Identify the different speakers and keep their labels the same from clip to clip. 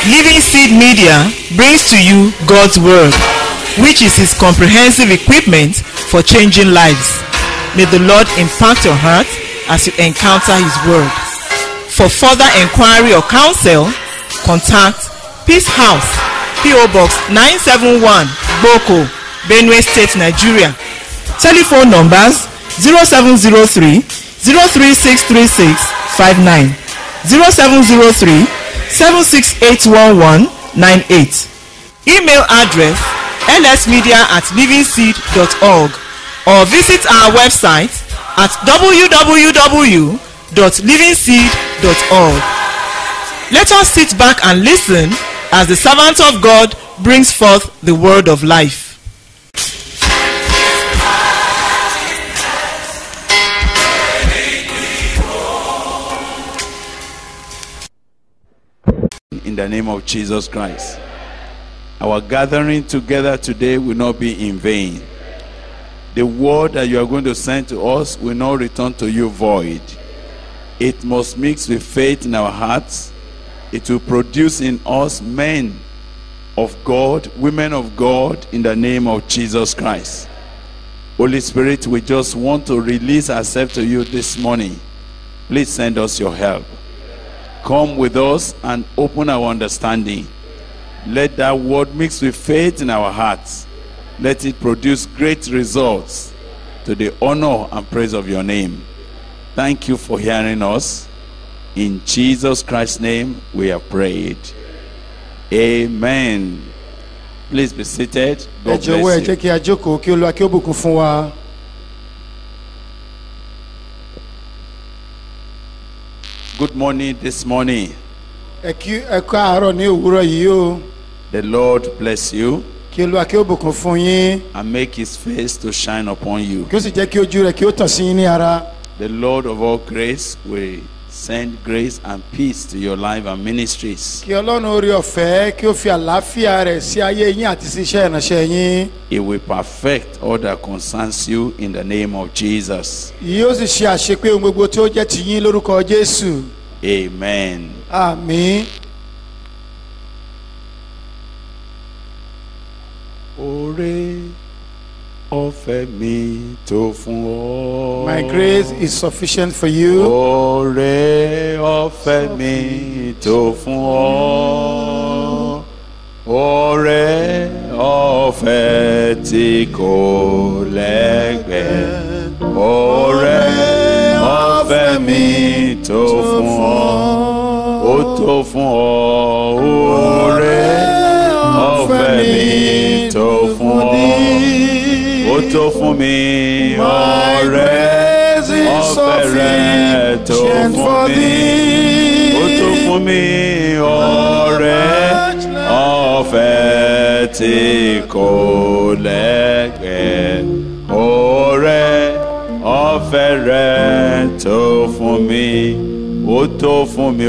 Speaker 1: Living Seed Media brings to you God's Word, which is His comprehensive equipment for changing lives. May the Lord impact your heart as you encounter His Word. For further inquiry or counsel, contact Peace House, P.O. Box 971, Boko, Benue State, Nigeria. Telephone numbers 0703 03636 59 0703 7681198. Email address lsmedia at livingseed.org or visit our website at www.livingseed.org. Let us sit back and listen as the servant of God brings forth the word of life.
Speaker 2: in the name of Jesus Christ. Our gathering together today will not be in vain. The word that you are going to send to us will not return to you void. It must mix with faith in our hearts. It will produce in us men of God, women of God, in the name of Jesus Christ. Holy Spirit, we just want to release ourselves to you this morning. Please send us your help come with us and open our understanding. Let that word mix with faith in our hearts. Let it produce great results to the honor and praise of your name. Thank you for hearing us. In Jesus Christ's name, we have prayed. Amen. Please be seated.
Speaker 3: ẹ
Speaker 2: God
Speaker 3: jọ̀wọ́ ẹ
Speaker 2: bless
Speaker 3: jẹ́
Speaker 2: you.
Speaker 3: kí a jókòó kí olúwa kí ó bùkún fún wa.
Speaker 2: Good morning this morning.
Speaker 3: ẹ kí ẹ kọ́ àárọ̀ ní òwúrọ̀ yìí o
Speaker 2: The Lord bless you
Speaker 3: kí olúwa kí ó bùkún fún yín
Speaker 2: and make his face to shine upon you.
Speaker 3: kí ó sì jẹ́ kí ojú rẹ̀ kí ó tàn sí yín ní ara.
Speaker 2: The Lord of all grace will send grace and peace to your life and ministries.
Speaker 3: kí ọlọ́run orí ọ̀fẹ́ kí ó fi àlàáfíà rẹ̀ sí ayé yín àti sí iṣẹ́ ìránṣẹ́ yín.
Speaker 2: He will perfect all that concerns you in the name of Jesus.
Speaker 3: yóò sì ṣe àṣepé ohun gbogbo tí ó jẹ́ ti yín lórúkọ jésù.
Speaker 2: Amen.
Speaker 3: àmín.
Speaker 2: Oore ọ̀fẹ́ mi tó fún ọ.
Speaker 3: my grace is sufficient for you.
Speaker 2: Oore ọ̀fẹ́ mi tó fún ọ. Oore ọ̀fẹ́ tí kò lẹ́gbẹ̀ẹ́. Oore ọ̀fẹ́ mi tó fún ọ. Ó tó fún ọ. Oore ọ̀fẹ́ mi tó fún ọ. Ó tó fún mi. Oore ọ̀fẹ́ rẹ̀ tó fún mi ó tó fún mi ọ̀rẹ́ ọ̀fẹ́ tí kò lẹ́gbẹ̀ẹ́ ọ̀rẹ́ ọ̀fẹ́ rẹ̀ tó fún mi ó tó fún mi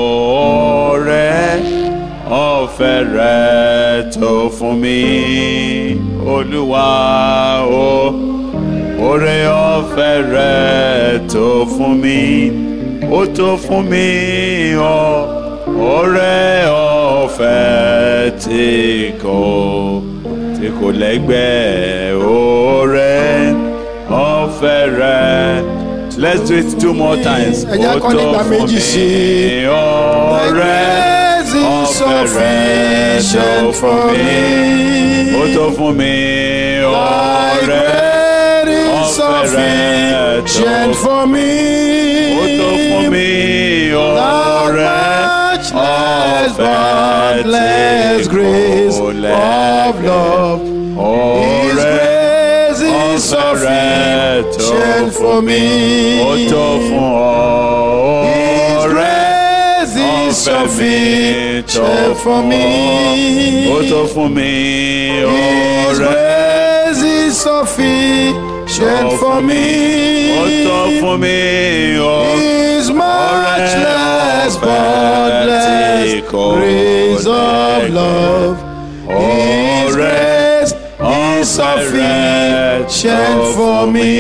Speaker 2: ọ̀rẹ́ ọ̀fẹ́ rẹ̀ tó fún mi olúwa o oore ọ̀fẹ́ rẹ̀ tó fún mi ó tó fún mi ọ oore ọ̀fẹ́ tí kò tí kò lẹ́gbẹ́ oore ọ̀fẹ́ rẹ̀ let's do it two more times
Speaker 3: Ẹ jẹ́
Speaker 2: ó
Speaker 3: kọ́
Speaker 2: tó
Speaker 3: nígbà
Speaker 2: fún
Speaker 3: méjì
Speaker 2: mi
Speaker 3: sí i.
Speaker 2: ọ̀rẹ́
Speaker 3: Grace is
Speaker 2: ọ̀fẹ́ rẹ̀ tó
Speaker 3: sufficient
Speaker 2: fún
Speaker 3: for
Speaker 2: mi
Speaker 3: me.
Speaker 2: ó tó fún mi
Speaker 3: Thy
Speaker 2: ọ̀rẹ́
Speaker 3: grace is
Speaker 2: ọ̀fẹ́ rẹ̀ tó
Speaker 3: sufficient for me.
Speaker 2: ó tó fún mi ọ̀rẹ́
Speaker 3: Much less
Speaker 2: ọ̀fẹ́
Speaker 3: boundless
Speaker 2: tí
Speaker 3: grace
Speaker 2: kò
Speaker 3: of
Speaker 2: lẹ́gbẹ̀ẹ́.
Speaker 3: love. His
Speaker 2: ọ̀rẹ́
Speaker 3: grace is
Speaker 2: ọ̀fẹ́ rẹ̀ tó
Speaker 3: sufficient for
Speaker 2: fún
Speaker 3: me.
Speaker 2: mi ó tó fún ọ
Speaker 3: His
Speaker 2: ọ̀rẹ́
Speaker 3: grace is
Speaker 2: ọ̀fẹ́ mi tó
Speaker 3: sufficient for me.
Speaker 2: ó tó fún mi
Speaker 3: His
Speaker 2: ọ̀rẹ́
Speaker 3: grace is sufficient for me.
Speaker 2: ó tó fún mi ọ̀rẹ́.
Speaker 3: His much less boundless grace of love. His grace is sufficient for me.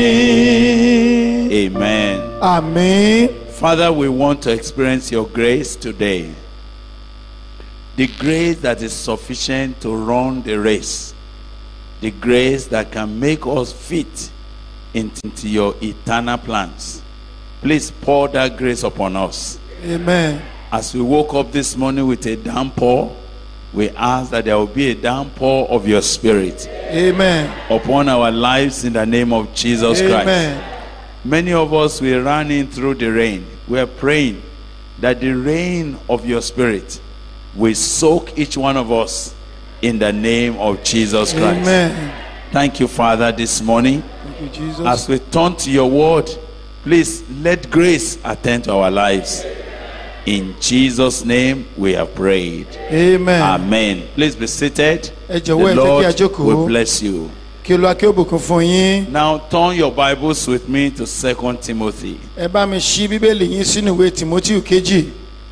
Speaker 2: Amen.
Speaker 3: Amen.
Speaker 2: Father, we want to experience your grace today. the grace that is sufficient to run the race, the grace that can make us fit into your eternal plans. Please pour that grace upon us.
Speaker 3: amen
Speaker 2: As we woke up this morning with a downpour, we ask that there will be a downpour of your spirit
Speaker 3: amen
Speaker 2: upon our lives in the name of Jesus Christ.
Speaker 3: amen
Speaker 2: Many of us we ran in through the rain. We are praying that the rain of your spirit will soak each one of us in the name of Jesus Christ.
Speaker 3: amen
Speaker 2: Thank you, Father, this morning.
Speaker 3: thank you jesus
Speaker 2: As we turn to your word, please let grace attend to our lives. In Jesus' name we have prayed.
Speaker 3: amen
Speaker 2: Amen. Please be seated.
Speaker 3: Ẹ
Speaker 2: The
Speaker 3: jọ̀wọ́, ẹ jẹ́ kí a
Speaker 2: Lord
Speaker 3: jókòó.
Speaker 2: will bless you.
Speaker 3: kí olúwa kí ó bùkún fún yín
Speaker 2: Now turn your Bibles with me to 2 Timothy.
Speaker 3: ẹ bá mi ṣí bíbélì yín sínú ìwé timothy kejì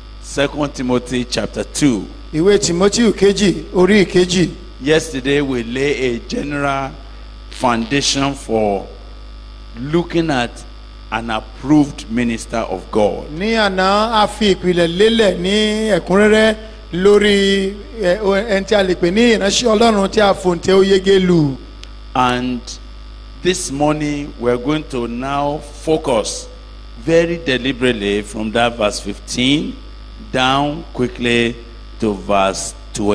Speaker 2: 2 Timothy chapter 2.
Speaker 3: ìwé timothy kejì orí ìkejì
Speaker 2: Yesterday we lay a general foundation for looking at an approved minister of God.
Speaker 3: ní àná a fi ìpìlẹ̀ lélẹ̀ ní ẹ̀kúnrẹ́rẹ́ lórí ẹ, o- ẹni tí a lè pè ní ìránṣẹ́ ọlọ́run tí a fòǹtẹ̀ oyege lù
Speaker 2: And this morning we're going to now focus very deliberately from that verse 15 down quickly to verse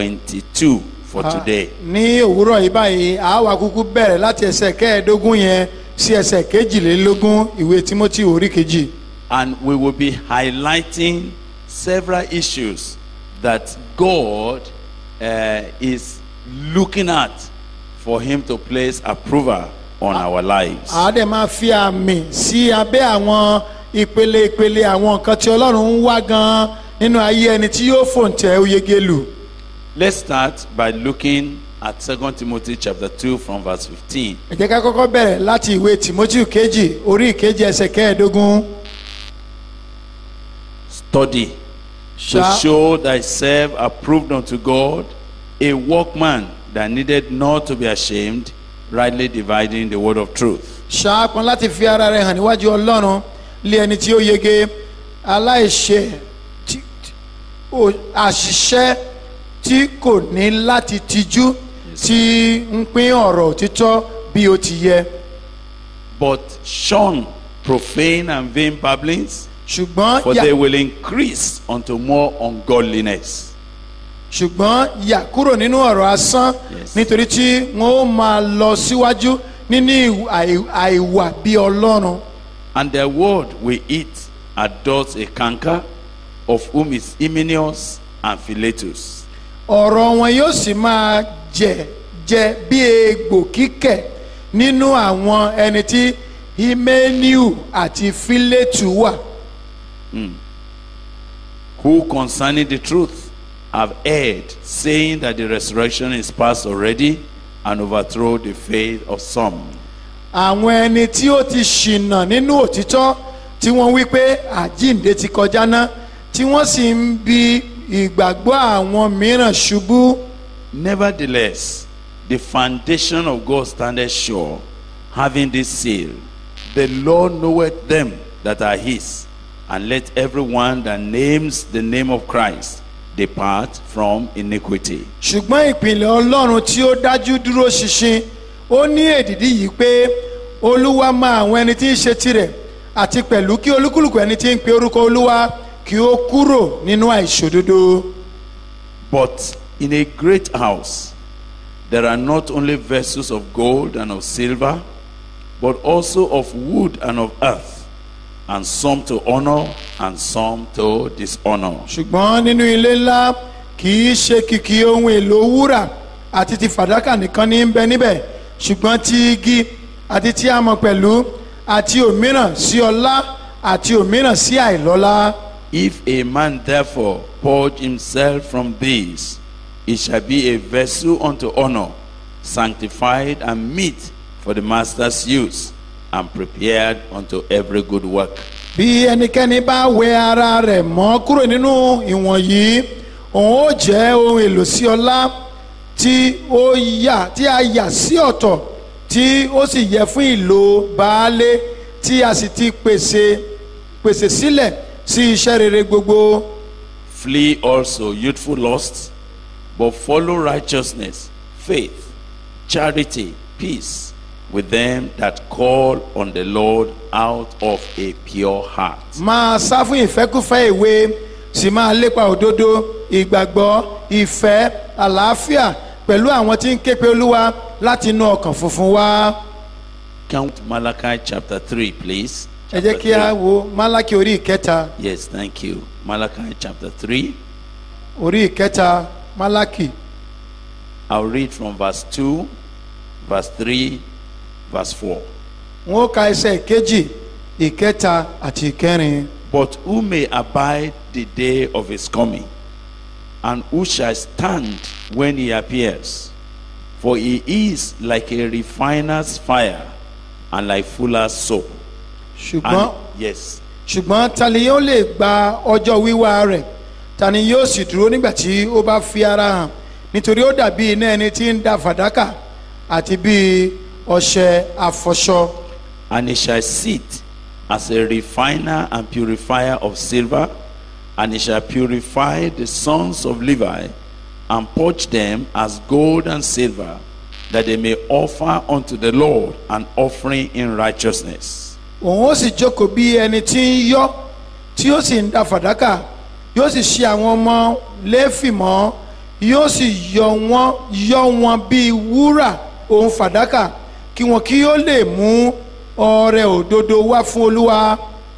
Speaker 2: 22 for today.
Speaker 3: ní òwúrọ̀ yìí báyìí a wá kúkú bẹ̀rẹ̀ láti ẹsẹ̀ kẹẹ̀ẹ́dógún yẹn sí ẹsẹ̀ kejìlélógún ìwé timothy orí kejì
Speaker 2: And we will be highlighting several issues that God uh, is looking at for Him to place approval on our lives.
Speaker 3: a dẹ̀ máa fi àmì sí abẹ́ àwọn ìpele ìpele àwọn nǹkan tí ọlọ́run ń wá gan nínú ayé ẹni tí yóò fòǹtẹ̀ oyege lù
Speaker 2: Let's start by looking at 2 Timothy chapter 2 from verse 15.
Speaker 3: ẹ jẹ́ ká kọ́kọ́ bẹ̀rẹ̀ láti ìwé timothy kejì orí ìkejì ẹsẹ̀ kẹẹ̀ẹ́dógún
Speaker 2: Study to
Speaker 3: Ṣá-
Speaker 2: show thyself approved unto God, a workman that needed not to be ashamed, rightly dividing the word of truth.
Speaker 3: ṣáàpọn láti fi ara rẹ̀ hàn níwájú ọlọ́run lé ẹni tí ó yege aláìṣe tí- tí- ó- àṣìṣe tí kò ní láti tijú tí ń pín ọ̀rọ̀ òtítọ́ bí ó ti yẹ
Speaker 2: But shun profane and vain babblings,
Speaker 3: ṣùgbọ́n
Speaker 2: for
Speaker 3: yà-
Speaker 2: they will increase unto more ungodliness.
Speaker 3: ṣùgbọ́n yà kúrò nínú ọ̀rọ̀ asán
Speaker 2: Yes.
Speaker 3: nítorí tí wọ́n ó máa lọ síwájú nínú ìwà- àì- àìwà bí ọlọ́run
Speaker 2: And their word will eat adults a canker, of whom is Hymenaeus and Philetus.
Speaker 3: ọ̀rọ̀ wọn yóò sì máa jẹ jẹ bí egbò kíkẹ̀ nínú àwọn ẹni tí himeniu àti filetu wà
Speaker 2: who concerning the truth have erred, saying that the resurrection is past already, and overthrow the faith of some.
Speaker 3: àwọn ẹni tí ó ti ṣìnà nínú òtítọ́ tí wọ́n wí pé àjíǹde ti kọjá ná tí wọ́n sì ń bi ìgbàgbọ́ àwọn mìíràn ṣubú
Speaker 2: Nevertheless, the foundation of God standeth sure, having this seal The Lord knoweth them that are his, and let everyone that names the name of Christ depart from iniquity.
Speaker 3: ṣùgbọ́n ìpìlẹ̀ ọlọ́run tí ó dájú dúró ṣinṣin ó ní èdìdí yìí pé olúwa mọ àwọn ẹni tí ń ṣe tirẹ̀ àti pẹ̀lú kí olúkúlùkù ẹni tí ń pe orúkọ olúwa kí ó kúrò nínú àìṣòdodo
Speaker 2: But in a great house there are not only vessels of gold and of silver, but also of wood and of earth, and some to honor and some to dishonor.
Speaker 3: ṣùgbọ́n nínú ilé ńlá kì í ṣe kìkì ohun èlò wúrà àti ti fàdákà nìkan ní í bẹ níbẹ̀ ṣùgbọ́n ti igi àti ti amọ̀ pẹ̀lú àti òmíràn sí ọlá àti òmíràn sí àìlọ́lá.
Speaker 2: If a man therefore purge himself from these, he shall be a vessel unto honor, sanctified and meet for the master's use, and prepared unto every good work.
Speaker 3: bí ẹnikẹ́ni bá wẹ ara rẹ̀ mọ́ kúrò nínú ìwọ̀nyí òun ó jẹ́ ohun èlò sí ọlá tí ó yà tí a yà sí ọ̀tọ̀ tí ó sì yẹ fún ìlò baálé tí a sì ti pèsè pèsè sílẹ̀ sí iṣẹ́ rere gbogbo
Speaker 2: Flee also youthful lusts, but follow righteousness, faith, charity, peace with them that call on the Lord out of a pure heart.
Speaker 3: máa sá fún ìfẹ́kúfẹ́ ìwé sì máa lépa òdodo ìgbàgbọ́ ìfẹ́ àlàáfíà pẹ̀lú àwọn tí ń ké pe olúwa láti inú ọkàn funfun wá.
Speaker 2: Count Malachi chapter 3, please.
Speaker 3: ẹ jẹ́
Speaker 2: Chapter
Speaker 3: kí a
Speaker 2: three.
Speaker 3: wo málákì orí ìkẹta
Speaker 2: Yes, thank you. Malachi chapter 3.
Speaker 3: orí ìkẹta málákì
Speaker 2: I'll read from verse 2, verse 3, verse 4.
Speaker 3: wọn ó ka ẹsẹ̀ ìkejì ìkẹta àti ìkẹrin.
Speaker 2: But who may abide the day of his coming? And who shall stand when he appears? For he is like a refiner's fire and like fuller's soap.
Speaker 3: ṣùgbọ́n
Speaker 2: And, yes.
Speaker 3: ṣùgbọ́n ta ni yóò lè gba ọjọ́ wíwá rẹ̀ ta ni yóò sì dúró nígbà tí ó bá fi ara hàn nítorí ó dàbí iná ẹni tí ń da fàdákà àti bíi ọṣẹ àfọṣọ
Speaker 2: And he shall sit as a refiner and purifier of silver, and he shall purify the sons of Levi, and purge them as gold and silver, that they may offer unto the Lord an offering in righteousness.
Speaker 3: òun ó sì jókòó bí ẹni tí ń yọ́ tí ó sì ń da fàdákà yóò sì ṣe àwọn ọmọ léfì mọ́ yóò sì yọ wọ́n yọ wọ́n bíi wúrà òun fàdákà kí wọn kí ó lè mú ọrẹ òdodo wá fún olúwa.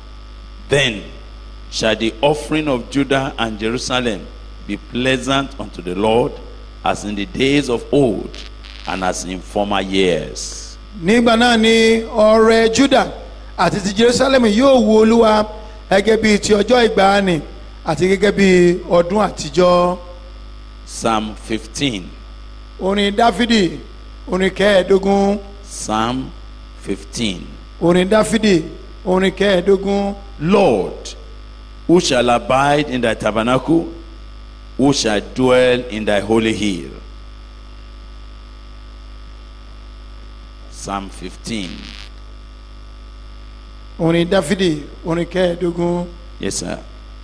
Speaker 2: Then shall the offering of Judah and Jerusalem be pleasant unto the Lord, as in the days of old, and as in former years.
Speaker 3: nígbà náà ni ọrẹ juda àti ti jerusalem yóò wu olúwa gẹ́gẹ́ bí ti ọjọ́ ìgbàanì àti gẹ́gẹ́ bí ọdún àtijọ́
Speaker 2: Psalm 15.
Speaker 3: orin dáfídì orin kẹẹ̀ẹ́dógún
Speaker 2: Psalm 15.
Speaker 3: orin dáfídì orin kẹẹ̀ẹ́dógún
Speaker 2: Lord, who shall abide in thy tabernacle? Who shall dwell in thy holy hill? Psalm 15.
Speaker 3: orin dáfídì orin kẹẹ̀ẹ́dógún
Speaker 2: Yes, sir.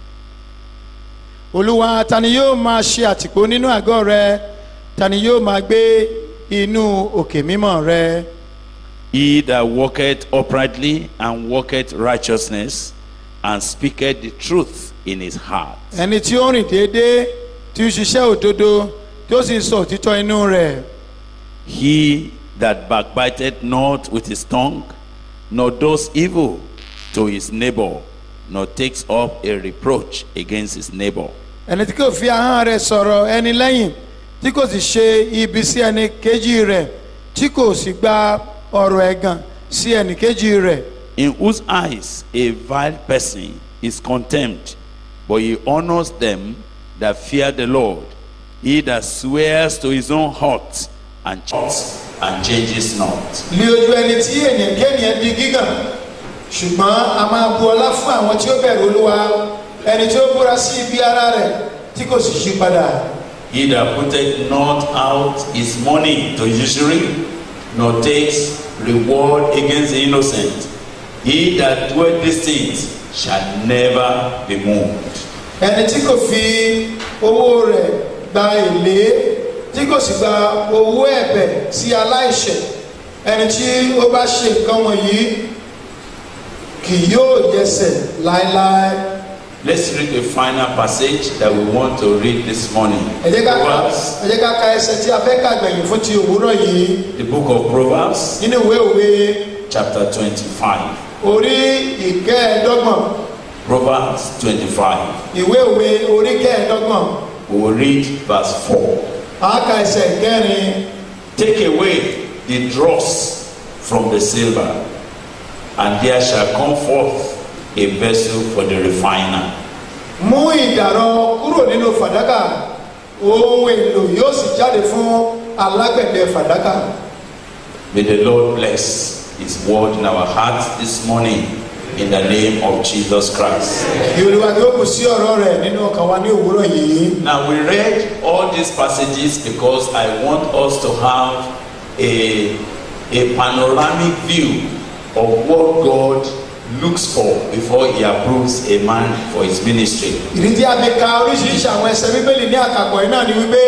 Speaker 3: olúwa ta ni yóò máa ṣe àtìpó nínú àgọ́ rẹ ta ni yóò máa gbé inú òkè mímọ́ rẹ
Speaker 2: He that walketh uprightly and walketh righteousness and speaketh the truth in his heart.
Speaker 3: ẹni tí ó rìn déédéé tí ó ṣiṣẹ́ òdodo tí ó sì ń sọ òtítọ́ inú rẹ̀.
Speaker 2: He that backbiteth not with his tongue, nor does evil to his neighbor, nor takes up a reproach against his neighbor.
Speaker 3: ẹni tí kò fi ahọ́n rẹ̀ sọ̀rọ̀ ẹni lẹ́yìn tí kò sì ṣe ibi sí ẹni kejì rẹ̀ tí kò sì gba ọ̀rọ̀ ẹ̀gàn sí ẹni kejì rẹ̀
Speaker 2: In whose eyes a vile person is contemned, but he honors them that fear the Lord. He that swears to his own heart and changes, and changes not.
Speaker 3: lé ojú ẹni tí ènìyàn kéèyàn di gígàn ṣùgbọ́n a máa bu ọlá fún àwọn tí ó bẹ̀rù olúwa ẹni tí ó búra sí ibi ara rẹ̀ tí kò sì yí padà
Speaker 2: He that putteth not out his money to usury, nor takes reward against the innocent, he that doeth these things shall never be moved.
Speaker 3: ẹni tí kò fi owó rẹ̀ gba èlé tí kò sì gba owó ẹ̀bẹ̀ sí aláìṣẹ̀ ẹni tí ó bá ṣe nǹkan wọ̀nyí kì yóò yẹsẹ̀ láéláé.
Speaker 2: Let's read the final passage that we want to read this morning.
Speaker 3: ẹ jẹ́ ká
Speaker 2: Proverbs,
Speaker 3: ẹ jẹ́ ká ka ẹsẹ̀ tí a fẹ́ kà gbẹ̀yìn fún ti òwúrọ̀ yìí
Speaker 2: the book of Proverbs,
Speaker 3: nínú ìwé òwe
Speaker 2: chapter 25.
Speaker 3: orí ìkẹẹ̀ẹ́dọ́gbọ̀n
Speaker 2: Proverbs 25.
Speaker 3: ìwé òwe orí kẹẹ̀ẹ́dọ́gbọ̀n
Speaker 2: We will read verse 4.
Speaker 3: a ka ẹsẹ̀ kẹrin
Speaker 2: Take away the dross from the silver, and there shall come forth a vessel for the refiner.
Speaker 3: mú ìdàrọ kúrò nínú fàdákà ohun èlò yóò sì jáde fún alágbẹ̀dẹ fàdákà
Speaker 2: May the Lord bless His word in our hearts this morning in the name of Jesus Christ.
Speaker 3: kí olúwa kí ó kù sí ọ̀rọ̀ rẹ̀ nínú ọkàn wa ní òwúrọ̀ yìí
Speaker 2: Now, we read all these passages because I want us to have a, a panoramic view of what God looks for before He approves a man for his ministry.
Speaker 3: ìdí tí a fi ka oríṣiríṣi àwọn ẹsẹ̀ bíbélì ní àkàpọ̀ yìí náà ni wípé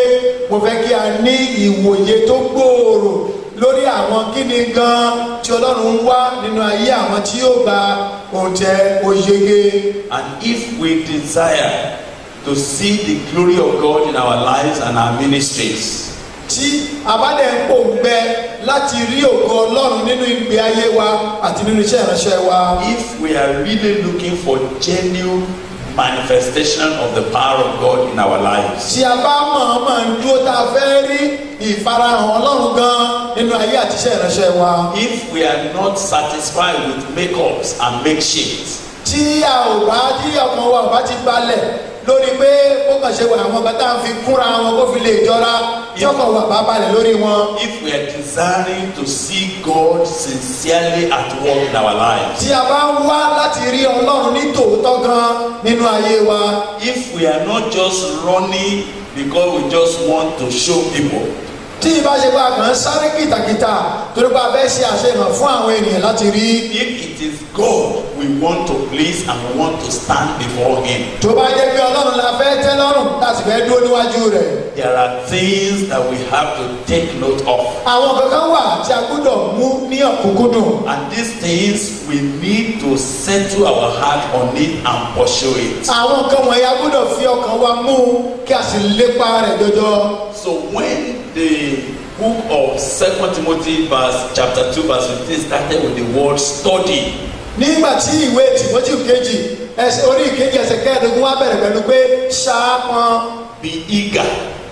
Speaker 3: mo fẹ́ kí a ní ìwòye tó gbòòrò lórí àwọn kíni gan tí ọlọ́run ń wá nínú ayé àwọn tí yóò gba ohun tẹ oyege.
Speaker 2: And if we desire to see the glory of God in our lives and our ministries,
Speaker 3: tí a bá dẹ̀ ń pòǹgbẹ láti rí ògo ọlọ́run nínú ìgbé ayé wa àti nínú iṣẹ́ ìránṣẹ́ wa.
Speaker 2: if we are really looking for genuine manifestation of the power of God in our lives,
Speaker 3: tí a bá mọ̀ọ́mọ̀ ń dúró tá a fẹ́ rí ìfarahàn ọlọ́run gan nínú ayé àti iṣẹ́ ìránṣẹ́ wa.
Speaker 2: if we are not satisfied with makeups and makeshifts,
Speaker 3: tí a ò bá tí ọkàn wa ò bá ti balẹ̀ lórí pé ó kàn ṣe wà àwọn kan tá à ń fi kúnra wọn kó fi lè jọra tí ọkàn wa bá balẹ̀ lórí wọn.
Speaker 2: if we are desiring to see God sincerely at work in our lives,
Speaker 3: tí a bá ń wá láti rí ọlọ́run ní tòótọ́ gan nínú ayé wa.
Speaker 2: if we are not just running because we just want to show people,
Speaker 3: tí ìbá ṣe pé a kàn ń sáré kìtàkìtà torí pé a fẹ́ ṣe àṣehàn fún àwọn ènìyàn láti rí.
Speaker 2: if it is God we want to please and we want to stand before Him,
Speaker 3: tó bá jẹ́ pé ọlọ́run la fẹ́ tẹ́ lọ́rùn láti fẹ́ dúró níwájú rẹ̀.
Speaker 2: there are things that we have to take note of.
Speaker 3: àwọn kankan wà tí a gbọ́dọ̀ mú ní ọ̀kúnkúndùn.
Speaker 2: And these things we need to settle our heart on it and pursue it.
Speaker 3: àwọn nǹkan wọ̀nyí a gbọ́dọ̀ fi ọkàn wa mú kí a sì lépa rẹ̀ jọjọ.
Speaker 2: So when the book of Second Timothy verse chapter two verse fifteen started with the word study,
Speaker 3: nígbà tí ìwé tìmọ́tì kejì ẹsẹ̀ orí ìkejì ẹsẹ̀ kẹẹ̀ẹ́dógún wá bẹ̀rẹ̀ pẹ̀lú pé ṣaápọn
Speaker 2: be eager,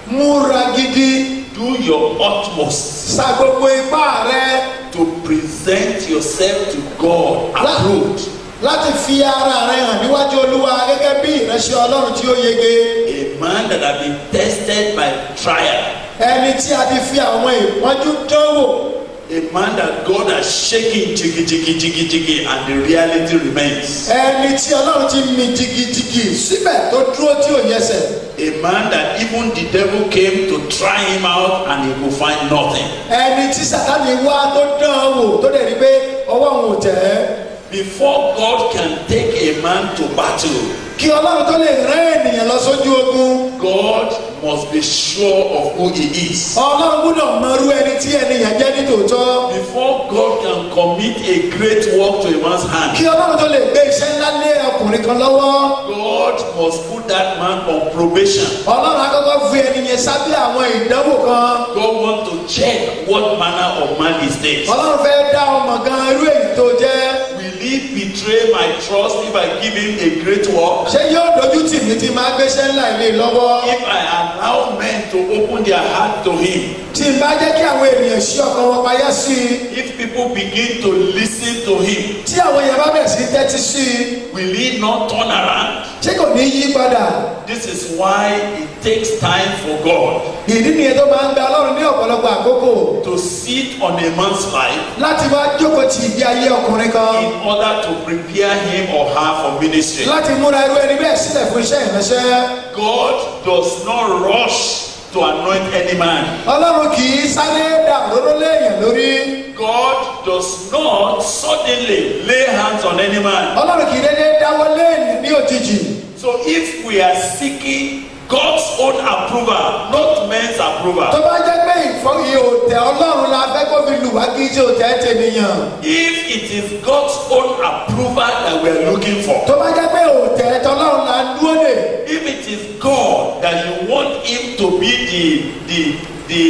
Speaker 3: múra gidi
Speaker 2: do your utmost
Speaker 3: sa gbogbo ipá rẹ
Speaker 2: to present yourself to God approved,
Speaker 3: láti fi ara rẹ hàn níwájú olúwa gẹ́gẹ́ bí ìránṣẹ́ ọlọ́run tí ó yege
Speaker 2: a man that has been tested by trial,
Speaker 3: ẹni tí a ti fi àwọn ìpọ́njú dánwò
Speaker 2: a man that God has shaken jiggy jiggy jiggy jiggy and the reality remains.
Speaker 3: ẹni tí ọlọ́run ti mi jigijigi síbẹ̀ tó dúró tí ò yẹsẹ̀
Speaker 2: A man that even the devil came to try him out and he could find nothing.
Speaker 3: ẹni tí sàtáni wá tó dán an wò tó dẹ̀ rí pé ọwọ́ òun ò tẹ̀ ẹ́
Speaker 2: Before God can take a man to battle,
Speaker 3: kí ọlọ́run tó lè rán ènìyàn lọ sójú ogun
Speaker 2: God must be sure of who he is.
Speaker 3: ọlọ́run gbúdọ̀ mọrú ẹni tí ènìyàn jẹ́ ní tòótọ́
Speaker 2: Before God can commit a great work to a man's hand,
Speaker 3: kí ọlọ́run tó lè gbé iṣẹ́ ńlá lé ọkùnrin kan lọ́wọ́
Speaker 2: God must put that man on probation.
Speaker 3: ọlọ́run akọ́kọ́ fi ènìyàn sábẹ́ àwọn ìdánwò kan
Speaker 2: God wants to check what manner of man is this.
Speaker 3: ọlọ́run fẹ́ dá ọmọ gan irú èyí tó jẹ́
Speaker 2: Will he betray my trust if I give him a great work?
Speaker 3: ṣé yóò dojú tì mí tí máa gbéṣẹ́ ńlá ilé lọ́wọ́
Speaker 2: If I allow men to open their heart to him,
Speaker 3: tí n bá jẹ́ kí àwọn ènìyàn ṣí ọkàn wọn payá sí i
Speaker 2: if people begin to listen to him,
Speaker 3: tí àwọn èèyàn bá bẹ̀rẹ̀ sí tẹ́tí sí i
Speaker 2: will he not turn around?
Speaker 3: ṣé kò ní yí padà
Speaker 2: This is why it takes time for God
Speaker 3: ìdí nìyẹn tó máa ń gba ọlọ́run ní ọ̀pọ̀lọpọ̀ àkókò
Speaker 2: to sit on a man's life
Speaker 3: láti wá jókòó ti ìgbé ayé ọkùnrin kan
Speaker 2: in order to prepare him or her for ministry.
Speaker 3: láti múra irú ẹni bẹ́ẹ̀ sílẹ̀ fún iṣẹ́ ìránṣẹ́
Speaker 2: God does not rush to anoint any man.
Speaker 3: ọlọ́run kì í sáré dà òróró léèyàn lórí
Speaker 2: God does not suddenly lay hands on any man.
Speaker 3: ọlọ́run kì í dédé dáwọ́ léèyàn ní òjijì
Speaker 2: So if we are seeking God's own approval, not men's
Speaker 3: tó
Speaker 2: approval,
Speaker 3: bá jẹ́ pé ìfọyín òtẹ ọlọ́run la fẹ́ kó fi lù wá kí í ṣe òtẹ tènìyàn
Speaker 2: if it is God's own approval that we are looking for,
Speaker 3: tó bá jẹ́ pé òtẹ tọlọ́run la dúró dè
Speaker 2: if it is God that you want him to be the the the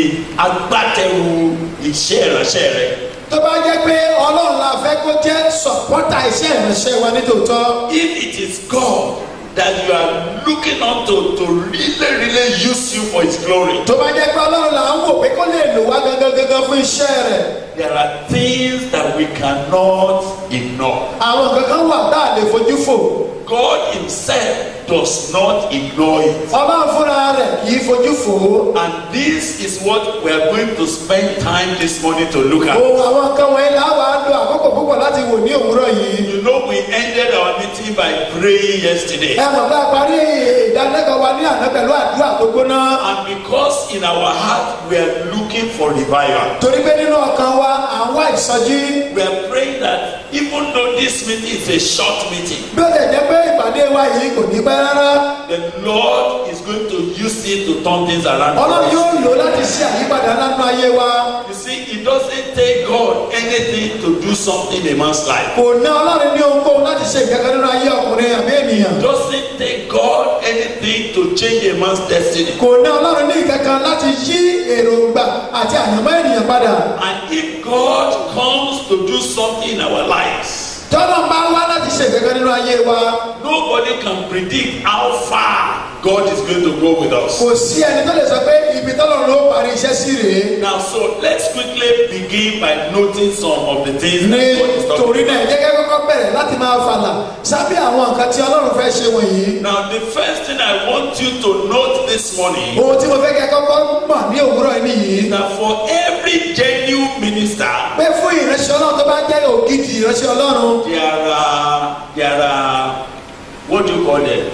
Speaker 2: agbátẹrù iṣẹ́ ìránṣẹ́ rẹ,
Speaker 3: tó bá jẹ́ pé ọlọ́run la fẹ́ kó jẹ́ sọ̀pọ́tà iṣẹ́ ìránṣẹ́ wa nítòótọ́
Speaker 2: if it is God that you are looking on to to really really use you for his glory,
Speaker 3: tó bá jẹ́ pé ọlọ́run là ń wò pé kó lè lò wá gangan gangan fún iṣẹ́ rẹ̀
Speaker 2: there are things that we cannot ignore.
Speaker 3: àwọn kankan wà tá a lè fojú fò
Speaker 2: God himself does not ignore it.
Speaker 3: ọlọ́run fúnra rẹ̀ kì í fojú fò ó
Speaker 2: And this is what we are going to spend time this morning to look at.
Speaker 3: ohun àwọn nǹkan wọ̀nyí là wà á lo àkókò púpọ̀ láti wò ní òwúrọ̀ yìí
Speaker 2: You know, we ended our meeting meeting by praying yesterday.
Speaker 3: ẹ mọ̀ pé a parí ìdánilẹ́kọ̀ọ́ wa ní àná pẹ̀lú àdúrà tó gbóná
Speaker 2: And because in our heart we are looking for revival,
Speaker 3: torí pé nínú ọkàn wa à ń wá ìsọjí
Speaker 2: we are praying that even though this meeting is a short meeting,
Speaker 3: bí ó lè jẹ́ pé ìpàdé wa yìí kò ní pẹ́ rárá
Speaker 2: the Lord is going to use it to turn things around. for
Speaker 3: ọlọ́run
Speaker 2: us.
Speaker 3: yóò lò láti ṣe àyípadà nínú ayé wa
Speaker 2: You see, it doesn't take God anything to do something in a man's life.
Speaker 3: kò ná ọlọ́run ní ohunkóhun láti ṣe ìkẹ́kẹ́ nínú ayé ọkùnrin àbí ènìyàn
Speaker 2: It doesn't take God anything to change a man's destiny.
Speaker 3: kò ná ọlọ́run ní ìkẹ́kẹ́ láti yí èròǹgbà àti àyànmọ́ ènìyàn padà
Speaker 2: And if God comes to do something in our lives,
Speaker 3: tọ́lọ́ bá wá láti ṣe ìkẹ́kẹ́ nínú ayé wa
Speaker 2: nobody can predict how far God is going to go with us.
Speaker 3: kò sí ẹni tó lè sọ pé ibi tọ́lọ́run ló parí iṣẹ́ sí rèé
Speaker 2: Now, so let's quickly begin by noting some of the things
Speaker 3: ní
Speaker 2: that God is talking
Speaker 3: torí
Speaker 2: about.
Speaker 3: náà jẹ́ kí kọ́kọ́ bẹ̀rẹ̀ láti máa fàlà sábẹ́ àwọn nǹkan tí ọlọ́run fẹ́ ṣe wọ̀nyí
Speaker 2: Now, the first thing I want you to note this morning
Speaker 3: ohun tí mo fẹ́ kẹ́ kọ́kọ́ mọ̀ ní òwúrọ̀ yìí nìyí
Speaker 2: is that for every genuine minister,
Speaker 3: pé fún ìránṣẹ́ ọlọ́run tó bá jẹ́ ògidì ìránṣẹ́ ọlọ́run
Speaker 2: there are there are what do you call them?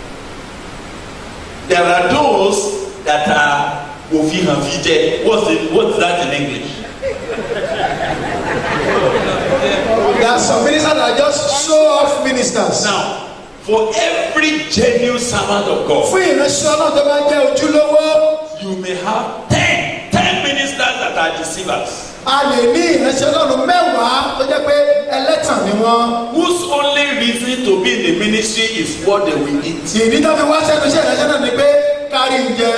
Speaker 2: There are those that are wofihanfide. What's the what's that in English?
Speaker 3: there are some ministers that are just show off ministers
Speaker 2: Now, for every genuine servant of God,
Speaker 3: fún ìránṣẹ́ ọlọ́run tó bá jẹ́ ojúlówó
Speaker 2: you may have ten ten ministers that are deceivers.
Speaker 3: a lè ní ìránṣẹ́ ọlọ́run mẹ́wàá tó jẹ́ pé ẹlẹ́tàn ni wọ́n
Speaker 2: whose only reason to be in the ministry is what they will eat.
Speaker 3: ìdí tó fi wá sẹ́nu iṣẹ́ ìránṣẹ́ náà ni pé kárí ń jẹ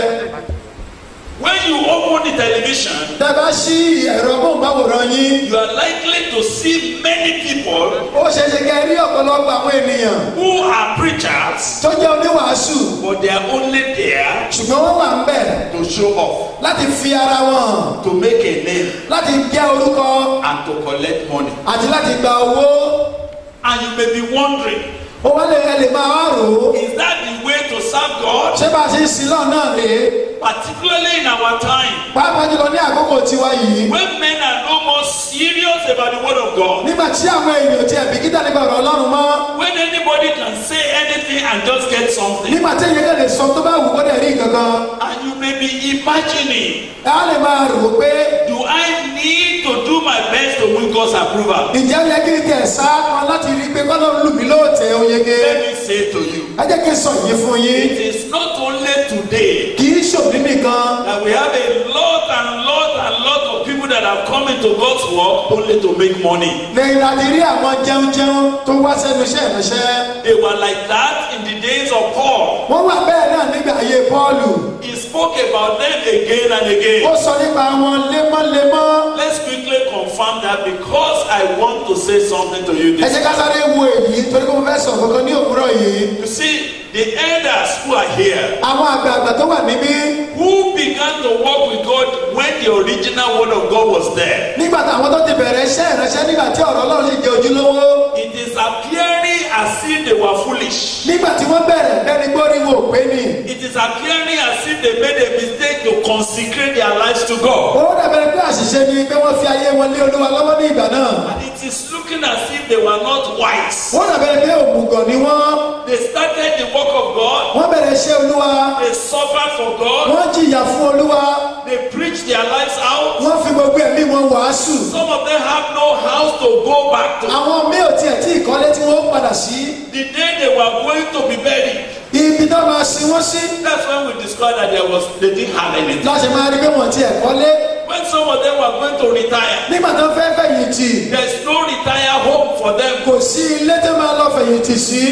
Speaker 2: When you open the television,
Speaker 3: tẹ́ bá ṣí ẹ̀rọ móhùnmáwòrán yín
Speaker 2: you are likely to see many people
Speaker 3: ó ṣeé ṣe kẹ́ ẹ rí ọ̀pọ̀lọpọ̀ àwọn ènìyàn
Speaker 2: who are preachers,
Speaker 3: tó jẹ́ oníwàásù
Speaker 2: but they are only there
Speaker 3: ṣùgbọ́n wọ́n wà ń bẹ̀
Speaker 2: to show off,
Speaker 3: láti fi ara wọn hàn
Speaker 2: to make a name,
Speaker 3: láti jẹ́ orúkọ
Speaker 2: and to collect money.
Speaker 3: àti láti gba owó
Speaker 2: And you may be wondering,
Speaker 3: ó wá lè ẹ lè máa wá rò ó
Speaker 2: is that the way to serve God?
Speaker 3: ṣé bá a ṣe ń sin náà náà rèé
Speaker 2: Particularly in our time,
Speaker 3: pàápàá jùlọ ní àkókò tiwa yìí
Speaker 2: when men are no more serious about the word of God,
Speaker 3: nígbà tí àwọn èèyàn ti ẹ̀bí kíta nípa ọ̀rọ̀ ọlọ́run mọ́
Speaker 2: when anybody can say anything and just get something.
Speaker 3: nígbà tí èèyàn kàn lè sọ tó bá wù kó dẹ̀ rí kankan
Speaker 2: And you may be imagining,
Speaker 3: ẹ á lè máa rò ó pé
Speaker 2: do I need to do my best to win God's approval?
Speaker 3: ǹjẹ́ ó yẹ kí n tẹ̀ sá kan láti rí i pé kọ́lọ́run lù mí lóòótẹ́ oyege
Speaker 2: Let me say to you,
Speaker 3: ẹ jẹ́ kí n sọ yìí fún yín
Speaker 2: it is not only today
Speaker 3: kì í ṣòbí nìkan
Speaker 2: that we have a lot and lot and lot of people that have come into God's work only to make money.
Speaker 3: lẹ́yìn láti rí àwọn jẹunjẹun tó wá sẹ́nu iṣẹ́ ìránṣẹ́
Speaker 2: They were like that in the days of Paul.
Speaker 3: wọ́n wà bẹ́ẹ̀ náà nígbà ayé pọ́ọ̀lù
Speaker 2: He spoke about them again and
Speaker 3: ó
Speaker 2: again.
Speaker 3: sọ nípa wọn lemọ́lemọ́
Speaker 2: Let's quickly confirm that because I want to say something to you
Speaker 3: ẹ
Speaker 2: this
Speaker 3: jẹ́ ká sáré wo èyí torí pé mo fẹ́ sọ kankan ní òwúrọ̀ yìí
Speaker 2: You see, the elders who are here,
Speaker 3: àwọn àgbààgbà tó wà níbí
Speaker 2: who began to work with God when the original word of God was there.
Speaker 3: nígbà táwọn tó ti bẹ̀rẹ̀ iṣẹ́ ìránṣẹ́ nígbà tí ọ̀rọ̀ ọlọ́run sì jẹ́ ojúlówó
Speaker 2: It is appearing as if they were foolish.
Speaker 3: nígbà tí wọ́n bẹ̀rẹ̀ bẹ́ni gbórí wo pé ni
Speaker 2: It is appearing as if they made a mistake to consecrate their lives to God.
Speaker 3: ó dàbẹ̀rẹ̀ pé àṣìṣe ni pé wọ́n fi ayé wọn lé olúwa lọ́wọ́ ní ìgbà náà
Speaker 2: And it is looking as if they were not wise.
Speaker 3: wọ́n dàbẹ̀rẹ̀ pé òmùgọ̀ ni wọ́n
Speaker 2: They started the work of God,
Speaker 3: wọ́n bẹ̀rẹ̀ iṣẹ́ olúwa
Speaker 2: they suffered for God,
Speaker 3: wọ́n jìyà fún olúwa
Speaker 2: they preached their lives out.
Speaker 3: wọ́n fi gbogbo ẹ̀mí wọn wàásù
Speaker 2: Some of them have no house to go back to.
Speaker 3: àwọn míì ò tiẹ̀ tí ìkọ́lé tí wọ́n padà sí
Speaker 2: The day they were going to be buried,
Speaker 3: ibi tó máa sin wọ́n sí
Speaker 2: That's when we discovered that there was they didn't have anything.
Speaker 3: láti máa rí pé wọ́n tiẹ̀ kọ́lé
Speaker 2: When some of them were going to retire,
Speaker 3: nígbà tó fẹ́ fẹ̀yìntì
Speaker 2: there's no retire home for them.
Speaker 3: kò sí ilé tó máa lọ fẹ̀yìntì sí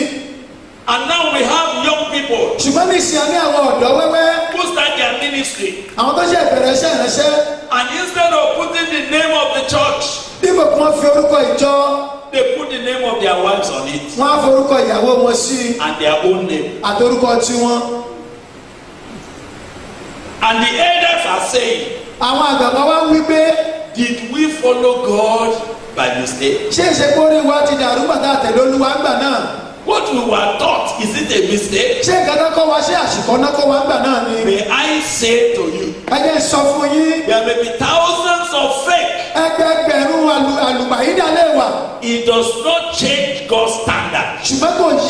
Speaker 2: And now we have young people
Speaker 3: ṣùgbọ́n ní ìsìn ní àwọn ọ̀dọ́ wẹ́wẹ́
Speaker 2: who start their ministry,
Speaker 3: àwọn tó ṣe ìbẹ̀rẹ̀ iṣẹ́ ìránṣẹ́
Speaker 2: and instead of putting the name of the church,
Speaker 3: dípò kí wọ́n fi orúkọ ìjọ
Speaker 2: they put the name of their wives on it
Speaker 3: wọ́n á forúkọ ìyàwó wọn sí
Speaker 2: and their own name.
Speaker 3: àtorúkọ tiwọn
Speaker 2: And the elders are saying,
Speaker 3: àwọn àgbàgbọ́ wa ń wí pé
Speaker 2: Did we follow God by mistake?
Speaker 3: ṣé ìṣekórí wa ti dàrú gbàtà àtẹ̀lé olúwa gbà náà
Speaker 2: What we were taught, is it a mistake?
Speaker 3: ṣé nǹkan tó kọ́ wa ṣé àṣìkò náà kọ́ wa gbà náà ni
Speaker 2: May I say to you,
Speaker 3: ẹ jẹ́ sọ fún yín
Speaker 2: there may be thousands of fake
Speaker 3: ẹgbẹgbẹ̀rún àlù- àlùpàyídà lè wà
Speaker 2: It does not change God's standard.
Speaker 3: ṣùgbọ́n kò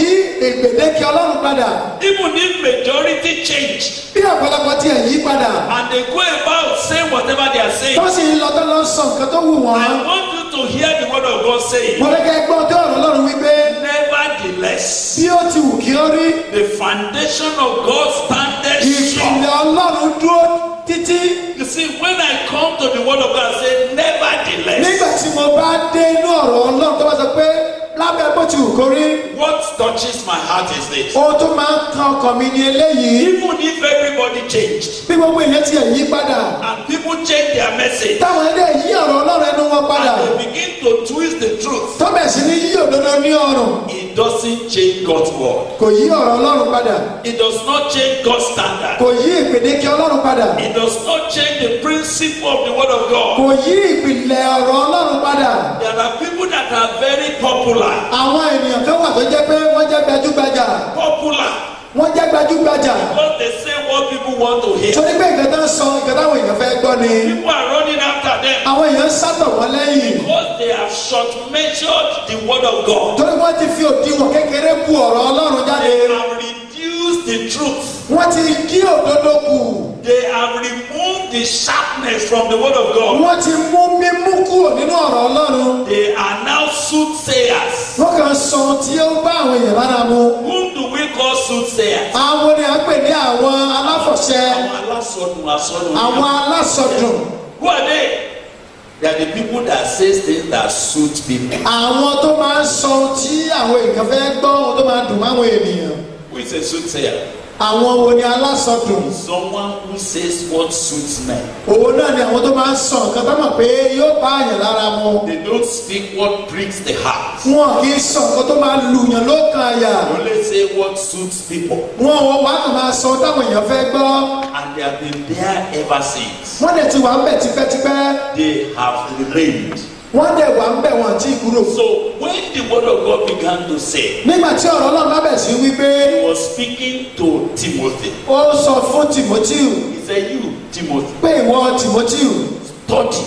Speaker 3: gbèdéke ọlọ́run padà
Speaker 2: Even if majority change
Speaker 3: bí ọ̀pọ̀lọpọ̀ tiẹ̀ yí padà
Speaker 2: and they go about saying whatever they are saying,
Speaker 3: tó sì ń lọ tó lọ sọ nǹkan tó wù wọ́n
Speaker 2: I want you to hear the word of God saying,
Speaker 3: mo fẹ́ kẹ́ gbọ́ tó ọ̀rọ̀ ọlọ́run wípé
Speaker 2: Nevertheless,
Speaker 3: bí ó ti wù kí ó rí
Speaker 2: the foundation of God standeth strong.
Speaker 3: ìpìlẹ̀ ọlọ́run dúró títí
Speaker 2: You see, when I come to the word of God, I say, Nevertheless,
Speaker 3: nígbà tí mo bá dé inú ọ̀rọ̀ ọlọ́run tó bá sọ pé lábẹ́ bó ti wù kó rí
Speaker 2: what touches my heart is this.
Speaker 3: ohun tó máa ń kan ọkàn mi ni eléyìí
Speaker 2: Even if everybody changed
Speaker 3: bí gbogbo èèyàn tiẹ̀ yí padà
Speaker 2: and people change their message
Speaker 3: táwọn ilé yí ọ̀rọ̀ ọlọ́run ẹnu wọn padà
Speaker 2: and they begin to twist the truth,
Speaker 3: tó bẹ̀ sí ní yí òdodo ní ọrùn
Speaker 2: it doesn't change God's word.
Speaker 3: kò yí ọ̀rọ̀ ọlọ́run padà
Speaker 2: It does not change God's standard.
Speaker 3: kò yí ìpèdéke ọlọ́run padà
Speaker 2: It does not change the principle of the word of God.
Speaker 3: kò yí ìpìlẹ̀ ọ̀rọ̀ ọlọ́run padà
Speaker 2: There are people that are very popular.
Speaker 3: àwọn ènìyàn kan wà tó jẹ́ pé wọ́n jẹ́ gbajúgbajà
Speaker 2: Popular
Speaker 3: wọ́n jẹ́ gbajúgbajà
Speaker 2: because they say what people want to hear.
Speaker 3: torí pé nǹkan tó ń sọ nǹkan táwọn èèyàn fẹ́ gbọ́ ni
Speaker 2: People are running after them
Speaker 3: àwọn èèyàn ń sátọ̀ wọ́n lẹ́yìn
Speaker 2: because they have short measured the word of God.
Speaker 3: torí wọ́n ti fi òdiwọ̀n kékeré bu ọ̀rọ̀ ọlọ́run jáde
Speaker 2: They have reduced the truth.
Speaker 3: wọ́n ti dí òdodo kù
Speaker 2: They have removed the sharpness from the word of God.
Speaker 3: wọ́n ti mú mímú kúrò nínú ọ̀rọ̀ ọlọ́run
Speaker 2: They are now soothsayers.
Speaker 3: wọ́n kàn sọ ohun tí ó bá àwọn èèyàn lára mu
Speaker 2: Whom do we call soothsayers?
Speaker 3: àwọn ni à ń pè ní àwọn aláfọ̀ṣẹ
Speaker 2: Àwọn alásọdùn asọdùn.
Speaker 3: àwọn alásọdùn
Speaker 2: Who are they? They are the people that say things that suit people.
Speaker 3: àwọn tó máa ń sọ ohun tí àwọn èèyàn fẹ́ gbọ́ ohun tó máa dùn máwọn ènìyàn
Speaker 2: Who is a soothsayer?
Speaker 3: àwọn wo ni alásọdùn
Speaker 2: Someone who says what suits men.
Speaker 3: òun náà ni àwọn tó máa ń sọ nǹkan tó mọ̀ pé yóò bá àyàn lára mu
Speaker 2: They don't speak what pricks the heart.
Speaker 3: wọn kì í sọ nǹkan tó máa lùyàn lókàn àyà
Speaker 2: They only say what suits people.
Speaker 3: wọn ò wá kàn máa sọ ohun táwọn èèyàn fẹ́ gbọ́
Speaker 2: And they have been there ever since.
Speaker 3: wọ́n dẹ̀ ti wà ń bẹ̀ tipẹ́tipẹ́
Speaker 2: They have remained.
Speaker 3: wọ́n dẹ̀ wà ń bẹ̀ wọ́n àti kúrò.
Speaker 2: So when the word of God began to say,
Speaker 3: nígbà tí ọ̀rọ̀ ọlọ́run lábẹ̀ sí wípé
Speaker 2: he was speaking to Timothy.
Speaker 3: ó sọ fún timoteo
Speaker 2: He said, You, Timothy,
Speaker 3: pé ìwọ timoteo
Speaker 2: study,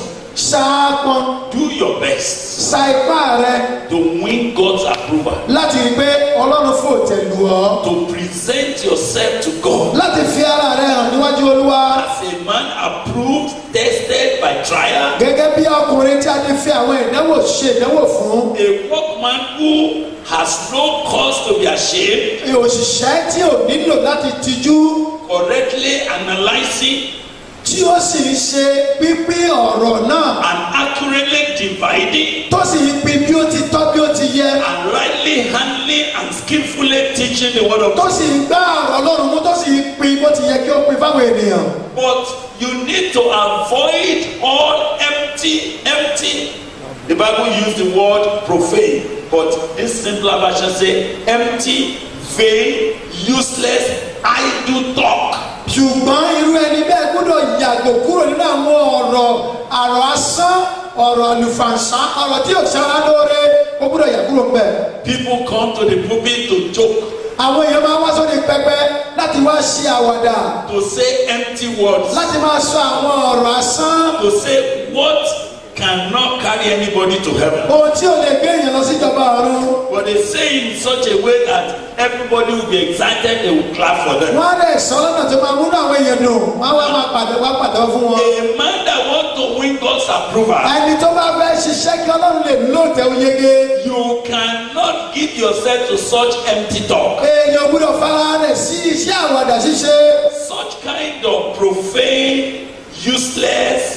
Speaker 3: ṣáàpọn
Speaker 2: do your best
Speaker 3: sa ipá rẹ
Speaker 2: to win God's approval,
Speaker 3: láti rí i pé ọlọ́run fò tẹ̀lú ọ
Speaker 2: to present yourself to God
Speaker 3: láti fi ara rẹ hàn níwájú olúwa
Speaker 2: as a man approved, tested by trial,
Speaker 3: gẹ́gẹ́ bí ọkùnrin tí a ti fi àwọn ìdánwò ṣe ìdánwò fún
Speaker 2: a workman who has no cause to be ashamed,
Speaker 3: òṣìṣẹ́ tí ò nílò láti tijú
Speaker 2: correctly analyzing
Speaker 3: tí ó sì ń ṣe pípín ọ̀rọ̀ náà
Speaker 2: and accurately dividing
Speaker 3: tó sì ń pín bí ó ti tọ́ bí ó ti yẹ
Speaker 2: and rightly handling and skillfully teaching the word of
Speaker 3: tó
Speaker 2: God.
Speaker 3: sì ń gbá ọ̀rọ̀ ọlọ́run mú tó sì ń pín bó ti yẹ kí ó pín fáwọn ènìyàn.
Speaker 2: But you need to avoid all empty, empty. The Bible used the word profane, but this simpler version say empty, vain, useless, idle talk.
Speaker 3: ṣùgbọ́n irú ẹni bẹ́ẹ̀ gbọ́dọ̀ yàgò kúrò nínú àwọn ọ̀rọ̀ àrọ̀ asán ọ̀rọ̀ àlùfànṣá ọ̀rọ̀ tí yóò ṣara lóore ó gbọ́dọ̀ yà kúrò ńbẹ̀.
Speaker 2: People come to the pulpit to joke,
Speaker 3: àwọn èèyàn máa wá sóde pẹpẹ láti wá ṣe àwàdà
Speaker 2: to say empty words,
Speaker 3: láti máa sọ àwọn ọ̀rọ̀ asán
Speaker 2: to say what cannot carry anybody to heaven.
Speaker 3: ohun tí ò lè gbé èèyàn lọ síjọba ọ̀run.
Speaker 2: But they say in such a way that everybody will be excited, they will clap for them.
Speaker 3: wọ́n á dẹ̀ sọ lọ́nà tó máa múnú àwọn èèyàn dùn wọ́n á wá máa pàdé wá pàtẹ́wọ́ fún wọn.
Speaker 2: A man that wants to win God's approval,
Speaker 3: ẹni tó bá fẹ́ ṣiṣẹ́ kí ọlọ́run lè lóòótẹ́ oyege
Speaker 2: you cannot give yourself to such empty talk.
Speaker 3: èèyàn gbọ́dọ̀ fara rẹ̀ sí iṣẹ́ àwàdà ṣíṣe.
Speaker 2: Such kind of profane, useless,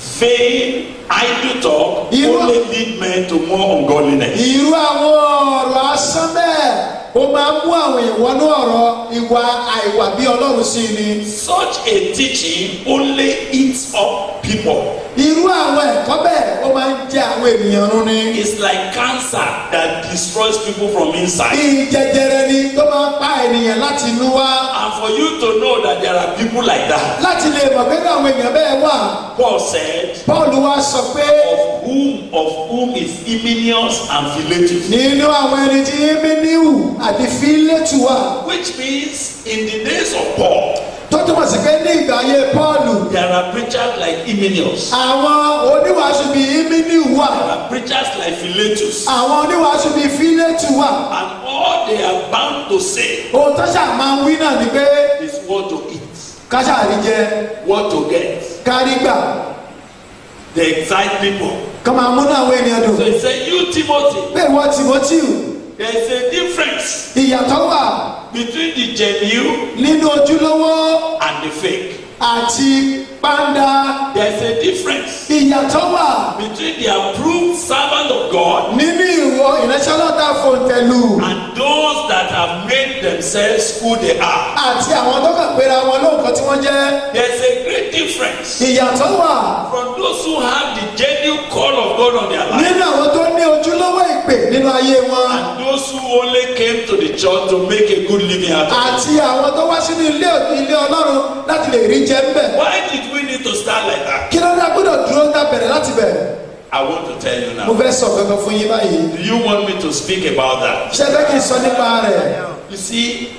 Speaker 2: vain, idle talk
Speaker 3: You-
Speaker 2: only lead men to more ungodliness.
Speaker 3: irú àwọn ọ̀rọ̀ asán bẹ́ẹ̀ ó máa ń mú àwọn èèyàn wọnú ọ̀rọ̀ ìwà àìwà bí ọlọ́run sí ni.
Speaker 2: Such a teaching only eats up people.
Speaker 3: irú àwọn ẹ̀kọ́ bẹ́ẹ̀ ó máa ń jẹ àwọn ènìyàn run ni.
Speaker 2: It's like cancer that destroys people from inside.
Speaker 3: bí jẹjẹrẹ ni tó máa ń pa ènìyàn láti inú wá.
Speaker 2: And for you to know that there are people like that,
Speaker 3: láti lè mọ̀ pé kí àwọn èèyàn bẹ́ẹ̀ wà.
Speaker 2: Paul said,
Speaker 3: paul wá sọ pé
Speaker 2: of whom of whom is Hymenius and Philetus.
Speaker 3: nínú àwọn ẹni tí emeniu àti fílétù wà
Speaker 2: Which means in the days of Paul,
Speaker 3: tó túmọ̀ sí pé ní ìgbà ayé paul
Speaker 2: there are preachers like Hymenius,
Speaker 3: àwọn oníwàásù bíi emeniu wà
Speaker 2: there are preachers like Philetus,
Speaker 3: àwọn oníwàásù bíi fílétù wà
Speaker 2: and all they are bound to say
Speaker 3: ohun tó ṣáà máa ń wí náà ni pé
Speaker 2: is what to eat,
Speaker 3: ká ṣáà rí jẹ
Speaker 2: what to get.
Speaker 3: ká rí gbà
Speaker 2: They excite people.
Speaker 3: ká máa múnú àwọn ènìyàn dùn
Speaker 2: So he said, You, Timothy,
Speaker 3: pé ìwọ timothy
Speaker 2: there is a difference
Speaker 3: ìyàtọ̀ wà
Speaker 2: between the genuine
Speaker 3: nínú ojúlówó
Speaker 2: and the fake.
Speaker 3: àti pàǹdà
Speaker 2: There is a difference
Speaker 3: ìyàtọ̀ wà
Speaker 2: between the approved servant of God
Speaker 3: nínú ìwọ ìránṣẹ́ ọlọ́ta fòǹtẹ̀lù
Speaker 2: and those that have made themselves who they are.
Speaker 3: àti àwọn tó kàn péra wọn lóǹkan tí wọ́n jẹ́
Speaker 2: There is a great difference
Speaker 3: ìyàtọ̀ wà
Speaker 2: from those who have the genuine call of God on their life
Speaker 3: nínú àwọn tó ní ojúlówó ìpè nínú ayé wọn
Speaker 2: and those who only came to the church to make a good living out of it.
Speaker 3: àti àwọn tó wá sínú ilé ilé ọlọ́run láti lè rí jẹ ńbẹ̀
Speaker 2: Why did we need to start like that?
Speaker 3: kí ló dá gbọ́dọ̀ dúró dá bẹ̀rẹ̀ láti bẹ̀rẹ̀
Speaker 2: I want to tell you
Speaker 3: mo
Speaker 2: now.
Speaker 3: fẹ́ sọ kankan fún yín báyìí
Speaker 2: Do you want me to speak about that?
Speaker 3: ṣé fẹ́ kí n sọ nípa rẹ̀
Speaker 2: You see,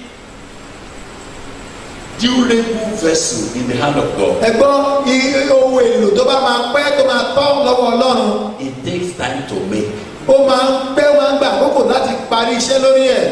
Speaker 2: durable vessel in the hand of God.
Speaker 3: ẹ̀gbọ́n i- ohun èlò tó bá máa pẹ́ tó máa tọ́ lọ́wọ́ ọlọ́run
Speaker 2: It takes time to make.
Speaker 3: ó máa ń pẹ́ ó máa ń gbà àkókò láti parí iṣẹ́ lórí ẹ̀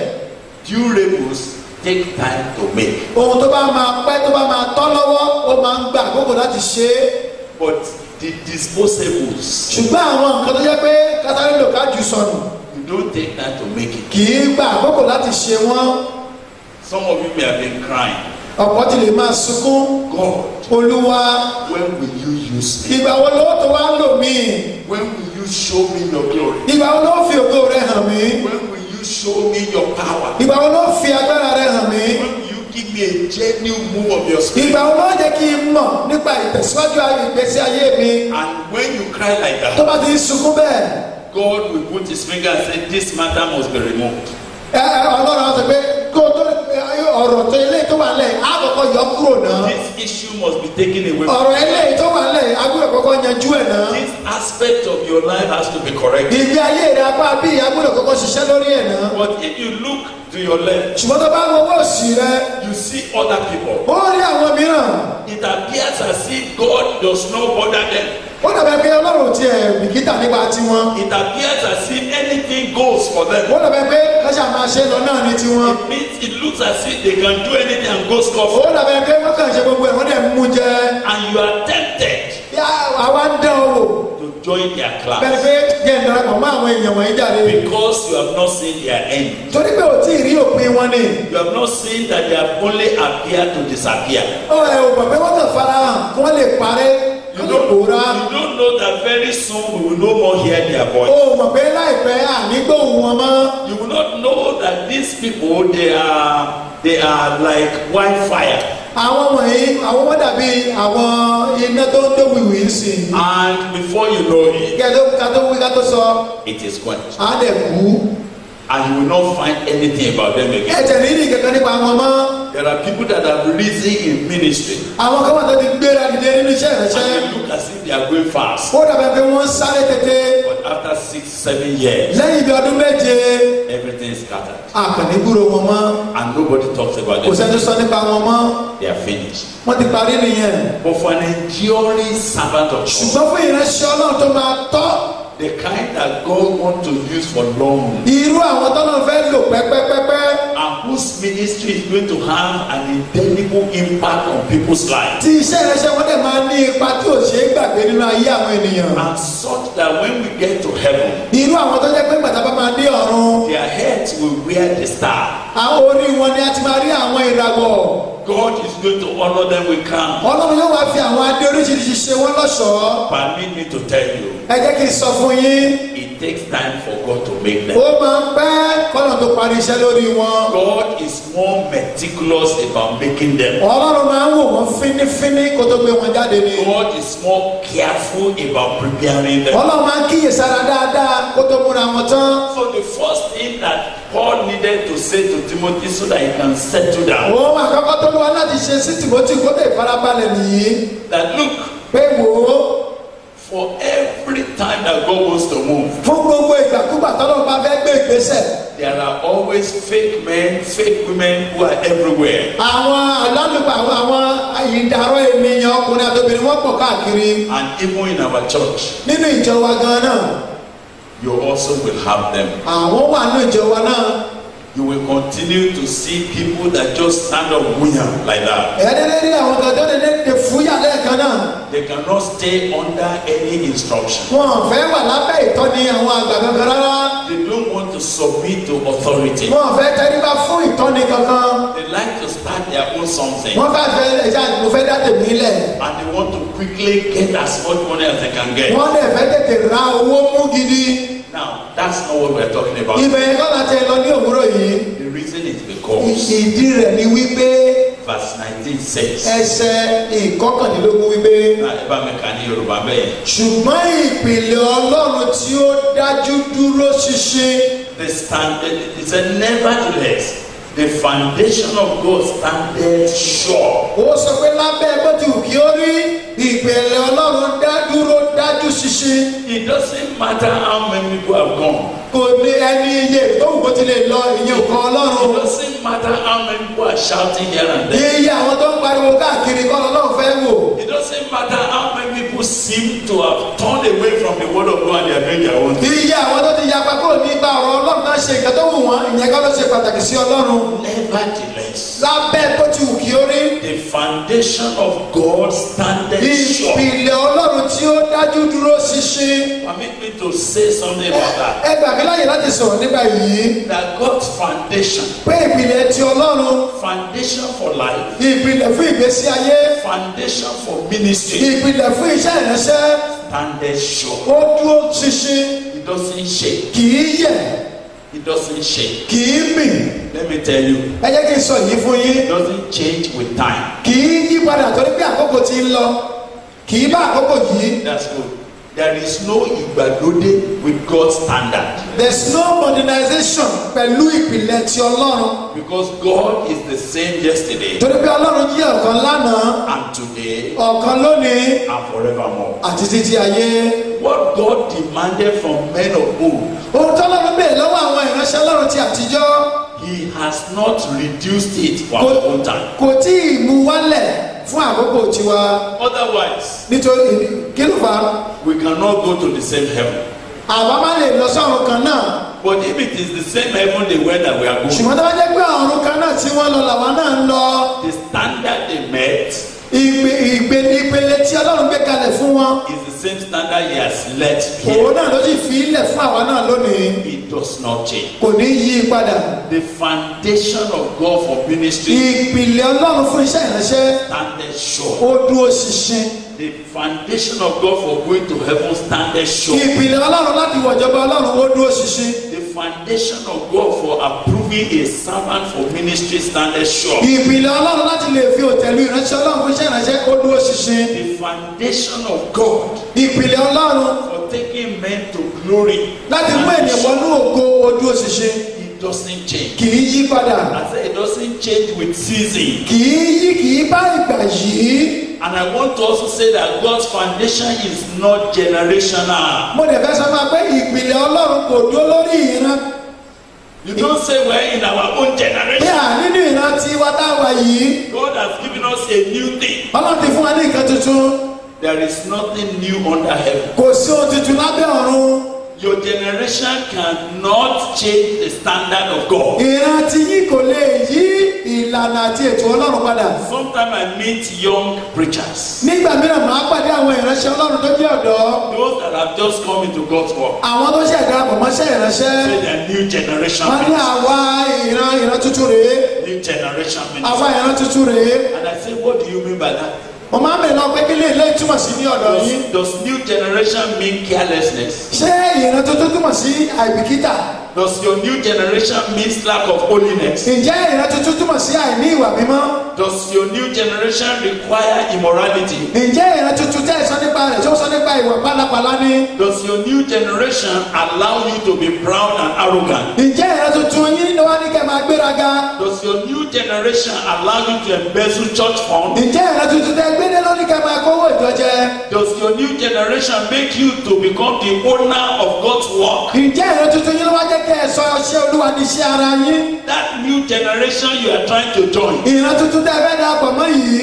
Speaker 2: Durables take time to make.
Speaker 3: ohun tó bá máa pẹ́ tó bá máa tọ́ lọ́wọ́ ó máa ń gbà àkókò láti ṣe é
Speaker 2: But the disposables,
Speaker 3: ṣùgbọ́n àwọn nǹkan tó jẹ́ pé kátàrí lò ká jù sọnù
Speaker 2: you don't take time to make it.
Speaker 3: kì í gbà àkókò láti ṣe wọ́n
Speaker 2: Some of you may have been crying.
Speaker 3: ọ̀pọ̀ ti lè máa sunkún
Speaker 2: God,
Speaker 3: olúwa
Speaker 2: when will you use me?
Speaker 3: ìgbà wo ló tó wá lò mí
Speaker 2: When will you show me your glory?
Speaker 3: ìgbà wo ló fi ògo rẹ hàn mí
Speaker 2: When will you show me your power?
Speaker 3: ìgbà wo ló fi agbára rẹ hàn mí
Speaker 2: When will you give me a genuine move of your spirit?
Speaker 3: ìgbà wo ló jẹ́ kí n mọ̀ nípa ìtẹ̀síwájú ayé ìgbésí ayé mi
Speaker 2: And when you cry like
Speaker 3: tó
Speaker 2: that,
Speaker 3: bá ti ń sunkún bẹ́ẹ̀
Speaker 2: God will put his finger and say, This matter must be removed.
Speaker 3: ẹ ẹ ọlọ́run á sọ pé kó o tó ẹ, ọ̀rọ̀ tó ilé tó wà lẹ̀ á kọ́kọ́ yọ kúrò náà
Speaker 2: This issue must be taken away. from
Speaker 3: ọ̀rọ̀ ilé tó wà lẹ̀ agbọ́dọ̀ kọ́kọ́ yanjú ẹ̀ náà
Speaker 2: This aspect of your life has to be corrected.
Speaker 3: ìgbé ayé rẹ apá bí agbọ́dọ̀ kọ́kọ́ ṣiṣẹ́ lórí ẹ̀ náà
Speaker 2: But if you look to your left,
Speaker 3: ṣùgbọ́n tó bá ń wọ́wọ́ sí rẹ
Speaker 2: you see other people.
Speaker 3: ó rí àwọn mìíràn
Speaker 2: It appears as if God does not bother them.
Speaker 3: ó dàbẹ̀ pé ọlọ́run ti ẹ̀ bìkítà nípa tiwọn
Speaker 2: It appears as if anything goes for
Speaker 3: ó
Speaker 2: them.
Speaker 3: dàbẹ̀ pé káṣá máa ṣe lọ náà ní tiwọn
Speaker 2: It means it looks as if they can do anything and go score
Speaker 3: ó
Speaker 2: for
Speaker 3: dàbẹ̀ pé wọ́n kàn ṣe gbogbo ẹ̀ wọ́n dẹ̀ mú jẹ
Speaker 2: And you are tempted
Speaker 3: yá àwa ń dán o wò
Speaker 2: to join their
Speaker 3: bẹ́ẹ̀
Speaker 2: class
Speaker 3: pé jẹ́ ìdarapọ̀ mọ́ àwọn èèyàn wọ̀nyí jáde
Speaker 2: because you have not seen their end.
Speaker 3: torí pé ò tí ì rí òpin wọn ni
Speaker 2: You have not seen that they have only appeared to disappear.
Speaker 3: ó ẹ̀ ò mọ̀ pé wọ́n kàn fara hàn kí wọ́n lè parẹ́
Speaker 2: You
Speaker 3: kí wọ́n lè
Speaker 2: don't,
Speaker 3: pòórá
Speaker 2: you don't know that very soon we will no more hear their
Speaker 3: ó
Speaker 2: voice.
Speaker 3: mọ̀ pé láìpẹ́ ànígbóhùn wọn mọ́
Speaker 2: You will not know that these people they are they are like wildfire
Speaker 3: àwọn wọ̀nyí àwọn wọ́n dàbí àwọn iná tó ń tó wìwì ń sìn
Speaker 2: and before you know it
Speaker 3: kí ẹ tó ká tó wí ká tó sọ
Speaker 2: it is quenched
Speaker 3: á dẹ̀ kú
Speaker 2: and you will not find anything about them again.
Speaker 3: ẹ̀jẹ̀ rírì kankan nípa wọn mọ́
Speaker 2: There are people that have risen in ministry
Speaker 3: àwọn kan wà tó ti gbéra dìde nínú iṣẹ́
Speaker 2: and
Speaker 3: ìrẹsẹ́
Speaker 2: they look as if they are going fast
Speaker 3: ó dàbẹ̀ pé wọ́n sáré tètè
Speaker 2: but after six seven years
Speaker 3: lẹ́yìn ibi ọdún méje
Speaker 2: everything is scattered
Speaker 3: àkànní gbúrò wọn mọ́
Speaker 2: and nobody talks about
Speaker 3: kò sẹ́ni
Speaker 2: them.
Speaker 3: tó sọ nípa wọn mọ́
Speaker 2: They are finished.
Speaker 3: wọ́n ti parí nìyẹn
Speaker 2: But for an enduring servant of God,
Speaker 3: ṣùgbọ́n fún ìránṣẹ́ ọlọ́run tó máa tọ́
Speaker 2: the kind that God wants to use for long
Speaker 3: irú àwọn tọ́nà fẹ́ lò pẹ́pẹ́pẹ́pẹ́
Speaker 2: and whose ministry is going to have an indelible impact on people's lives.
Speaker 3: tí iṣẹ́ ìránṣẹ́ wọn dẹ̀ máa ní ipa tí ò ṣeé gbàgbé nínú ayé àwọn ènìyàn
Speaker 2: And such that when we get to heaven,
Speaker 3: irú àwọn tó jẹ́ pé gbàtà bá máa dé ọ̀run
Speaker 2: their heads will wear the star.
Speaker 3: àwọn orí wọn ni a ti máa rí àwọn ìràwọ̀
Speaker 2: God is going to honor them with crown.
Speaker 3: ọlọ́run yóò wá fi àwọn adé oríṣiríṣi ṣe wọ́n lọ́ṣọ̀ọ́
Speaker 2: Permit me to tell you,
Speaker 3: ẹ jẹ́ kí n sọ fún yín
Speaker 2: it takes time for God to make them.
Speaker 3: ó máa ń pẹ́ kọ́nà tó parí iṣẹ́ lórí wọn
Speaker 2: God is more meticulous about making them.
Speaker 3: ọlọ́run máa ń wò wọ́n fínífíní kó tó gbé wọn jáde ni
Speaker 2: God is more careful about preparing them.
Speaker 3: ọlọ́run máa ń kíyèsára dáadáa kó tó múra wọn tán
Speaker 2: So the first thing that Paul needed to say to Timothy so that he can settle down,
Speaker 3: òun àkọ́kọ́ tó lọ́wọ́ láti ṣe sí tìmọ́tì kó lè farabalẹ̀ nìyí
Speaker 2: that look,
Speaker 3: pé wò ó
Speaker 2: for every time that God wants to move,
Speaker 3: fún gbogbo ìgbàkúgbà tọ́lọ́ bá fẹ́ gbé ìgbésẹ̀
Speaker 2: there are always fake men, fake women who are everywhere.
Speaker 3: àwọn alálùpàá àwọn àwọn ìdàrọ́ ènìyàn ọkùnrin àtòbìnrin wọ́n pọ̀ káàkiri
Speaker 2: And even in our church,
Speaker 3: nínú ìjọ wa gan náà
Speaker 2: you also will have them.
Speaker 3: àwọn wà nínú ìjọ wa náà
Speaker 2: you will continue to see people that just stand up wunyam like that.
Speaker 3: ẹ̀ẹ́dẹ́gbẹ́ rí àwọn kan tó lè lè fúyà lẹ́ẹ̀kan náà
Speaker 2: They cannot stay under any instruction.
Speaker 3: wọn ò fẹ́ wà lábẹ́ ìtọ́ni àwọn àgbà kankan rárá
Speaker 2: They don't want to submit to authority.
Speaker 3: wọn ò fẹ́ tẹríba fún ìtọ́ni kankan
Speaker 2: They like to start their own something
Speaker 3: wọ́n fẹ́ fẹ́ ẹja mo fẹ́ dá tèmi lẹ̀
Speaker 2: and they want to quickly get as much money as they can get.
Speaker 3: wọ́n lè fẹ́ tètè ra owó mú gidi
Speaker 2: Now, that's not what we're talking about.
Speaker 3: ibẹ̀ yẹn kọ́ láti ẹ lọ ní òwúrọ̀ yìí
Speaker 2: The reason is because
Speaker 3: ìdí rẹ̀ ni wípé
Speaker 2: verse 19 says,
Speaker 3: ẹsẹ̀ ìkọkànlélógún wípé
Speaker 2: Now, ẹ bá mi kà ní Yorùbá bẹ́ẹ̀.
Speaker 3: ṣùgbọ́n ìpìlẹ̀ ọlọ́run tí ó dájú dúró ṣinṣin
Speaker 2: The stand, it said, nevertheless, the foundation of God standeth sure.
Speaker 3: ó sọ pé lábẹ́ bó ti wù kí ó rí ìpìlẹ̀ ọlọ́run dá dúró dájú ṣinṣin
Speaker 2: It doesn't matter how many people have gone.
Speaker 3: kò ní ẹni iye tó wù kó ti lè lọ ìyẹn nǹkan
Speaker 2: It
Speaker 3: ọlọ́run
Speaker 2: doesn't matter how many people are shouting here and there.
Speaker 3: iye àwọn tó ń pariwo káàkiri kọ́ ọlọ́run fẹ́ wò
Speaker 2: It doesn't matter how many people seem to have turned away from the word of God and they are doing their own thing.
Speaker 3: iye àwọn tó ti yapa kúrò nípa ọ̀rọ̀ ọlọ́run náà ṣe nǹkan tó wù wọ́n ìyẹn kọ́ ló ṣe pàtàkì sí ọlọ́run
Speaker 2: Nevertheless,
Speaker 3: lábẹ́ bó ti wù kí ó rí
Speaker 2: the foundation of God standeth sure.
Speaker 3: ìpìlẹ̀ ọlọ́run tí ó dájú dúró ṣinṣin
Speaker 2: Permit me to say something about that.
Speaker 3: ẹ gbà mí láyè láti sọ̀rọ̀ nípa yìí
Speaker 2: That God's foundation,
Speaker 3: pé ìpìlẹ̀ ti ọlọ́run
Speaker 2: foundation for life,
Speaker 3: ìpìlẹ̀ fún ìgbésí ayé
Speaker 2: foundation for ministry,
Speaker 3: ìpìlẹ̀ fún iṣẹ́ ìránṣẹ́
Speaker 2: standeth sure.
Speaker 3: ó dúró ṣinṣin
Speaker 2: It doesn't shake.
Speaker 3: kì í yẹ̀
Speaker 2: It doesn't shake.
Speaker 3: kì í mì
Speaker 2: Let me tell you,
Speaker 3: ẹ jẹ́ kí n sọ yìí fún yín
Speaker 2: it doesn't change with time.
Speaker 3: kì í yí padà torí pé àkókò ti ń lọ kì í bá àkókò yìí
Speaker 2: That's good. There is no ìgbàlódé with God's standard.
Speaker 3: there is no modernization pẹ̀lú ìpìlẹ̀ ti ọlọ́run
Speaker 2: Because God is the same yesterday
Speaker 3: torí pé ọlọ́run jí ọ̀kan lánàá
Speaker 2: and today
Speaker 3: ọ̀kan lónìí
Speaker 2: and forevermore.
Speaker 3: àti títí ayé
Speaker 2: What God demanded from men of old,
Speaker 3: ohun tó lọ́run bèèrè lọ́wọ́ àwọn ìránṣẹ́ ọlọ́run ti àtijọ́
Speaker 2: He has not reduced it for our own time.
Speaker 3: kò tí ì mú wálẹ̀ fún àkókò tiwa
Speaker 2: Otherwise,
Speaker 3: nítorí kí ló fà á
Speaker 2: we cannot go to the same heaven.
Speaker 3: àwa má lè lọ sọ́run kan náà
Speaker 2: But if it is the same heaven they were that we are going,
Speaker 3: ṣùgbọ́n tó bá jẹ́ pé ọ̀run kan náà tí wọ́n lọ làwa náà ń lọ
Speaker 2: the standard they met
Speaker 3: ìgbè ìgbè ìpele tí ọlọ́run gbé kalẹ̀ fún wọn
Speaker 2: is the same standard He has let here.
Speaker 3: òun náà ló sì fi ilẹ̀ fún àwa náà lónìí
Speaker 2: It does not change.
Speaker 3: kò ní yí i padà
Speaker 2: The foundation of God for ministry
Speaker 3: ìpìlẹ̀ ọlọ́run fún iṣẹ́ ìránṣẹ́
Speaker 2: standeth sure.
Speaker 3: ó dúró ṣinṣin
Speaker 2: The foundation of God for going to heaven standeth sure.
Speaker 3: ìpìlẹ̀ ọlọ́run láti wọ̀jọba ọlọ́run ó dúró ṣinṣin
Speaker 2: The foundation of God for approving a servant for ministry standeth sure.
Speaker 3: ìpìlẹ̀ ọlọ́run láti lè fi òtẹ̀lú ìránṣẹ́ ọlọ́run fún iṣẹ́ ìránṣẹ́ ó dúró ṣinṣin
Speaker 2: The foundation of God
Speaker 3: ìpìlẹ̀ ọlọ́run
Speaker 2: for taking men to glory
Speaker 3: láti mú ènìyàn wọnú ògo ó dúró ṣinṣin
Speaker 2: it doesn't change.
Speaker 3: kì í yí padà
Speaker 2: I say it doesn't change with season.
Speaker 3: kì í yí kì í bá ìgbà yìí
Speaker 2: And I want to also say that God's foundation is not generational.
Speaker 3: mo dẹ̀ fẹ́ sọ fún wa pé ìpìlẹ̀ ọlọ́run kò dúró lórí ìran
Speaker 2: You don't say we're in our own
Speaker 3: bí
Speaker 2: generation.
Speaker 3: à nínú ìran tí wá táwa yìí
Speaker 2: God has given us a new thing.
Speaker 3: ọlọ́run ti fún wa ní nǹkan tuntun
Speaker 2: There is nothing new under heaven.
Speaker 3: kò sí ohun tuntun lábẹ́ ọ̀run
Speaker 2: Your generation cannot change the standard of God.
Speaker 3: ìran tí yín kò lè yí ìlànà àti ètò ọlọ́run padà
Speaker 2: Sometimes I meet young preachers,
Speaker 3: nígbà mìíràn máa pàdé àwọn ìránṣẹ́ ọlọ́run tó jẹ́ ọ̀dọ́
Speaker 2: those that have just come into God's work.
Speaker 3: àwọn tó ṣẹ̀ darapọ̀ mọ́ṣẹ́ ìránṣẹ́
Speaker 2: Say they are new generation
Speaker 3: wọ́n ní
Speaker 2: ministers.
Speaker 3: àwa ìran ìran tuntun rèé
Speaker 2: New generation
Speaker 3: àwa
Speaker 2: ministers.
Speaker 3: ìran tuntun rèé
Speaker 2: And I say, what do you mean by that?
Speaker 3: mo máa ń bèèrè lọ pé kí lè lè túmọ̀ sí ní ọ̀dọ̀ yín
Speaker 2: Does, does new generation mean carelessness?
Speaker 3: ṣé ìran tuntun túmọ̀ sí àìbìkítà
Speaker 2: Does your new generation mean lack of holiness?
Speaker 3: ǹjẹ́ ìran tuntun túmọ̀ sí àìní ìwà mímọ́
Speaker 2: Does your new generation require immorality?
Speaker 3: ǹjẹ́ ìran tuntun tẹ́ ẹ sọ nípa rẹ̀ tí ó sọ nípa ìwà pálapàla ni
Speaker 2: Does your new generation allow you to be proud and arrogant?
Speaker 3: ǹjẹ́ ìran tuntun yín ni wọ́n ní kẹ́ máa gbéraga
Speaker 2: Does your new generation allow you to embezzle church funds?
Speaker 3: ǹjẹ́ ìran tuntun tẹ́ gbédé lórí kẹ́ máa kówó ìjọjẹ
Speaker 2: Does your new generation make you to become the owner of God's work?
Speaker 3: ǹjẹ́ ìran tuntun yín ló wá jẹ́ kẹ́ ẹ sọ ọṣẹ́ olúwa ní iṣẹ́ ara yín
Speaker 2: That new generation you are trying to join
Speaker 3: ìran tuntun tẹ́ fẹ́ darapọ̀ mọ́ yìí
Speaker 2: is a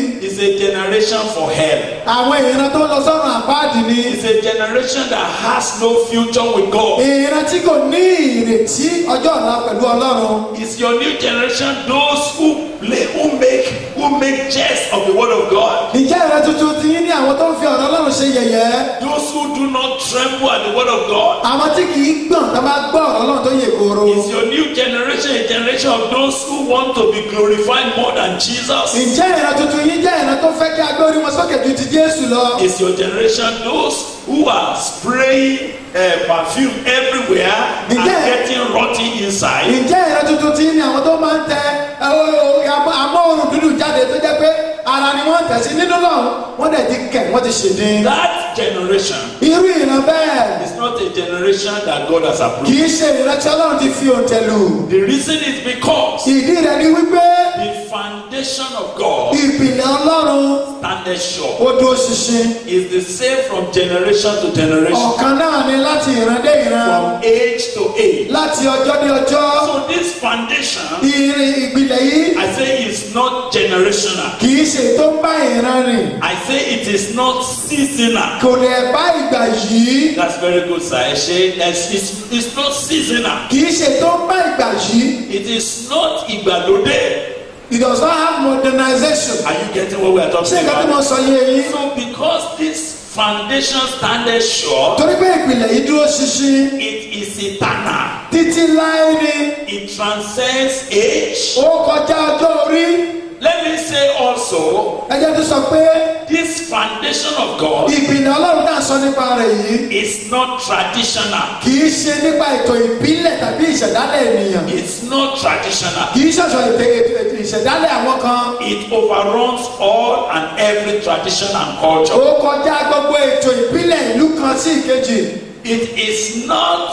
Speaker 2: a generation for hell.
Speaker 3: àwọn ìran tó ń lọ sọ́run àpáàdì ni
Speaker 2: It's a generation that has no future with God.
Speaker 3: ìran tí kò ní ìrètí ọjọ́ ọ̀la pẹ̀lú ọlọ́run
Speaker 2: It's your new generation, those who play, who make, who make jest of the word of God.
Speaker 3: ìjẹ́ ìran tuntun ti yín ní àwọn tó ń fi ọ̀rọ̀ ọlọ́run ṣe yẹ̀yẹ́
Speaker 2: Those who do not tremble at the word of God.
Speaker 3: àwọn tí kì í gbọ̀n tó bá gbọ́ ọ̀rọ̀ ọlọ́run tó yè kóró
Speaker 2: It's your new generation, a generation of those who want to be glorified more than Jesus.
Speaker 3: ìjẹ́ ìran tuntun yín jẹ́ ìran tó fẹ́ kí agbórí wọn sókè ju ti jésù lọ
Speaker 2: It's your generation, those who are spraying uh, perfume everywhere and
Speaker 3: Yeah.
Speaker 2: getting rotten inside.
Speaker 3: ìjẹ́ ìran tuntun ti yín ní àwọn tó máa ń tẹ ẹ, o- o- amó- amóhùn dúdú jáde tó jẹ́ pé ara ni wọ́n tẹ̀ sí nínú lọ́hùn wọ́n dẹ̀ ti kẹ̀ wọ́n ti ṣèdín
Speaker 2: That generation
Speaker 3: irú ìran bẹ́ẹ̀
Speaker 2: is not a generation that God has
Speaker 3: kì
Speaker 2: approved.
Speaker 3: í ṣe ìran tí ọlọ́run ti fi òǹtẹ̀ lù
Speaker 2: The reason is because
Speaker 3: ìdí rẹ̀ ni wípé
Speaker 2: the foundation of God
Speaker 3: ìpìlẹ̀ ọlọ́run
Speaker 2: standeth sure.
Speaker 3: ó dúró ṣinṣin
Speaker 2: Is the same from generation to generation,
Speaker 3: ọ̀kan náà ni láti ìran dé ìran
Speaker 2: from age to age.
Speaker 3: láti ọjọ́ dé ọjọ́
Speaker 2: So this foundation,
Speaker 3: ìrìn ìpìlẹ̀ yìí
Speaker 2: I say, is not generational.
Speaker 3: kì í ṣe tó ń bá ìran rìn
Speaker 2: I say it is not seasonal.
Speaker 3: kò lè bá ìgbà yìí
Speaker 2: That's very good, sir. I say it's, it's, it's not seasonal.
Speaker 3: kì í ṣe tó ń bá ìgbà yìí
Speaker 2: It is not ìgbàlódé.
Speaker 3: it does not have modernization
Speaker 2: Are you getting what we are
Speaker 3: ṣé
Speaker 2: talking
Speaker 3: nǹkan tí mo
Speaker 2: about?
Speaker 3: sọ yé yín
Speaker 2: So because this foundation standeth sure,
Speaker 3: torí pé ìpìlẹ̀ yìí dúró ṣinṣin
Speaker 2: it is eternal.
Speaker 3: títí láé ni
Speaker 2: It transcends age.
Speaker 3: ó kọjá ọjọ́ orí
Speaker 2: Let me say also,
Speaker 3: ẹjẹ́ tó sọ pé
Speaker 2: this foundation of God
Speaker 3: ìpìlẹ̀ ọlọ́run náà sọ nípa rẹ̀ yìí
Speaker 2: is not traditional.
Speaker 3: kì í ṣe nípa ètò ìbílẹ̀ tàbí ìṣẹ̀dálẹ̀ ènìyàn
Speaker 2: It's not traditional.
Speaker 3: kì í ṣọ̀ṣọ̀ ètò ètò- ètò ìṣẹ̀dálẹ̀ àwọn kan
Speaker 2: It overruns all and every tradition and
Speaker 3: ó
Speaker 2: culture.
Speaker 3: kọjá gbogbo ètò ìbílẹ̀ ìlú kan sí ìkejì
Speaker 2: It is not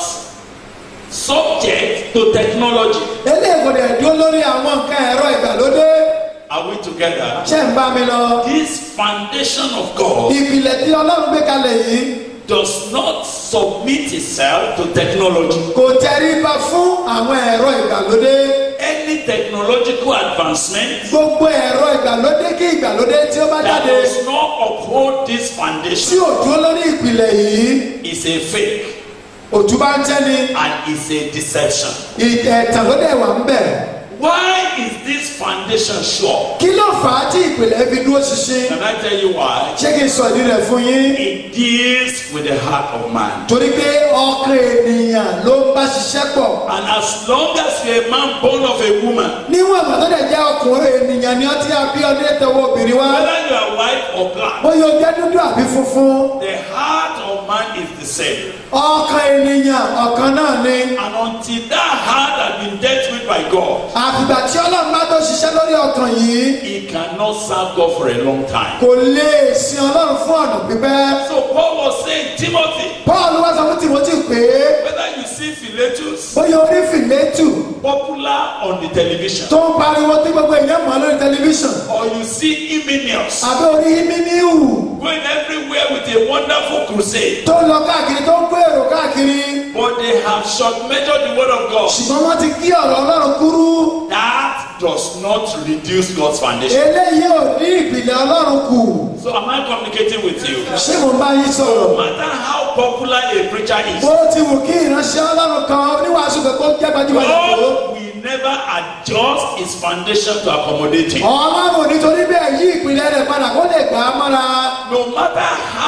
Speaker 2: subject to technology.
Speaker 3: eléyìí kò dẹ̀ dúró lórí àwọn nǹkan ẹ̀rọ ìgbàlódé
Speaker 2: Are we together?
Speaker 3: ṣé ń bá mi lọ
Speaker 2: This foundation of God
Speaker 3: ìpìlẹ̀ tí ọlọ́run gbé kalẹ̀ yìí
Speaker 2: does not submit itself to technology.
Speaker 3: kò tẹríba fún àwọn ẹ̀rọ ìgbàlódé
Speaker 2: Any technological advancement
Speaker 3: gbogbo ẹ̀rọ ìgbàlódé kí ìgbàlódé tí ó bá
Speaker 2: that
Speaker 3: jáde
Speaker 2: does not uphold this
Speaker 3: tí
Speaker 2: foundation
Speaker 3: ò dúró lórí ìpìlẹ̀ yìí
Speaker 2: is a fake
Speaker 3: òtún bá ń tẹ́ni
Speaker 2: and is a deception.
Speaker 3: ẹ̀tàn ló dẹ̀ wà ń bẹ̀.
Speaker 2: Why is this foundation sure?
Speaker 3: kí ló fà á tí ìpìlẹ̀ fi dúró ṣinṣin
Speaker 2: Can I tell you why?
Speaker 3: ṣé kí n sọ ìdí rẹ̀ fún yín
Speaker 2: It deals with the heart of man.
Speaker 3: torí pé ọkàn ènìyàn ló ń bá ṣiṣẹ́ pọ̀
Speaker 2: And as long as you're a man born of a woman,
Speaker 3: níwọ̀n ìgbà tó dẹ̀ jẹ́ ọkùnrin ènìyàn ni ọtí àbí ọdún tẹwọ́ obìnrin wá
Speaker 2: whether you are white or black,
Speaker 3: bóyá o jẹ́ dúdú àbí funfun
Speaker 2: the heart of man is the same.
Speaker 3: ọkàn ènìyàn ọ̀kan náà ni
Speaker 2: And until that heart has been dealt with by God,
Speaker 3: àfìgbà tí ọlọ́run bá tó ṣiṣẹ́ lórí ọkàn yìí
Speaker 2: he cannot serve God for a long time.
Speaker 3: kò lè sin ọlọ́run fún ọ̀nà pípẹ́
Speaker 2: So Paul was saying, Timothy,
Speaker 3: paul wá sọ fún timothy pé
Speaker 2: whether you see Philetus
Speaker 3: bóyá orí fìlẹ́tù
Speaker 2: popular on the television,
Speaker 3: tó ń pariwo tí gbogbo èèyàn mọ̀ lórí tẹlifíṣàn
Speaker 2: or you see Hymenius
Speaker 3: àbí orí mímíhù
Speaker 2: going everywhere with a wonderful crusade,
Speaker 3: tó ń lọ káàkiri tó ń kó èrò káàkiri
Speaker 2: but they have short measured the word of God.
Speaker 3: ṣùgbọ́n wọ́n ti kí ọ̀rọ̀ ọlọ́run kúrú
Speaker 2: That does not reduce God's foundation.
Speaker 3: eléyìí ò ní ìpìlẹ̀ ọlọ́run kù
Speaker 2: So am I communicating with you?
Speaker 3: ṣé mo bá yín
Speaker 2: No
Speaker 3: sọ̀rọ̀
Speaker 2: matter how popular a preacher is,
Speaker 3: bó ti wù kí ìránṣẹ́ ọlọ́run kan oníwàásù kankan jẹ́ gbajúgbajà tó
Speaker 2: God will never adjust his foundation to accommodate him.
Speaker 3: ọlọ́run nítorí bẹ́ẹ̀ yí ìpìlẹ̀ rẹ̀ padà kó lè gbà á mọ́ra
Speaker 2: No matter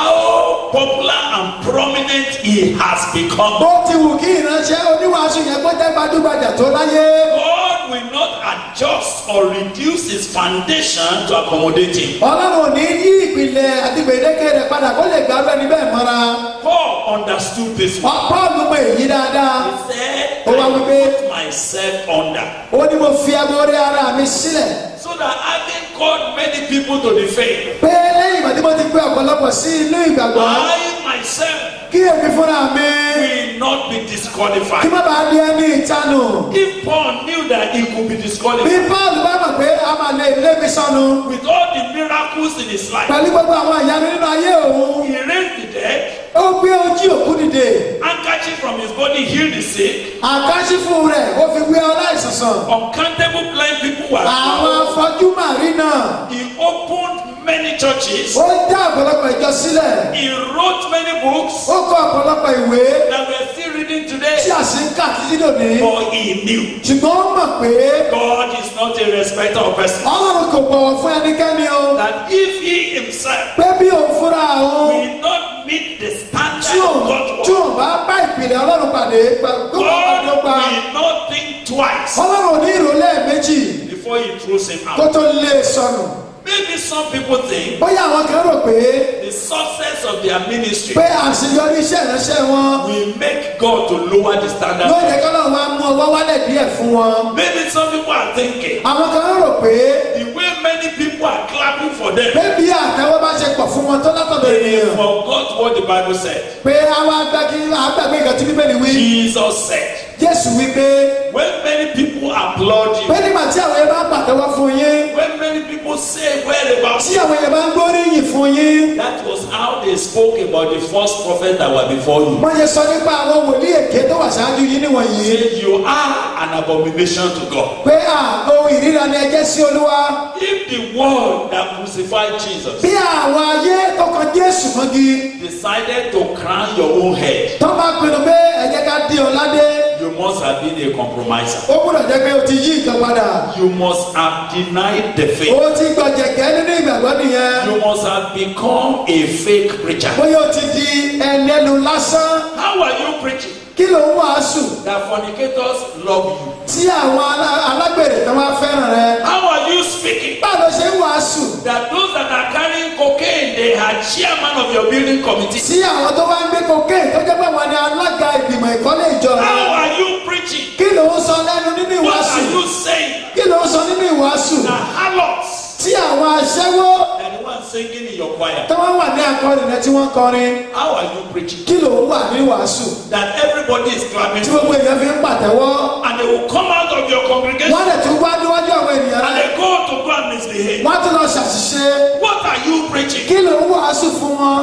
Speaker 2: how popular and prominent he has become,
Speaker 3: bó ti wù kí ìránṣẹ́ oníwàásù yẹn kó jẹ́ gbajúgbajà tó láyé
Speaker 2: God will not adjust or reduce his foundation to accommodate him.
Speaker 3: ọlọ́run ò ní yí ìpìlẹ̀ àti gbèdéke rẹ̀ padà kó lè gbà á bẹ́ẹ̀ ni bẹ́ẹ̀ mọ́ra
Speaker 2: Paul understood this one.
Speaker 3: paul mọ èyí dáadáa
Speaker 2: He said,
Speaker 3: Ó wá
Speaker 2: I
Speaker 3: wípé
Speaker 2: put myself under.
Speaker 3: ó ní mo fi agbórí ara mi sílẹ̀
Speaker 2: So that having called many people to the faith,
Speaker 3: pé lẹ́yìn ìgbà tí mo ti pé ọ̀pọ̀lọpọ̀ sí inú ìgbàgbọ́
Speaker 2: I myself
Speaker 3: kí èmi fúnra mi
Speaker 2: will not be
Speaker 3: kí
Speaker 2: disqualified.
Speaker 3: má bàa di ẹni ìtanù
Speaker 2: If Paul knew that he could be
Speaker 3: bí
Speaker 2: disqualified
Speaker 3: paul bá mọ̀ pé a máa lè lé mi sọnù
Speaker 2: with all the miracles in his life,
Speaker 3: pẹ̀lú gbogbo àwọn ìyanu nínú ayé òun
Speaker 2: he raised the dead,
Speaker 3: ó gbé ojú òkú dìde
Speaker 2: handkerchief from his body healed the sick,
Speaker 3: àkáṣífù rẹ̀ ó fi gbé ọláìsànsàn
Speaker 2: uncountable blind people were
Speaker 3: àwọn
Speaker 2: found.
Speaker 3: afọ́jú màrí náà
Speaker 2: He opened many many churches.
Speaker 3: ó dá ọ̀pọ̀lọpọ̀ ìjọ sílẹ̀
Speaker 2: He wrote many books
Speaker 3: ó kọ ọ̀pọ̀lọpọ̀ ìwé
Speaker 2: that we're still reading
Speaker 3: tí
Speaker 2: today.
Speaker 3: a sì ń kà títí lónìí
Speaker 2: For he knew
Speaker 3: ṣùgbọ́n ó mọ̀ pé
Speaker 2: God is not a respecter of persons.
Speaker 3: ọlọ́run kò bọ̀wọ̀ fún ẹnikẹ́ni o
Speaker 2: That if he himself
Speaker 3: pé bí òun fúnra òun
Speaker 2: will not meet the
Speaker 3: tí
Speaker 2: standard
Speaker 3: òun
Speaker 2: of God's
Speaker 3: tí
Speaker 2: word,
Speaker 3: òun bá bá ìpìlẹ̀ ọlọ́run pàdé gbogbo
Speaker 2: God
Speaker 3: ọdún pa
Speaker 2: will not think twice
Speaker 3: ọlọ́run ò ní ìrọ̀lẹ́ méjì
Speaker 2: before he throws him
Speaker 3: kó
Speaker 2: out.
Speaker 3: tó lé e sọnù
Speaker 2: Maybe some people think
Speaker 3: bóyá àwọn kan rò pé
Speaker 2: the success of their ministry
Speaker 3: pé àṣeyọrí iṣẹ́ ìránṣẹ́ wọn
Speaker 2: will make God to lower the standard.
Speaker 3: ló yẹ kí ọlọ́run wá mú ọwọ́ wálẹ̀ díẹ̀ fún wọn
Speaker 2: Maybe some people are thinking
Speaker 3: àwọn kan rò pé
Speaker 2: the way many people are clapping for them,
Speaker 3: pé bí àtẹwọ́ bá ṣe pọ̀ fún wọn tó látọ̀dọ̀
Speaker 2: they
Speaker 3: ènìyàn
Speaker 2: forgot what the Bible said.
Speaker 3: pé àwọn agbági àgbàgbé nǹkan tí bíbélì wí
Speaker 2: Jesus said,
Speaker 3: jésù wí pé
Speaker 2: when many people applaud you,
Speaker 3: pé nígbà tí àwọn yẹn bá pàtẹ́wọ́ fún yín
Speaker 2: when many people say well about
Speaker 3: tí
Speaker 2: you,
Speaker 3: àwọn yẹn bá ń gbóríyìn fún yín
Speaker 2: that was how they spoke about the first prophet that were before you.
Speaker 3: wọ́n yẹ sọ nípa àwọn wòlíì èké tó wà ṣáájú yín níwọ̀nyí
Speaker 2: Say you are an abomination to God.
Speaker 3: pé à ohun ìríra ni ẹ jẹ́ sí olúwa
Speaker 2: If the world that crucified Jesus
Speaker 3: bí àwọn ayé tó kan jésù mọ́gi
Speaker 2: decided to crown your own head,
Speaker 3: tó bá pinnu pé ẹ jẹ́ ká dín ọ ládé
Speaker 2: you must have been a compromiser.
Speaker 3: ó gbúdọ̀ jẹ́ pé o ti yí nǹkan padà
Speaker 2: You must have denied the faith.
Speaker 3: o ti gbọ̀jẹ̀gẹ́ nínú ìgbàgbọ́ nìyẹn
Speaker 2: You must have become a fake preacher.
Speaker 3: bóyá o ti di ẹnẹnu lásán
Speaker 2: How are you preaching?
Speaker 3: kí ló ń wàásù
Speaker 2: That fornicators love you.
Speaker 3: tí àwọn alá- alágbèrè tó wá fẹ́ràn rẹ
Speaker 2: How are you speaking?
Speaker 3: báwo ló ṣe ń wàásù
Speaker 2: That those that are carrying cocaine, they are chairman of your building committee.
Speaker 3: tí àwọn tó wá ń gbé cocaine tó jẹ́ pé wọ́n ní alága ìgbìmọ̀ ìkọ́lé ìjọ rẹ
Speaker 2: How are you preaching?
Speaker 3: kí ló ń sọ lẹ́nu nínú
Speaker 2: What
Speaker 3: ìwàásù
Speaker 2: are you saying?
Speaker 3: kí ló ń sọ nínú ìwàásù
Speaker 2: The harlots
Speaker 3: tí àwọn aṣẹ́wó
Speaker 2: and the one singing in your choir.
Speaker 3: tó wá wà ní akọrin rẹ tí wọ́n kọrin
Speaker 2: How are you preaching?
Speaker 3: kí ló ń wà ní ìwàásù
Speaker 2: That everybody is clapping
Speaker 3: tí
Speaker 2: for
Speaker 3: gbogbo èèyàn fi ń pàtẹ́wọ́
Speaker 2: and they will come out of your congregation
Speaker 3: wọ́n lè tún wá níwájú àwọn ènìyàn
Speaker 2: and
Speaker 3: rẹ
Speaker 2: they go to go and misbehave.
Speaker 3: wọ́n tún lọ ṣàṣìṣe
Speaker 2: What are you preaching?
Speaker 3: kí ló ń wàásù fún wọn.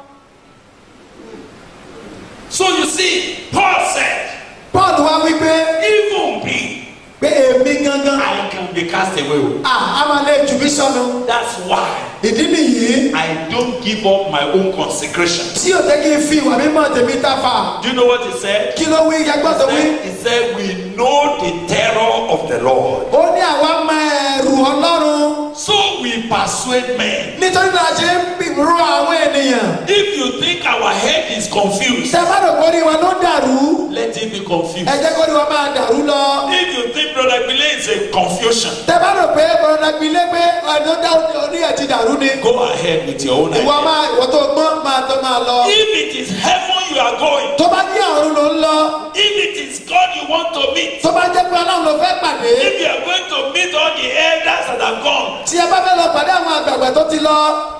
Speaker 2: So you see, Paul said,
Speaker 3: paul wá wí pé
Speaker 2: even me,
Speaker 3: pé èmi gangan
Speaker 2: I can be cast away.
Speaker 3: à á máa lè jù mí sọnù
Speaker 2: That's why
Speaker 3: ìdí nìyí
Speaker 2: I don't give up my own consecration.
Speaker 3: tí ò jẹ́ kí n fi ìwà mímọ́ tèmi tàfà
Speaker 2: Do you know what he said?
Speaker 3: kí ló wí yagbọ́n tó wí.
Speaker 2: He said, We know the terror of the Lord.
Speaker 3: ó ní àwa mọ ẹrù ọlọ́run
Speaker 2: So we persuade men.
Speaker 3: nítorí náà ṣe ń bì- rọ àwọn ènìyàn.
Speaker 2: If you think our head is confused,
Speaker 3: tẹ bá rò kórìí wa ló dàrú
Speaker 2: let it be confused.
Speaker 3: ẹ jẹ́ kórìí wa máa dàrú lọ.
Speaker 2: If you think Brother Bile is a confusion,
Speaker 3: tẹ bá rò pé bọ̀dọ̀ gbilé pé ọ̀nà dá orí ẹ̀ ti dàrú ni.
Speaker 2: go ahead with your own
Speaker 3: ìwọ
Speaker 2: idea.
Speaker 3: máa ìwọ tó gbọ́n máa tó máa lọ.
Speaker 2: If it is heaven you are going,
Speaker 3: tó bá jẹ́ ọ̀run ló ń lọ
Speaker 2: if it is God you want to meet,
Speaker 3: tó bá jẹ́ pé ọlọ́run ló fẹ́ pàdé.
Speaker 2: if you are going to meet all the elders that have gone,
Speaker 3: tí ẹ bá fẹ́ lọ pàdé àwọn àgbààgbà tó ti lọ.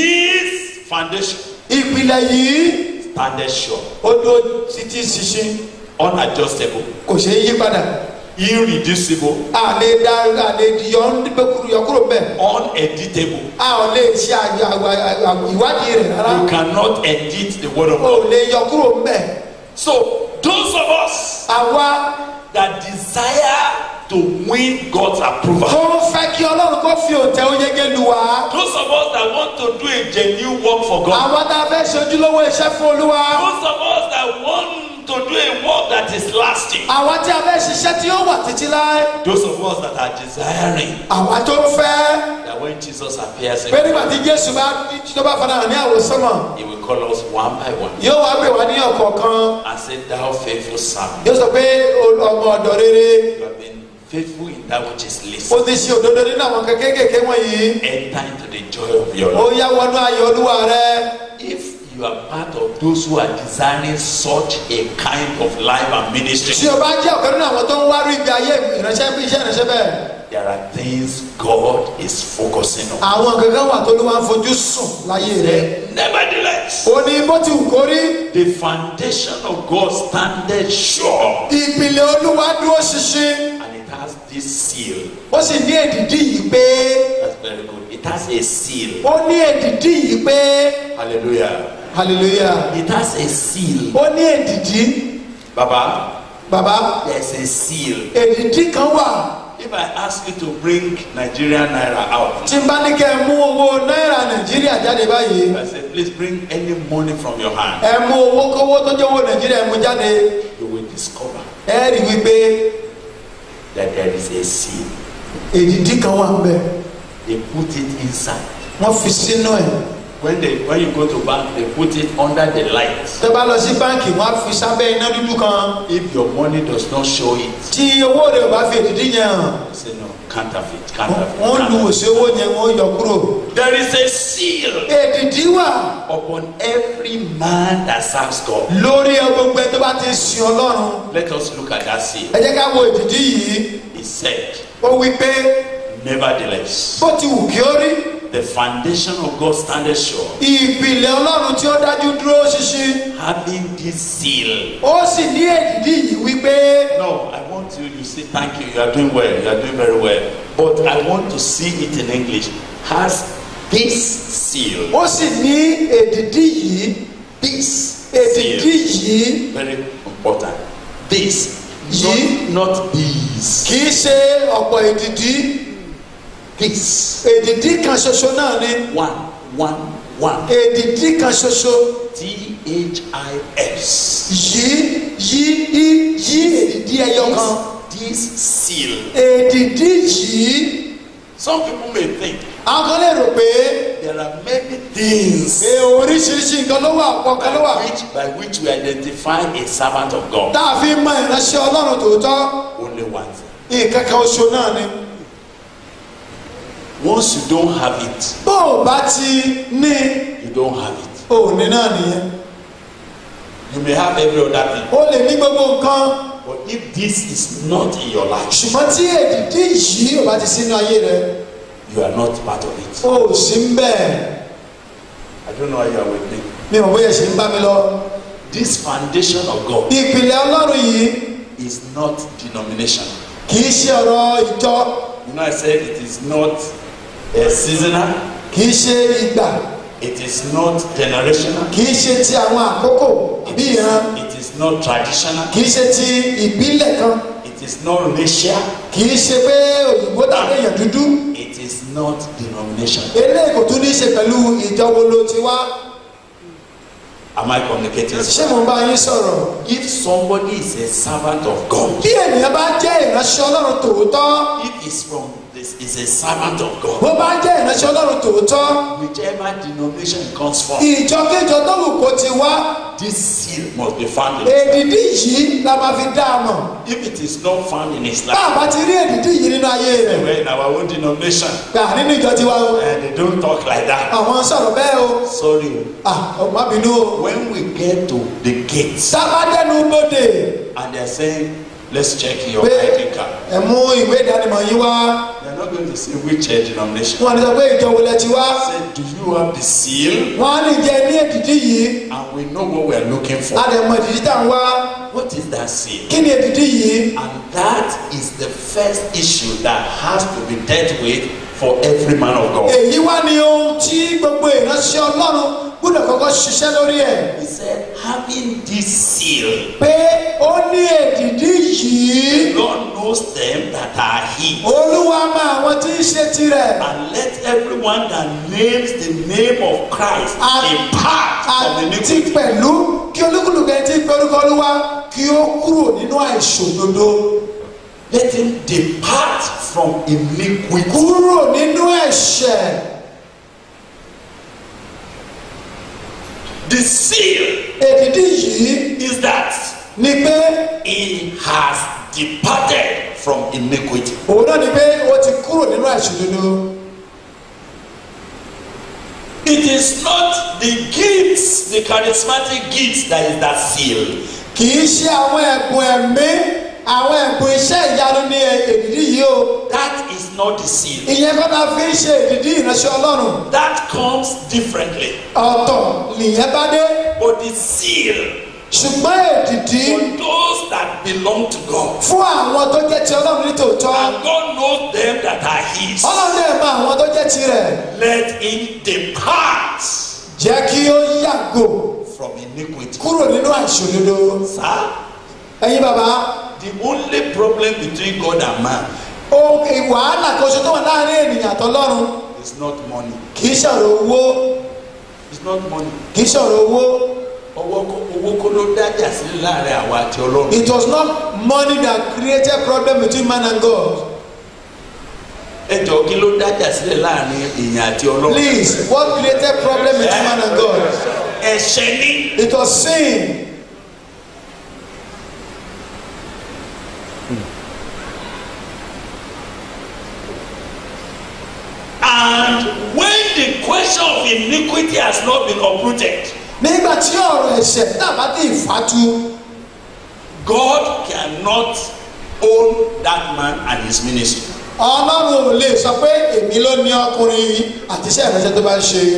Speaker 2: this foundation
Speaker 3: ìpìlẹ̀ yìí
Speaker 2: standeth sure,
Speaker 3: ó dúró títí ṣinṣin
Speaker 2: unadjustable,
Speaker 3: kò ṣeé yí padà.
Speaker 2: irreducible,
Speaker 3: àlè dá àlè yọ ńdígbòkúrú yọ kúrò mbẹ.
Speaker 2: uneditable.
Speaker 3: a ò lè ṣe àyà- àwà- àwà- ìwádìí rẹ̀
Speaker 2: You
Speaker 3: rárá.
Speaker 2: cannot edit the word of
Speaker 3: o
Speaker 2: God.
Speaker 3: ò lè yọ kúrò mbẹ.
Speaker 2: So those of us
Speaker 3: àwa
Speaker 2: that desire to win God's approval,
Speaker 3: tó ń fẹ́ kí ọlọ́run kó fi òǹtẹ̀ oyege lu wa.
Speaker 2: those of us that want to do a genuine work for God,
Speaker 3: àwa tá a fẹ́ ṣe ojúlówó iṣẹ́ fún olúwa.
Speaker 2: those of us that want to do a work that is lasting,
Speaker 3: àwa tí a fẹ́ ṣiṣẹ́ tí ó wà títí láé.
Speaker 2: those of us that are desiring
Speaker 3: àwa tó ń fẹ́.
Speaker 2: that when Jesus appears, in
Speaker 3: pé nígbà tí jésù bá tó bá fara hàn ní àwòsánmọ̀
Speaker 2: He will call us one by one
Speaker 3: yóò wá pè wá ní ọ̀kọ̀ọ̀kan.
Speaker 2: and say, Thou faithful servant,
Speaker 3: yóò sọ pé o- ọmọ ọ̀dọ̀ rere.
Speaker 2: you have been faithful in that which is least.
Speaker 3: ó ti ṣe òdodo nínú àwọn kékèké wọ̀nyí.
Speaker 2: Enter into the joy of your
Speaker 3: ó
Speaker 2: Lord.
Speaker 3: yá wọnú ayọ̀ olúwa rẹ.
Speaker 2: If you are part of those who are desiring such a kind of life and
Speaker 3: tí
Speaker 2: ministry,
Speaker 3: o bá jẹ́ ọ̀kan nínú àwọn tó ń wá rí ibi ayé ìránṣẹ́ iṣẹ́ ìránṣẹ́ bẹ́ẹ̀.
Speaker 2: there are things God is focusing on.
Speaker 3: àwọn kankan wà tó ló wá ń fojú sùn láyé rẹ.
Speaker 2: Nevertheless,
Speaker 3: ó ní bó ti wù kó rí.
Speaker 2: the foundation of God standeth sure
Speaker 3: ìpìlẹ̀ olúwa dúró ṣinṣin.
Speaker 2: and it has this seal.
Speaker 3: ó sì ní èdìdí yìí pé.
Speaker 2: That's very good. It has a seal.
Speaker 3: ó ní èdìdí yìí pé.
Speaker 2: Hallelujah.
Speaker 3: hallelujah.
Speaker 2: It has a seal.
Speaker 3: ó ní èdìdí.
Speaker 2: Baba,
Speaker 3: bàbá
Speaker 2: there's a seal.
Speaker 3: èdìdí kan wà.
Speaker 2: If I ask you to bring Nigerian naira out,
Speaker 3: tí n bá ní kẹ́ ẹ mú owó náírà nàìjíríà jáde báyìí
Speaker 2: I said, please bring any money from your hand.
Speaker 3: ẹ mú owó kówó tó jẹ́ owó nàìjíríà ẹ mú jáde
Speaker 2: You will discover
Speaker 3: ẹ rí wípé
Speaker 2: that there is a seal.
Speaker 3: èdìdí kan wà ń bẹ
Speaker 2: They put it inside.
Speaker 3: wọ́n fi sínú ẹ̀
Speaker 2: When they when you go to bank, they put it under the light.
Speaker 3: tẹ́ bá lọ sí báǹkì wọ́n á fi sábẹ́ iná dúdú kan
Speaker 2: If your money does not show it,
Speaker 3: tí owó rẹ̀ ò bá fi èdìdí yẹn hàn
Speaker 2: you say no, counterfeit, counterfeit.
Speaker 3: wọ́n lu
Speaker 2: counterfeit.
Speaker 3: òsè owó yẹn wọ́n yọ kúrò
Speaker 2: There is a seal
Speaker 3: èdìdí wà
Speaker 2: upon every man that serves God.
Speaker 3: lórí gbogbo ẹ tó bá ti sin ọlọ́run
Speaker 2: Let us look at that seal.
Speaker 3: ẹ jẹ́ ká wo èdìdí yìí
Speaker 2: He said,
Speaker 3: ó wí pé
Speaker 2: Nevertheless,
Speaker 3: bó ti wù kí ó rí
Speaker 2: the foundation of God standeth sure,
Speaker 3: ìpìlẹ̀ ọlọ́run tí ó dájú dúró ṣinṣin
Speaker 2: having this seal.
Speaker 3: ó sì ní èdìdí yìí wípé
Speaker 2: No, I want you, you say thank you, you are doing well, you are doing very well. But I want to see it in English. Has this seal,
Speaker 3: ó sì ní èdìdí yìí
Speaker 2: this
Speaker 3: èdìdí
Speaker 2: seal,
Speaker 3: yìí
Speaker 2: very important. This,
Speaker 3: Yìí.
Speaker 2: not, not these.
Speaker 3: kì í ṣe ọ̀pọ̀ èdìdí
Speaker 2: This.
Speaker 3: èdìdí kan ṣoṣo náà ni
Speaker 2: One, one, one.
Speaker 3: èdìdí kan ṣoṣo
Speaker 2: T H I S.
Speaker 3: yìí yí yí yí èdìdí ẹyọ kan
Speaker 2: This seal.
Speaker 3: èdìdí yìí
Speaker 2: Some people may think
Speaker 3: àwọn kan lè rò pé
Speaker 2: there are many things
Speaker 3: pé oríṣiríṣi nǹkan ló wà ọ̀pọ̀ kan ló wà
Speaker 2: by which, by which we identify a servant of God.
Speaker 3: tá a fi mọ ìránṣẹ́ ọlọ́run tòótọ́
Speaker 2: Only one thing.
Speaker 3: nǹkan kan oṣù náà ni
Speaker 2: Once you don't have it,
Speaker 3: bó o bá ti ní
Speaker 2: you don't have it.
Speaker 3: òní náà nìyẹn
Speaker 2: You may have every other thing.
Speaker 3: o lè ní gbogbo nǹkan
Speaker 2: But if this is not in your life,
Speaker 3: ṣùgbọ́n tí èdìdí yìí ò bá ti sínú ayé rẹ
Speaker 2: you are not part of it.
Speaker 3: o ò sí ń bẹ́ẹ̀
Speaker 2: I don't know how you are with me.
Speaker 3: mi ò bóyá ṣe ń bá mi lọ
Speaker 2: This foundation of God
Speaker 3: ìpìlẹ̀ ọlọ́run yìí
Speaker 2: is not denomination.
Speaker 3: kì í ṣe ọ̀rọ̀ ìjọ
Speaker 2: You know, I said it is not a seasonal,
Speaker 3: kì í ṣe ìgbà
Speaker 2: it is not generational,
Speaker 3: kì í ṣe ti àwọn àkókò àbí ìran
Speaker 2: it is not traditional,
Speaker 3: kì í ṣe ti ìbílẹ̀ kan
Speaker 2: it is not racial,
Speaker 3: kì í ṣe pé òyìnbó tàbí èèyàn dúdú
Speaker 2: it is not denomination.
Speaker 3: eléyìí kò tún ní í ṣe pẹ̀lú ìjọ wo ló ti wá
Speaker 2: Am I communicating?
Speaker 3: ṣé mo bá yín sọ̀rọ̀
Speaker 2: If somebody is a servant of God,
Speaker 3: bí ènìyàn bá jẹ́ ìránṣẹ́ ọlọ́run tòótọ́
Speaker 2: if he's from this is a servant of God,
Speaker 3: bó bá jẹ́ ìránṣẹ́ ọlọ́run tòótọ́
Speaker 2: whichever denomination it comes from,
Speaker 3: ìjọkíjọ tó wù kó ti wá
Speaker 2: this seal must be found in his life.
Speaker 3: èdìdí yìí la máa fi dá a mọ̀
Speaker 2: If it is not found in his
Speaker 3: bá
Speaker 2: life,
Speaker 3: a bá ti rí èdìdí yìí nínú ayé rẹ̀
Speaker 2: we're in our own denomination
Speaker 3: gbà nínú ìjọ tiwa o
Speaker 2: and they don't talk like that.
Speaker 3: àwọn sọ̀rọ̀ bẹ́ẹ̀ o
Speaker 2: Sorry.
Speaker 3: ah ọ̀ má bínú o
Speaker 2: When we get to the gates
Speaker 3: sábà dẹnu bòde
Speaker 2: and they're saying, let's check your
Speaker 3: pé
Speaker 2: ID card,
Speaker 3: ẹ mú ìwé ìdánimọ̀ yín wá
Speaker 2: they're not going to say which uh, denomination.
Speaker 3: wọn ní sọ pé ìjọ wo lẹ ti wá
Speaker 2: Say, do you have the seal?
Speaker 3: wọn á ní jẹ ní èdìdí yìí
Speaker 2: And we know what we are looking for.
Speaker 3: a dẹ̀ mọ èdìdí tá à ń wá
Speaker 2: What is that seal?
Speaker 3: kí ni èdìdí yìí
Speaker 2: And that is the first issue that has to be dealt with for every man of God.
Speaker 3: èyí wá ní ohun tí gbogbo ìránṣẹ́ ọlọ́run gbọ́dọ̀ kọ́kọ́ ṣiṣẹ́ lórí ẹ̀
Speaker 2: He said, having this seal,
Speaker 3: pé ó ní èdìdí yìí
Speaker 2: God knows them that are His.
Speaker 3: olúwa mọ àwọn tí ń ṣe tirẹ̀
Speaker 2: And let everyone that names the name of Christ
Speaker 3: And-
Speaker 2: depart from
Speaker 3: àti
Speaker 2: iniquity.
Speaker 3: pẹ̀lú kí olúkúlùkù ẹni tí ń pe orúkọ olúwa kí ó kúrò nínú àìṣòdodo
Speaker 2: Let him depart from iniquity.
Speaker 3: kúrò nínú ẹ̀ṣẹ̀
Speaker 2: The seal
Speaker 3: èdìdí yìí
Speaker 2: is that
Speaker 3: ni pé
Speaker 2: he has departed from iniquity.
Speaker 3: òun náà ni pé ó ti kúrò nínú àìṣòdodo
Speaker 2: It is not the gifts, the charismatic gifts that is that seal.
Speaker 3: kì í ṣe àwọn ẹ̀bùn ẹ̀mí àwọn ẹ̀bùn iṣẹ́ ìyanu ní èdìdí yìí o
Speaker 2: That is not the seal.
Speaker 3: ìyẹn kọ́ ta fi ń ṣe èdìdí ìránṣẹ́ ọlọ́run
Speaker 2: That comes differently.
Speaker 3: ọ̀tọ̀ nìyẹn bá dé
Speaker 2: But the seal
Speaker 3: ṣùgbọ́n èdìdí
Speaker 2: for those that belong to God.
Speaker 3: fún àwọn tó jẹ́ ti ọlọ́run ní tòótọ́
Speaker 2: And God knows them that are His.
Speaker 3: ọlọ́run lè mọ àwọn tó jẹ́ tirẹ̀
Speaker 2: Let him depart
Speaker 3: jẹ́ kí ó yàgò
Speaker 2: from iniquity.
Speaker 3: kúrò nínú àìṣòdodo
Speaker 2: Sir,
Speaker 3: ẹ̀yin bàbá
Speaker 2: the only problem between God and man
Speaker 3: ohun wàhálà kan ṣe tó wà láàrin ènìyàn àtọlọ́run
Speaker 2: is not money.
Speaker 3: kì í ṣàrò owó
Speaker 2: it's not money.
Speaker 3: kì í ṣọ̀rọ̀ owó
Speaker 2: owó kó owó kó ló dájà sílẹ̀ láàrin àwa àti ọlọ́run.
Speaker 3: it was not money that created problem between man and God
Speaker 2: ẹ jọ kí ló dájà sílẹ̀ láàrin èèyàn àti ọlọ́run.
Speaker 3: please what created problem between man and God
Speaker 2: ẹ̀ṣẹ̀ ni.
Speaker 3: it was sin
Speaker 2: and when the question of iniquity has not been uprooted.
Speaker 3: nígbà tí ọ̀rọ̀ ẹ̀ṣẹ̀ náà bá dé ìfatu
Speaker 2: God cannot own that man and his ministry.
Speaker 3: ọlọ́run ò lè sọ pé èmi ló ní ọkùnrin yìí àti iṣẹ́ ìrẹsẹ̀ tó bá ń ṣe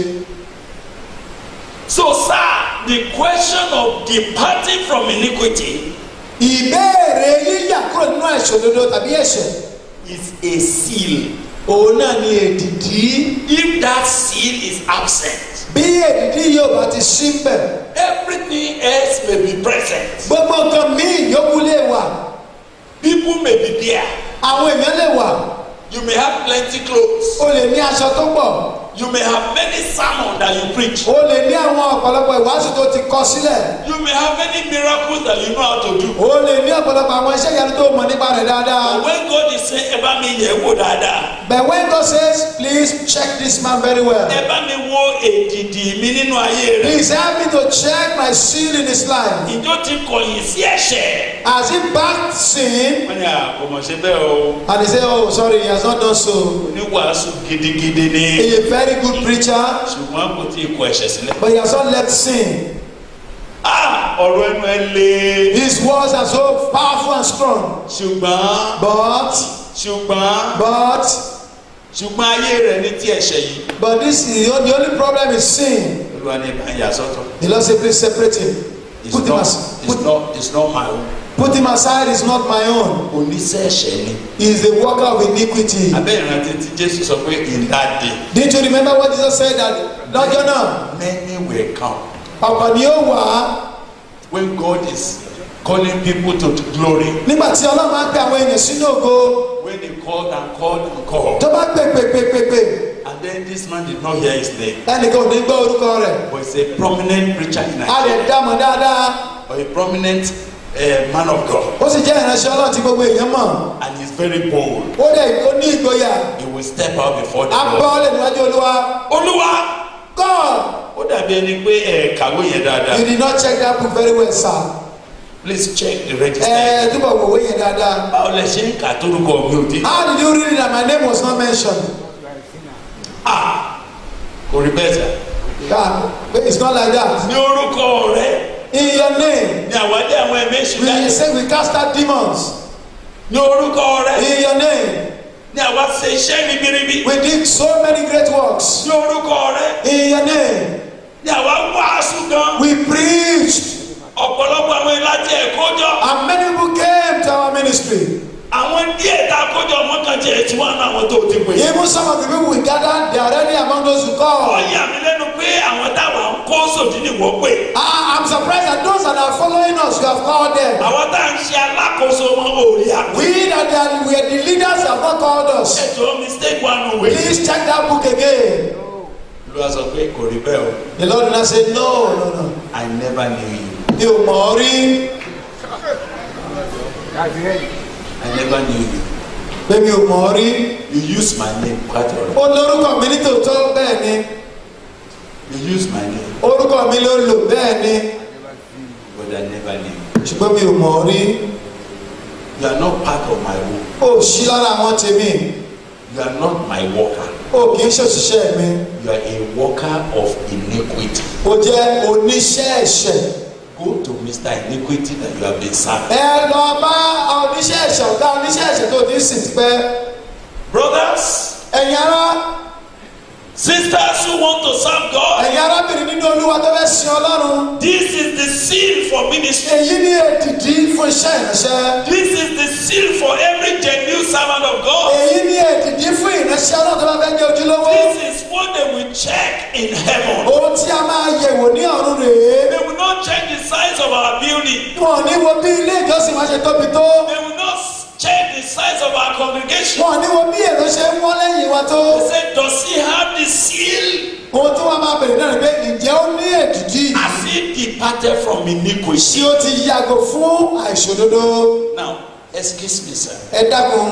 Speaker 2: So, sir, the question of departing from iniquity
Speaker 3: ìbéèrè yíyà kúrò nínú ẹ̀ṣẹ̀ òdodo tàbí ẹ̀ṣẹ̀
Speaker 2: is a seal.
Speaker 3: òun náà ni èdìdí
Speaker 2: If that seal is absent,
Speaker 3: bí èdìdí yóò bá ti sí ń bẹ̀
Speaker 2: everything else may be present.
Speaker 3: gbogbo nǹkan míì yókù lè wà
Speaker 2: People may be there.
Speaker 3: àwọn èèyàn lè wà
Speaker 2: You may have plenty clothes.
Speaker 3: o lè ní aṣọ tó pọ̀
Speaker 2: You may have many sermons that you preach.
Speaker 3: o lè ní àwọn ọ̀pọ̀lọpọ̀ ìwàásù tó ti kọ sílẹ̀
Speaker 2: You may have many miracles that you know how to do.
Speaker 3: o lè ní ọ̀pọ̀lọpọ̀ àwọn iṣẹ́ ìyanu tó mọ̀ nípa rẹ̀ dáadáa
Speaker 2: But when God is saying, ẹ bá mi yẹ̀ wò dáadáa.
Speaker 3: but when God says please check this man very well
Speaker 2: Ẹ bá mi wo èdìdì mi nínú ayé rẹ̀.
Speaker 3: please help me to check my sin in his life
Speaker 2: Ìjọ ti kọ̀yìn sí ẹ̀ṣẹ̀.
Speaker 3: has he backed sin
Speaker 2: Wọ́n ní àkọ́mọ̀ ṣe bẹ́ẹ̀ o.
Speaker 3: and he say oh sorry he has not done so
Speaker 2: Oníwàásù gidigidi ni.
Speaker 3: he is a very good preacher
Speaker 2: Ṣùgbọ́n kò tí ì kọ ẹ̀ṣẹ̀ sílẹ̀.
Speaker 3: but he has not left sin
Speaker 2: Ah! Ọ̀rọ̀ ẹnu ẹ le.
Speaker 3: his words are so powerful and strong
Speaker 2: Ṣùgbọ́n
Speaker 3: but
Speaker 2: ṣùgbọ́n
Speaker 3: but
Speaker 2: ṣùgbọ́n ayé rẹ̀ ní tí ẹ̀ṣẹ̀ yìí.
Speaker 3: but this is the only, the only problem is sin
Speaker 2: Olúwa ní ìbá yà sọ́tọ̀.
Speaker 3: the Lord say please separate him
Speaker 2: It's
Speaker 3: put him
Speaker 2: not,
Speaker 3: as
Speaker 2: it's
Speaker 3: put,
Speaker 2: not, it's not my own.
Speaker 3: put him aside is not my own
Speaker 2: Oníṣẹ́ ẹ̀ṣẹ̀ ni.
Speaker 3: he is the worker of iniquity
Speaker 2: Abẹ́ ìrántí tí Jésù sọ pé in that day
Speaker 3: didn't you remember what Jesus said that lọ́jọ́ náà
Speaker 2: many will come.
Speaker 3: ọ̀pọ̀ ni ó wà á
Speaker 2: When God is calling people to glory.
Speaker 3: nígbà tí ọlọ́run máa ń pe àwọn èèyàn sínú ògo
Speaker 2: When they called and called and called.
Speaker 3: tó bá pè pè pè pè pè
Speaker 2: And then this man did not hear his name.
Speaker 3: ẹnìkan ò ní gbọ́ orúkọ rẹ̀
Speaker 2: But he's a prominent preacher in
Speaker 3: a lè
Speaker 2: Nigeria.
Speaker 3: dá mọ̀ dáadáa
Speaker 2: Or a prominent uh, man of God.
Speaker 3: ó sì jẹ́ ìránṣẹ́ ọlọ́run tí gbogbo èèyàn mọ̀
Speaker 2: And he's very bold.
Speaker 3: ó dẹ̀ ó ní ìgboyà
Speaker 2: He will step out before the
Speaker 3: á
Speaker 2: Lord.
Speaker 3: bọ́ ọ́ lè níwájú olúwa
Speaker 2: Olúwa!
Speaker 3: God
Speaker 2: Ó dàbí ẹni pé ẹ kàwé yẹn dáadáa.
Speaker 3: you did not check that book very well sir
Speaker 2: Please check the
Speaker 3: ẹ
Speaker 2: register.
Speaker 3: túbọ̀ wòwe yẹn dáadáa
Speaker 2: Báwo lẹ ṣe ń kà tórúkọ mi ò dín?
Speaker 3: how did you read it that my name was not mentioned
Speaker 2: Ah! Kò rí bẹ́ẹ̀ sà.
Speaker 3: God it's not like that
Speaker 2: Ní orúkọ rẹ̀
Speaker 3: in your name
Speaker 2: ní àwádìí àwọn ẹ̀mí èṣù
Speaker 3: we
Speaker 2: jáde.
Speaker 3: say we cast out demons
Speaker 2: Ní orúkọ rẹ̀
Speaker 3: in your name
Speaker 2: ní àwa ṣe iṣẹ́ ribiribi.
Speaker 3: we did so many great works
Speaker 2: Ní orúkọ rẹ̀
Speaker 3: in your name
Speaker 2: ní àwa wàásù gan.
Speaker 3: we preached
Speaker 2: Ọ̀pọ̀lọpọ̀ àwọn ìlàjì ẹ̀kọ́ jọ.
Speaker 3: and many people came to our ministry
Speaker 2: Àwọn díẹ̀ tá a kójọ wọn kan jẹ́ tí wọ́n á ná àwọn tó ti pè.
Speaker 3: even some of the people we gathered they are already among those who call
Speaker 2: Ọ̀yà mi lẹ́nu pé àwọn táwọn ń kó sòdí ni wọ́n pè.
Speaker 3: I am surprised that those that are following us you have called them
Speaker 2: Àwọn tá à ń ṣe alákòóso wọn ò rí àpè.
Speaker 3: we that they are, we are the leaders have not called us
Speaker 2: Ẹ̀jọ̀ mistake wà nù wẹ̀.
Speaker 3: please check that book again
Speaker 2: Olúwa sọ pé kò rí bẹ́ẹ̀ o.
Speaker 3: the Lord did not say no no no
Speaker 2: I never knew you.
Speaker 3: mi ò mọ̀ ọ́ rí
Speaker 2: I never knew you.
Speaker 3: pé mi ò mọ̀ ọ́ rí
Speaker 2: You use my name quite alright.
Speaker 3: ó lórúkọ mi ní tòótọ́ bẹ́ẹ̀ ni
Speaker 2: You use my name
Speaker 3: orúkọ mi ló lò bẹ́ẹ̀ ni
Speaker 2: but I never knew you.
Speaker 3: ṣùgbọ́n mi ò mọ̀ ọ́ rí
Speaker 2: You are not part of my work.
Speaker 3: ó sí lára àwọn tèmi
Speaker 2: You are not my worker.
Speaker 3: ó kì í ṣòṣìṣẹ́ mi
Speaker 2: You are a worker of iniquity.
Speaker 3: ó jẹ́ oníṣẹ́ ẹ̀ṣẹ̀
Speaker 2: Go to Mr. Iniquity that you have been serving.
Speaker 3: ẹ lọ bá oníṣẹ́ ẹ̀ṣẹ̀ ọ̀gá oníṣẹ́ ẹ̀ṣẹ̀ tó ti sìn tipẹ́
Speaker 2: Brothers,
Speaker 3: ẹ̀yin ará
Speaker 2: sisters who want to serve God,
Speaker 3: ẹ̀yin arábìnrin nínú olúwa tó fẹ́ sin ọlọ́run
Speaker 2: this is the seal for ministry.
Speaker 3: èyí ní èdìdí fún iṣẹ́ ìránṣẹ́
Speaker 2: This is the seal for every genuine servant of God.
Speaker 3: èyí ní èdìdí fún ìránṣẹ́ ọlọ́run tó bá fẹ́ jẹ́ ojúlówó
Speaker 2: This is what they will check in heaven.
Speaker 3: ohun tí a máa yẹ̀wò ní ọ̀run rèé
Speaker 2: They will not check the size of our building.
Speaker 3: wọn ò ní wo bí ilé ìjọsìn wa ṣe tóbi tó
Speaker 2: They will not check the size of our congregation.
Speaker 3: wọn ní wo bí èrò ṣe ń wọ́n lẹ́yìn wa tó
Speaker 2: They said, Does he have the seal?
Speaker 3: ohun tí wọ́n máa bèrè náà ni pé ǹjẹ́ ó ní èdìdí
Speaker 2: Has he departed from
Speaker 3: tí
Speaker 2: iniquity?
Speaker 3: ó ti yàgò fún àìṣòdodo
Speaker 2: Now, excuse me, sir.
Speaker 3: ẹ dákun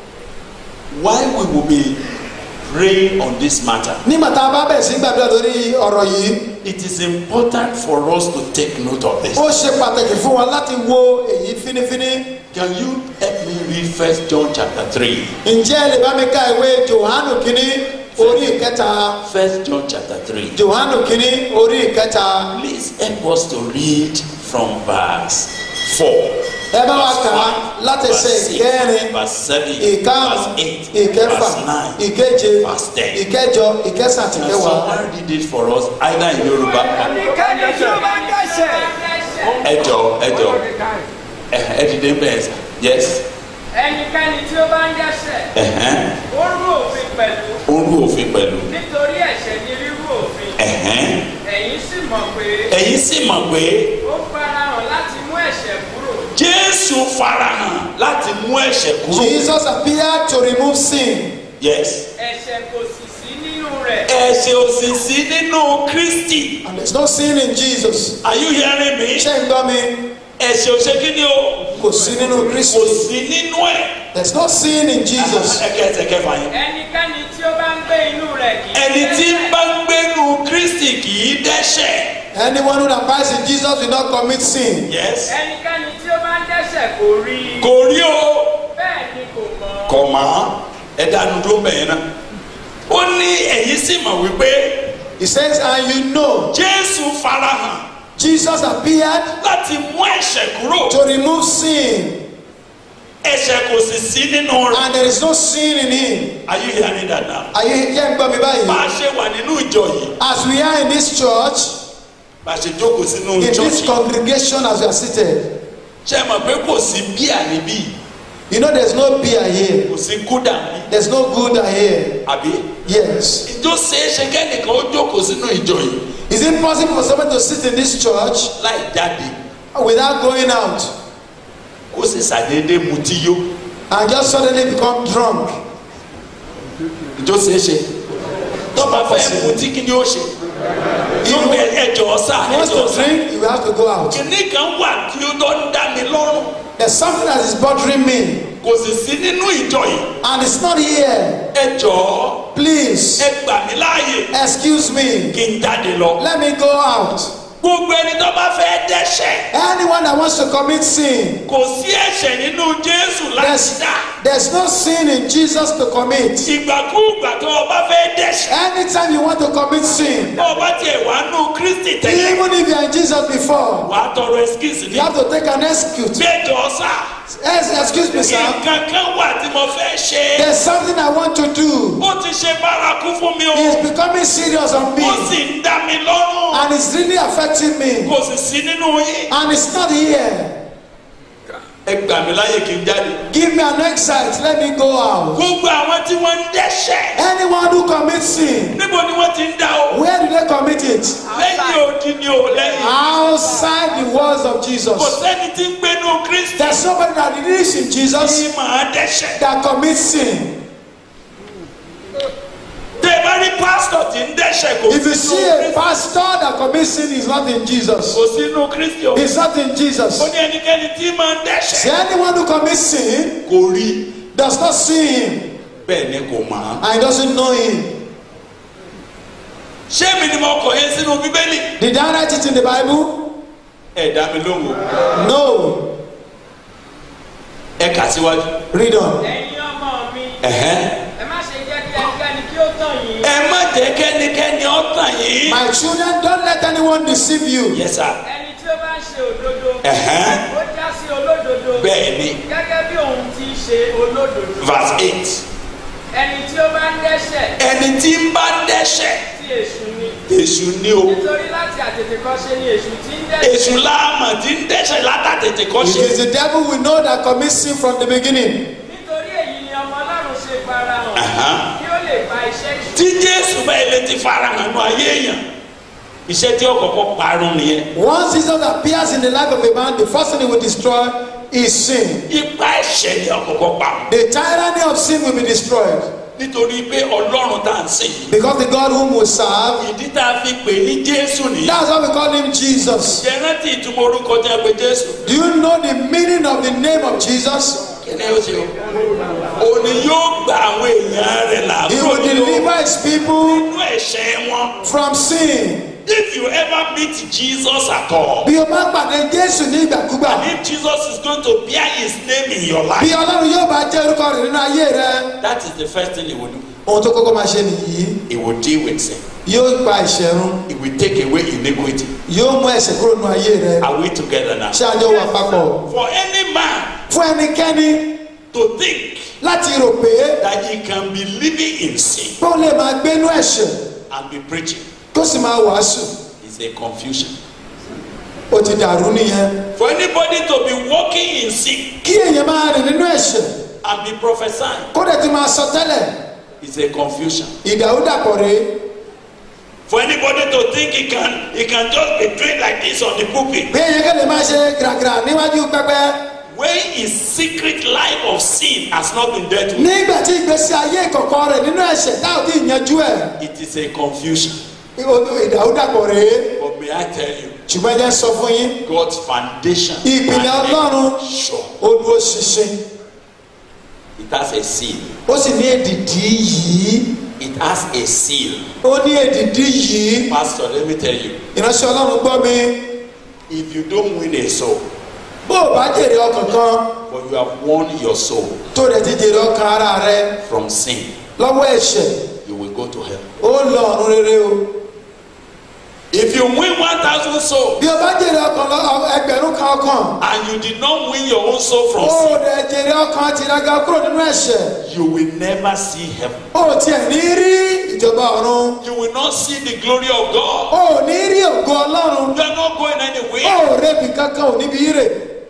Speaker 2: Why we will be praying on this matter?
Speaker 3: nígbà tá a bá bẹ̀rẹ̀ sí gbàdúrà lórí ọ̀rọ̀ yìí
Speaker 2: It is important for us to take note of this.
Speaker 3: ó ṣe pàtàkì fún wa láti wo èyí fínífíní
Speaker 2: Can you help me read First John chapter 3?
Speaker 3: ǹjẹ́ ẹ lè bá mi ka ìwé johanu kínní orí ìkẹta
Speaker 2: First John chapter 3.
Speaker 3: johanu kínní orí ìkẹta
Speaker 2: Please help us to read from verse 4.
Speaker 3: ẹ bá wa
Speaker 2: verse
Speaker 3: kà á
Speaker 2: five,
Speaker 3: láti
Speaker 2: verse
Speaker 3: ṣe
Speaker 2: six,
Speaker 3: ìkẹrin
Speaker 2: verse 7,
Speaker 3: ìkarùn
Speaker 2: verse 8,
Speaker 3: ìkẹfà
Speaker 2: verse 9.
Speaker 3: ìkeje
Speaker 2: verse ten.
Speaker 3: ìkẹjọ ìkẹsàn àti
Speaker 2: Can
Speaker 3: ìkẹwàá.
Speaker 2: someone read it for us either in Yoruba?
Speaker 4: ẹnikẹ́ni tí ó bá ń dẹ́ṣẹ̀.
Speaker 2: Ẹ jọ̀ọ́, ẹ jọ̀ọ́. Ẹ ẹ dìde bẹ́ẹ̀ sà. Yes.
Speaker 4: ẹnikẹ́ni tí ó bá ń dẹ́ṣẹ̀.
Speaker 2: Ẹ̀hẹ́n.
Speaker 4: ó rú òfin pẹ̀lú.
Speaker 2: Ó rú òfin pẹ̀lú.
Speaker 4: nítorí ẹ̀ṣẹ̀ ni rírú òfin.
Speaker 2: Ẹ̀hẹ́n.
Speaker 4: ẹ̀yin sì mọ̀ pé
Speaker 2: Ẹ̀yin sì mọ̀ pé
Speaker 4: ó farahàn láti mú ẹ̀ṣẹ̀ kúrò.
Speaker 2: Jésù farahàn láti mú ẹ̀ṣẹ̀ kúrò.
Speaker 3: Jesus appeared to remove sin.
Speaker 2: Yes.
Speaker 4: ẹ̀ṣẹ̀ kò sì sí nínú rẹ̀.
Speaker 2: Ẹ̀ṣẹ̀ ò sì sí nínú Kristi.
Speaker 3: And there's no sin in Jesus.
Speaker 2: Are you hearing me?
Speaker 3: Ṣé ń gbọ́ mi?
Speaker 2: Ẹ̀ṣẹ̀ ò ṣe kí ni o?
Speaker 3: Kò sí nínú
Speaker 2: Kò
Speaker 3: Kristi.
Speaker 2: sí nínú ẹ̀.
Speaker 3: There's no sin in Jesus.
Speaker 2: Ẹ̀kẹ́ ẹ̀sẹ̀ kẹfà yẹn.
Speaker 4: ẹnikẹ́ni tí ó bá ń gbé inú rẹ̀ kì í
Speaker 2: Ẹni tí
Speaker 4: dẹ́ṣẹ̀.
Speaker 2: bá ń gbénu Kristi kì í dẹ́ṣẹ̀.
Speaker 3: Anyone who abides in Jesus will not commit sin.
Speaker 2: Yes.
Speaker 4: ẹnikẹ́ni tí ó bá ń dẹ́ṣẹ̀ kò rí i.
Speaker 2: Kò rí o.
Speaker 4: bẹ́ẹ̀ ni kò mọ̀.
Speaker 2: Kọ̀ mọ́. Ẹ dánu dúró bẹ̀yẹn náà. Ó ní ẹ̀yin sì mọ̀ wípé
Speaker 3: He says, and you know,
Speaker 2: Jésù farahàn
Speaker 3: Jesus appeared
Speaker 2: láti mú ẹ̀ṣẹ̀ kúrò.
Speaker 3: to remove sin.
Speaker 2: Ẹ̀ṣẹ̀ kò sì sí nínú rẹ̀.
Speaker 3: And there is no sin in him.
Speaker 2: Are you hearing that now?
Speaker 3: Are you here ń gbọ́ mi
Speaker 2: Bá a
Speaker 3: báyìí?
Speaker 2: ṣe wà nínú ìjọ yìí.
Speaker 3: As we are in this church,
Speaker 2: Bá a ṣe jókòó sínú
Speaker 3: in
Speaker 2: ìjọ
Speaker 3: this
Speaker 2: yìí.
Speaker 3: congregation as we are seated,
Speaker 2: Ṣé ẹ mọ̀ pé kò sí bíà níbí?
Speaker 3: you know there's no beer here.
Speaker 2: Kò sí kúdà níbí?
Speaker 3: There's no Gouda here.
Speaker 2: Àbí?
Speaker 3: Yes.
Speaker 2: Ìjọ ṣeé ṣe kẹ́nìkan ó jókòó sínú ìjọ yìí
Speaker 3: Is it possible for someone to sit in this church
Speaker 2: láì jáde
Speaker 3: without going out
Speaker 2: kó sì ṣàdédé mutí yó.
Speaker 3: and just suddenly become drunk?
Speaker 2: Ìjọ ṣeé ṣe. Tó bá fẹ́ mutí kí ni ó ṣe? Yóò bẹ ẹjọ́ sá
Speaker 3: If he wants
Speaker 2: ẹjọ́
Speaker 3: to
Speaker 2: sá.
Speaker 3: drink, you have to go out.
Speaker 2: Kìnní kan wà tí ó tó ń dá mi lọ́rùn.
Speaker 3: There's something that is bothering me,
Speaker 2: Kò sì sí nínú ìjọ yìí.
Speaker 3: and it's not here.
Speaker 2: Ẹjọ́
Speaker 3: Please,
Speaker 2: ẹ gbà mí láàyè
Speaker 3: excuse me.
Speaker 2: kí n jáde lọ.
Speaker 3: Let me go out.
Speaker 2: Gbogbo ẹni tó bá fẹ́ dẹ́ṣẹ̀.
Speaker 3: Anyone that wants to commit sin,
Speaker 2: Kò sí ẹ̀ṣẹ̀ nínú Jésù láti
Speaker 3: there's,
Speaker 2: dá.
Speaker 3: there's no sin in Jesus to commit.
Speaker 2: Ìgbàkúùgbà tó o bá fẹ́ dẹ́ṣẹ̀.
Speaker 3: Anytime you want to commit sin,
Speaker 2: Bó o bá tiẹ̀ wá nù Kristi tẹ́lẹ̀.
Speaker 3: even if you are in Jesus before,
Speaker 2: Wà á tọrọ ẹskíìsì
Speaker 3: you
Speaker 2: ní.
Speaker 3: have to take an excuse.
Speaker 2: Gbẹ́jọ́ sá.
Speaker 3: Yes, excuse me, sir.
Speaker 2: Nǹkan kan wà tí mo fẹ́ ṣe.
Speaker 3: There's something I want to do.
Speaker 2: Ó ti ṣe bárakú fún mi o.
Speaker 3: It's becoming serious on me,
Speaker 2: Ó sì ń dá mi lọ́rùn.
Speaker 3: and it's really affecting me,
Speaker 2: Kò sì sí nínú yín.
Speaker 3: and it's not here.
Speaker 2: Ẹ gbà mí láyè kí n jáde.
Speaker 3: Give me an exit. Let me go out.
Speaker 2: Gbogbo àwọn tí wọ́n ń dẹ́ṣẹ̀.
Speaker 3: Anyone who commits sin,
Speaker 2: Níbo ni wọ́n ti ń dá o?
Speaker 3: where do they commit it?
Speaker 2: Lẹ́yìn odi ni o lẹ́yìn.
Speaker 3: Outside the walls of
Speaker 2: Kò
Speaker 3: Jesus.
Speaker 2: sẹ́ni tí ń gbénu Kristi.
Speaker 3: There's somebody that lives in Jesus
Speaker 2: Tí màá dẹ́ṣẹ̀.
Speaker 3: that commits sin.
Speaker 2: Tẹ́ ẹ bá rí pásítọ̀ tí ń dẹ́ṣẹ̀ kò
Speaker 3: If you
Speaker 2: sínú
Speaker 3: see a
Speaker 2: Kristi.
Speaker 3: pastor that commits sin, he's not in Jesus.
Speaker 2: Kò sínú Kristi o.
Speaker 3: He's not in Jesus.
Speaker 2: Ó ní ẹnikẹ́ni tí máa ń
Speaker 3: See,
Speaker 2: dẹ́ṣẹ̀.
Speaker 3: anyone who commits sin
Speaker 2: Kò rí.
Speaker 3: does not see him
Speaker 2: Bẹ́ẹ̀ ni kò mọ̀.
Speaker 3: and he doesn't know him.
Speaker 2: Ṣé mi ni mo kọ̀ yẹn sínú Bíbélì?
Speaker 3: Did I write it in the Bible?
Speaker 2: Ẹ dá mi lóhùn o.
Speaker 3: No.
Speaker 2: Ẹ kà síwájú.
Speaker 3: Read on.
Speaker 4: ẹ̀yin ọmọ mi
Speaker 2: Ẹ̀hẹ́n.
Speaker 4: ẹ má ṣe jẹ́ kí ẹnikẹ́ni kí ó tàn yín.
Speaker 2: Ẹ má jẹ́ kẹ́nikẹ́ni ó tàn yín.
Speaker 3: My children, don't let anyone deceive you.
Speaker 2: Yes sir.
Speaker 4: ẹni tí ó bá ń ṣe òdodo.
Speaker 2: Ẹ̀hẹ́n.
Speaker 4: ó já sí olódodo.
Speaker 2: Bẹ́ẹ̀ ni.
Speaker 4: gẹ́gẹ́ bí òun ti ṣe olódodo.
Speaker 2: Verse eight.
Speaker 4: ẹni tí ó bá ń dẹ́ṣẹ̀
Speaker 2: Ẹni tí ń bá dẹ́ṣẹ̀.
Speaker 4: tí èṣù ni.
Speaker 2: Èṣù ni o.
Speaker 4: nítorí láti àtètèkọ́ṣe ni èṣù ti ń dẹ́ṣẹ̀.
Speaker 2: Èṣù láàmà tí ń dẹ́ṣẹ̀ látàtètè kọ́
Speaker 3: It
Speaker 2: ṣe.
Speaker 3: is the devil we know that commits sin from the beginning.
Speaker 4: nítorí èyí ni ọmọ ọlọ́run ṣe farahàn.
Speaker 2: Aha.
Speaker 4: kí ó lè ba iṣẹ́ ìṣù.
Speaker 2: Tí Jésù bá ilé ti fara hàn nù ayé èèyàn. Iṣẹ́ tí ó kọ́kọ́ parun nìyẹn.
Speaker 3: Once Jesus appears in the life of a man, the first thing he will destroy is sin.
Speaker 2: Ipa ẹ̀ṣẹ̀
Speaker 5: ẹ̀ṣẹ̀ ni àkọ́kọ́ pa
Speaker 3: The tyranny of sin will be destroyed
Speaker 5: nítorí pé ọlọ́run tá à ń sìn yìí
Speaker 3: because the God whom we serve,
Speaker 5: ìdí tá a fi pè ní jésù nìyí
Speaker 3: that's why we call him Jesus.
Speaker 5: ṣe rántí ìtumọ̀ orúkọ tí a pè jésù
Speaker 3: Do you know the meaning of the name of Jesus?
Speaker 5: kí ni ó ṣe o òní yóò gba àwọn èèyàn rẹ̀ là
Speaker 3: He
Speaker 5: kúrò
Speaker 3: will
Speaker 5: nínú
Speaker 3: deliver his people
Speaker 5: nínú ẹ̀ṣẹ̀ wọn
Speaker 3: from sin.
Speaker 5: if you ever meet jesus at all
Speaker 3: Bí o bá pàdé Jésù ní ìgbàkúgbà,
Speaker 5: and if jesus is going to bear his name in your
Speaker 3: bí
Speaker 5: life
Speaker 3: Ọlọ́run yóò bá jẹ́ orúkọ rẹ̀ nínú ayé rẹ,
Speaker 5: that is the first thing he will do
Speaker 3: ohun tó kọ́kọ́ máa ṣe nìyí,
Speaker 5: he will deal with sin
Speaker 3: yóò pa ẹ̀ṣẹ̀ run,
Speaker 5: he will take away iniquity
Speaker 3: yóò mú ẹ̀ṣẹ̀ kúrò nínú ayé rẹ.
Speaker 5: are we together now
Speaker 3: Ṣé àjọ wà papọ̀?
Speaker 5: for any man
Speaker 3: Fún ẹnikẹ́ni
Speaker 5: to think
Speaker 3: láti rò pé
Speaker 5: that he can be living in sin
Speaker 3: pé ó lè máa gbénú ẹ̀ṣẹ̀
Speaker 5: and be preaching
Speaker 3: kó sì máa wàásù,
Speaker 5: is a confusion
Speaker 3: ó ti dàrú nìyẹn.
Speaker 5: for anybody to be walking in sin
Speaker 3: Kí èèyàn máa rìn nínú ẹ̀ṣẹ̀
Speaker 5: and be prophesying
Speaker 3: kó dẹ̀ ti máa sọ tẹ́lẹ̀,
Speaker 5: is a confusion
Speaker 3: ìdàrúdàpọ̀ rèé.
Speaker 5: for anybody to think he can he can just be doing like this on the pulpit
Speaker 3: Bí èèyàn kẹ́lẹ́ máa ṣe gìràgìrà níwájú pẹpẹ.
Speaker 5: when his secret life of sin has not been dealt with
Speaker 3: nígbà tí ìgbésí ayé ìkọ̀kọ̀ rẹ̀ nínú ẹ̀ṣẹ̀ tá ò tí ì yanjú ẹ̀
Speaker 5: it is a confusion
Speaker 3: ìdàrúdàpọ̀ rèé
Speaker 5: but may I tell you
Speaker 3: ṣùgbọ́n ẹ jẹ́ sọ fún yín
Speaker 5: God's foundation
Speaker 3: Ìpìlẹ̀
Speaker 5: and
Speaker 3: Ọlọ́run.
Speaker 5: sure
Speaker 3: ó dúró ṣinṣin
Speaker 5: it has a seal
Speaker 3: ó sì ní èdìdí yìí
Speaker 5: it has a seal
Speaker 3: ó ní èdìdí yìí
Speaker 5: pastor let me tell you
Speaker 3: ìránṣẹ́ ọlọ́run gbọ́ mi
Speaker 5: if you don't win a soul
Speaker 3: bó o bá jèrè ọkàn kan
Speaker 5: but you have won your soul
Speaker 3: tó rẹ̀ ti jèrè ọkàn ara rẹ
Speaker 5: from sin
Speaker 3: lọ́wọ́ ẹ̀ṣẹ̀
Speaker 5: you will go to hell
Speaker 3: ó lọ ọ̀run rere o
Speaker 5: if you win one thousand soul
Speaker 3: bí o bá jèrè ọkàn lọ ẹgbẹ̀rún kan ọkàn
Speaker 5: and you did not win your own soul from
Speaker 3: ó
Speaker 5: sin
Speaker 3: rẹ̀ jèrè ọkàn tìraga kúrò nínú ẹ̀ṣẹ̀
Speaker 5: you will never see heaven
Speaker 3: ó tiẹ̀ ní rí ìjọba ọ̀run
Speaker 5: you will not see the glory of God
Speaker 3: ó ní rí ògo ọlọ́run
Speaker 5: you are not going anywhere
Speaker 3: ó rebi kankan ò níbi ire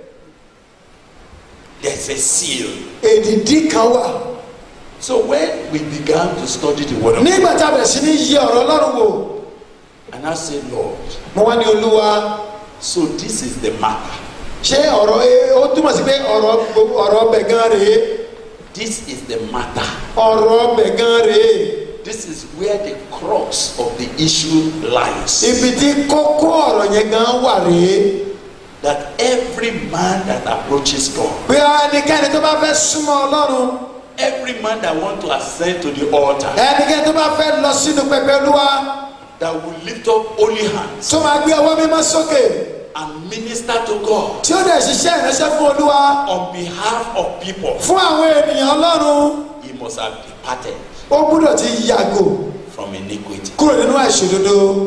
Speaker 5: there's a seal
Speaker 3: èdìdí kan wà
Speaker 5: so when we began to study the word of God
Speaker 3: nígbà tá a bẹ̀rẹ̀ sí ní yẹ ọ̀rọ̀ ọlọ́run wò
Speaker 5: and I said Lord
Speaker 3: mo wá ní olúwa
Speaker 5: so this is the matter
Speaker 3: ṣé ọ̀rọ̀ ẹ- ó túmọ̀ sí pé ọ̀rọ̀ gbogbo- ọ̀rọ̀ ọbẹ̀ gan rèé
Speaker 5: this is the matter
Speaker 3: ọ̀rọ̀ ọbẹ̀ gan rèé
Speaker 5: this is where the crux of the issue lies
Speaker 3: ibi tí kókó ọ̀rọ̀ yẹn gan wà rèé
Speaker 5: that every man that approaches God
Speaker 3: pé ẹnikẹ́ni tó bá fẹ́ súnmọ́ ọlọ́run
Speaker 5: every man that want to ascend to the altar
Speaker 3: ẹnikẹ́ni tó bá fẹ́ lọ sínú pẹpẹ olúwa
Speaker 5: that will lift up holy hands
Speaker 3: tó máa gbé ọwọ́ mímọ́ sókè
Speaker 5: and minister to God
Speaker 3: tí ó dẹ̀ ṣiṣẹ́ ìránṣẹ́ fún olúwa
Speaker 5: on behalf of people
Speaker 3: fún àwọn ènìyàn ọlọ́run
Speaker 5: he must have departed
Speaker 3: ó gbúdọ̀ ti yàgò
Speaker 5: from iniquity
Speaker 3: kúrò nínú àìṣòdodo